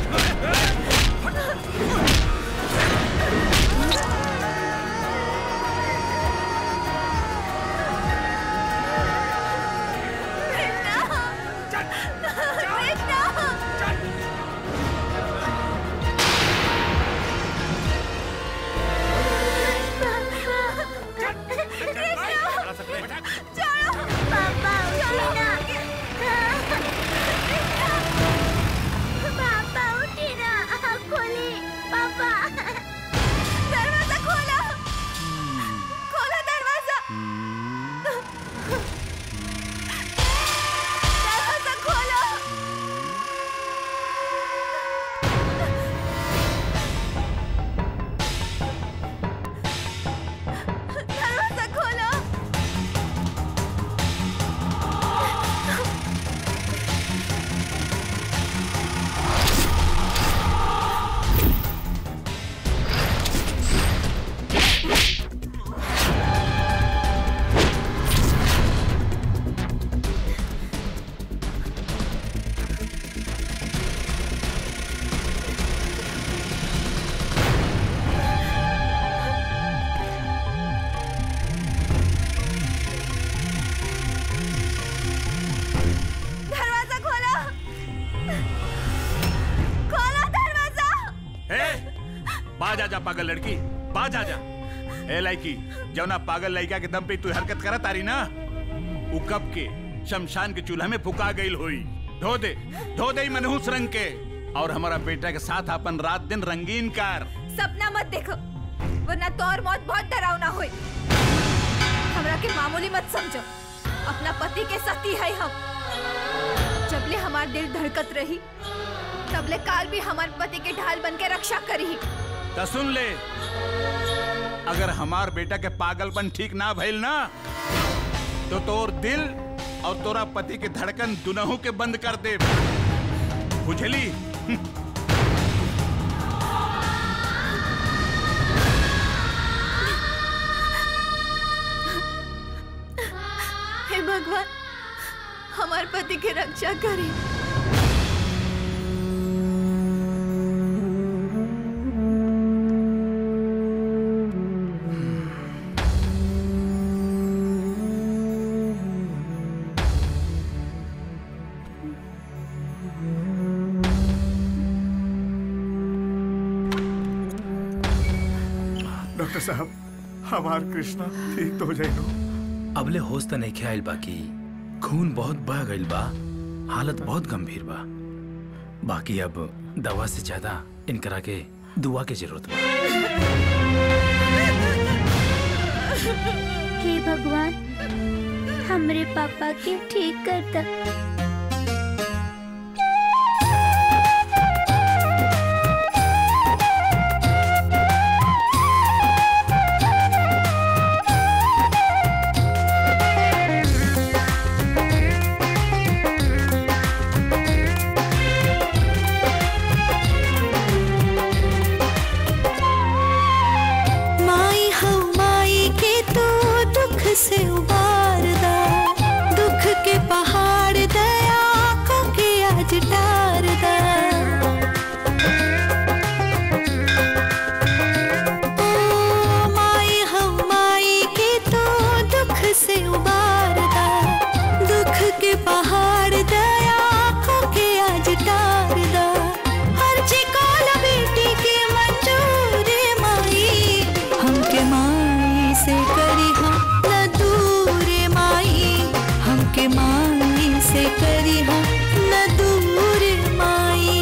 पापा उठी ना पापा उठी ना आँख खोली पापा दरवाजा खोला खोला दरवाजा दरवाजा खोलो दरवाजा खोलो दरवाजा खोलो खोलो दरवाजा ए बाज आ जा पागल लड़की बाज आ जा ए लड़की जवना पागल लड़का के दम पे तू हरकत करत तारी ना उ कब के शमशान के चूल्हा में फुका गईल होई धो दे धो दे ई मनहूस रंग के और हमारा बेटा के साथ अपन रात दिन रंगीन कर सपना मत देखो वरना तोर मौत बहुत डरावना होई हमरा के मामूली मत समझो अपना पति के सती है हम जबले हमार दिल धड़कत रही तबले काल भी हमार पति के ढाल बन के रक्षा करी तो सुन ले अगर हमार बेटा के पागलपन ठीक ना भइल ना तो तोर दिल और तोरा पति के धड़कन दुनहु के बंद कर दे बुझली हे भगवान हमार पति के रक्षा करी डॉक्टर साहब हमार कृष्णा ठीक तो हो जाएगा अबले होश त नहीं आइल बाकी खून बहुत बह गइल बा हालत बहुत गंभीर बा बाकी अब दवा से ज्यादा इनकरा के दुआ के जरूरत बा हे भगवान हमरे पापा के ठीक कर द माई हो माई के तू दुख से उबार दा दुख के पहाड़ दया को के आज डार दा ओ माई हो माई के तू दुख से उबार दा दुख के पहाड़ दया को के आज डार दा हर चिकाल बेटी के मंजूर माई हमके माई से करी हम न दूर माई हमके माई से करी हम न दूर माई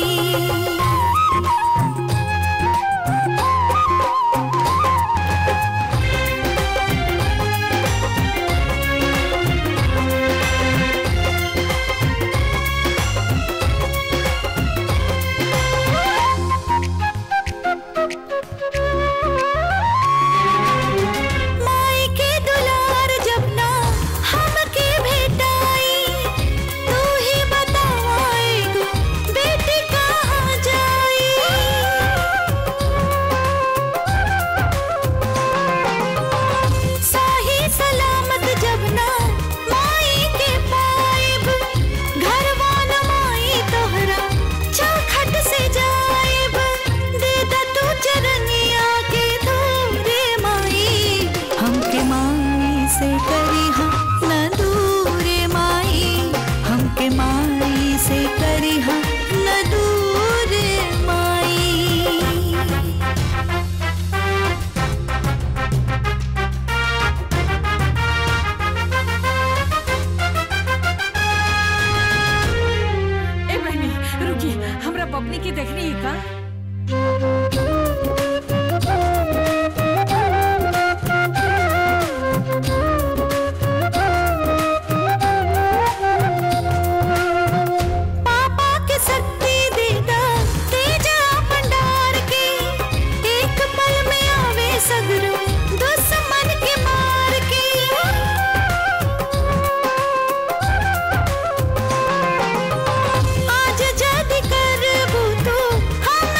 माई के दुलार जब ना हमके भेटाई तू ही बताएगा बेटी कहाँ जाई साही सलामत जब ना माई के पाइब घरवा न माई तोहरा चौखट से जाइब दे दा तू चरनिया के धूरे माई हमके माई से करी हम न दूरे माई हमके माई से करी हम न दूरे माई ए बहनी रुकी हमरा बबनी की देखनी है का पापा के शक्ति देगा तेजा भंडार के एक पल में आवे सगरो दुश्मन के मार के आज जद करबू तो हम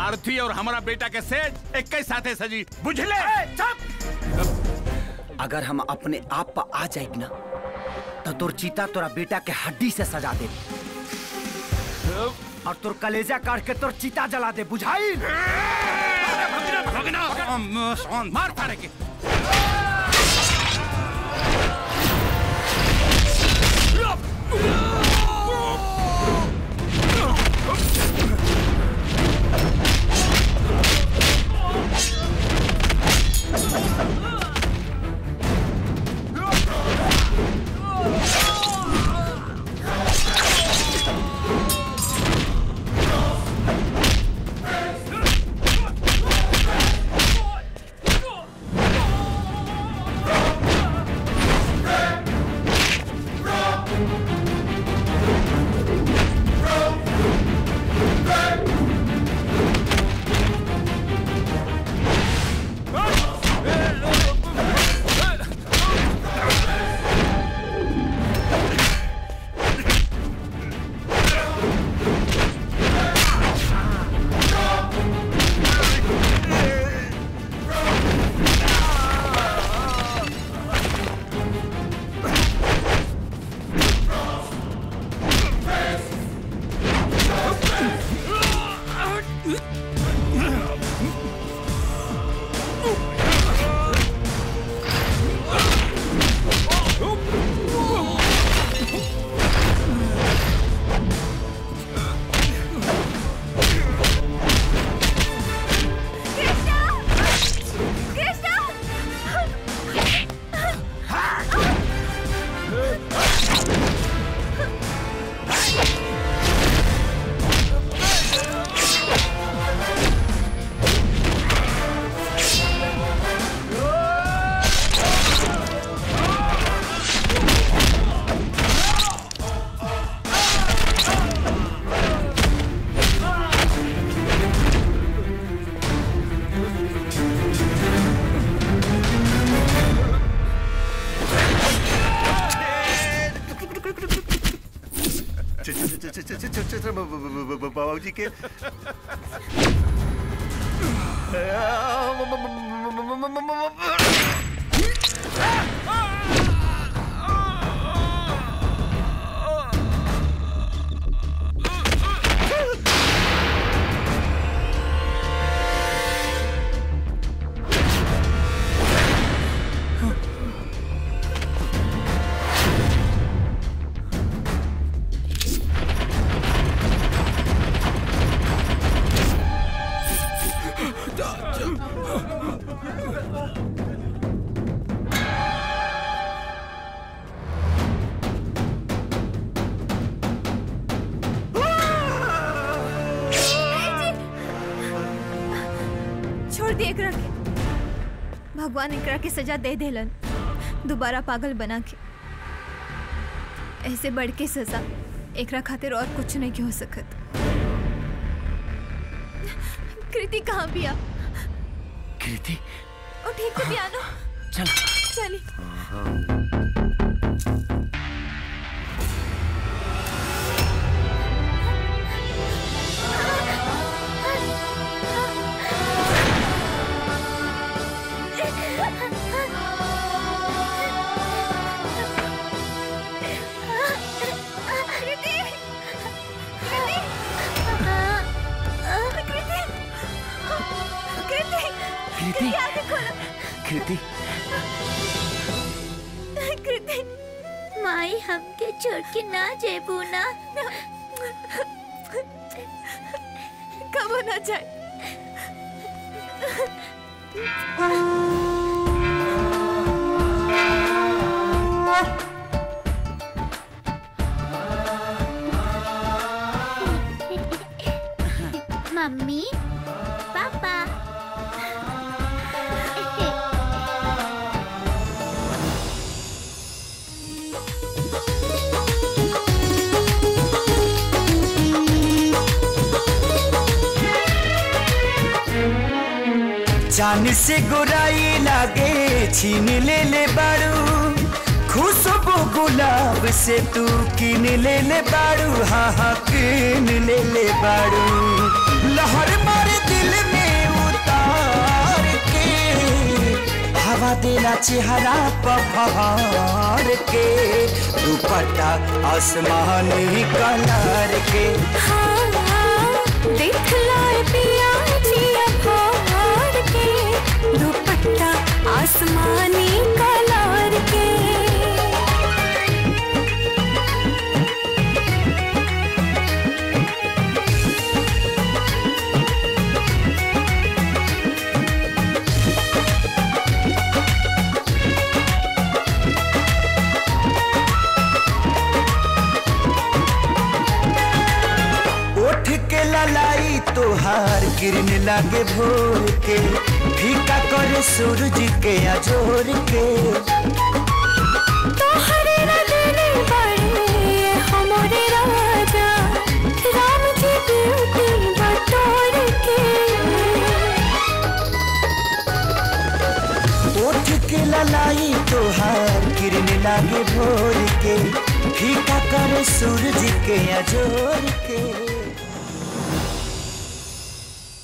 आरती और हमारा बेटा के सेठ एक ही साथे सजी बुझले अगर हम अपने आप पर आ जाए ना तो तोर चीता तोरा बेटा के हड्डी से सजा दे और तोर कलेजा काट के तोर चीता जला दे बुझाई मार तारे के बाबूजी के छोड़ दे एकरा के भगवान एकरा के सजा दे देलन दोबारा पागल बना के ऐसे बढ़ के सजा एकरा खातिर और कुछ नहीं के हो सकत कृति कहाँ बिया कृति ओ ठीक है पियानो चल चली कृति कृति कृति माई हमके छोड़ के ना जेबू ना कब ना जाए मम्मी पापा जान से गोराई लागे छीन ले ले बारू खुशबू गुलाब से तू किन ले ले बारू हाँ हाँ किन ले ले बारू लहर मार दी चमकवा देला चेहरा पहाड़ के दुपट्टा आसमानी कलर के देख लाए पिया जिया फाड़ के दुपट्टा आसमानी कलर के उठ के ललाई तोहार किरण लागे भोर के फीका करे सूरज के अजोर के तोहरे रंगने बड़े हमारे राजा राम जी ब्यूटी बटोर के उठ के ललाई तोहार किरण लागे भोर के फीका करे सूरज के अजोर के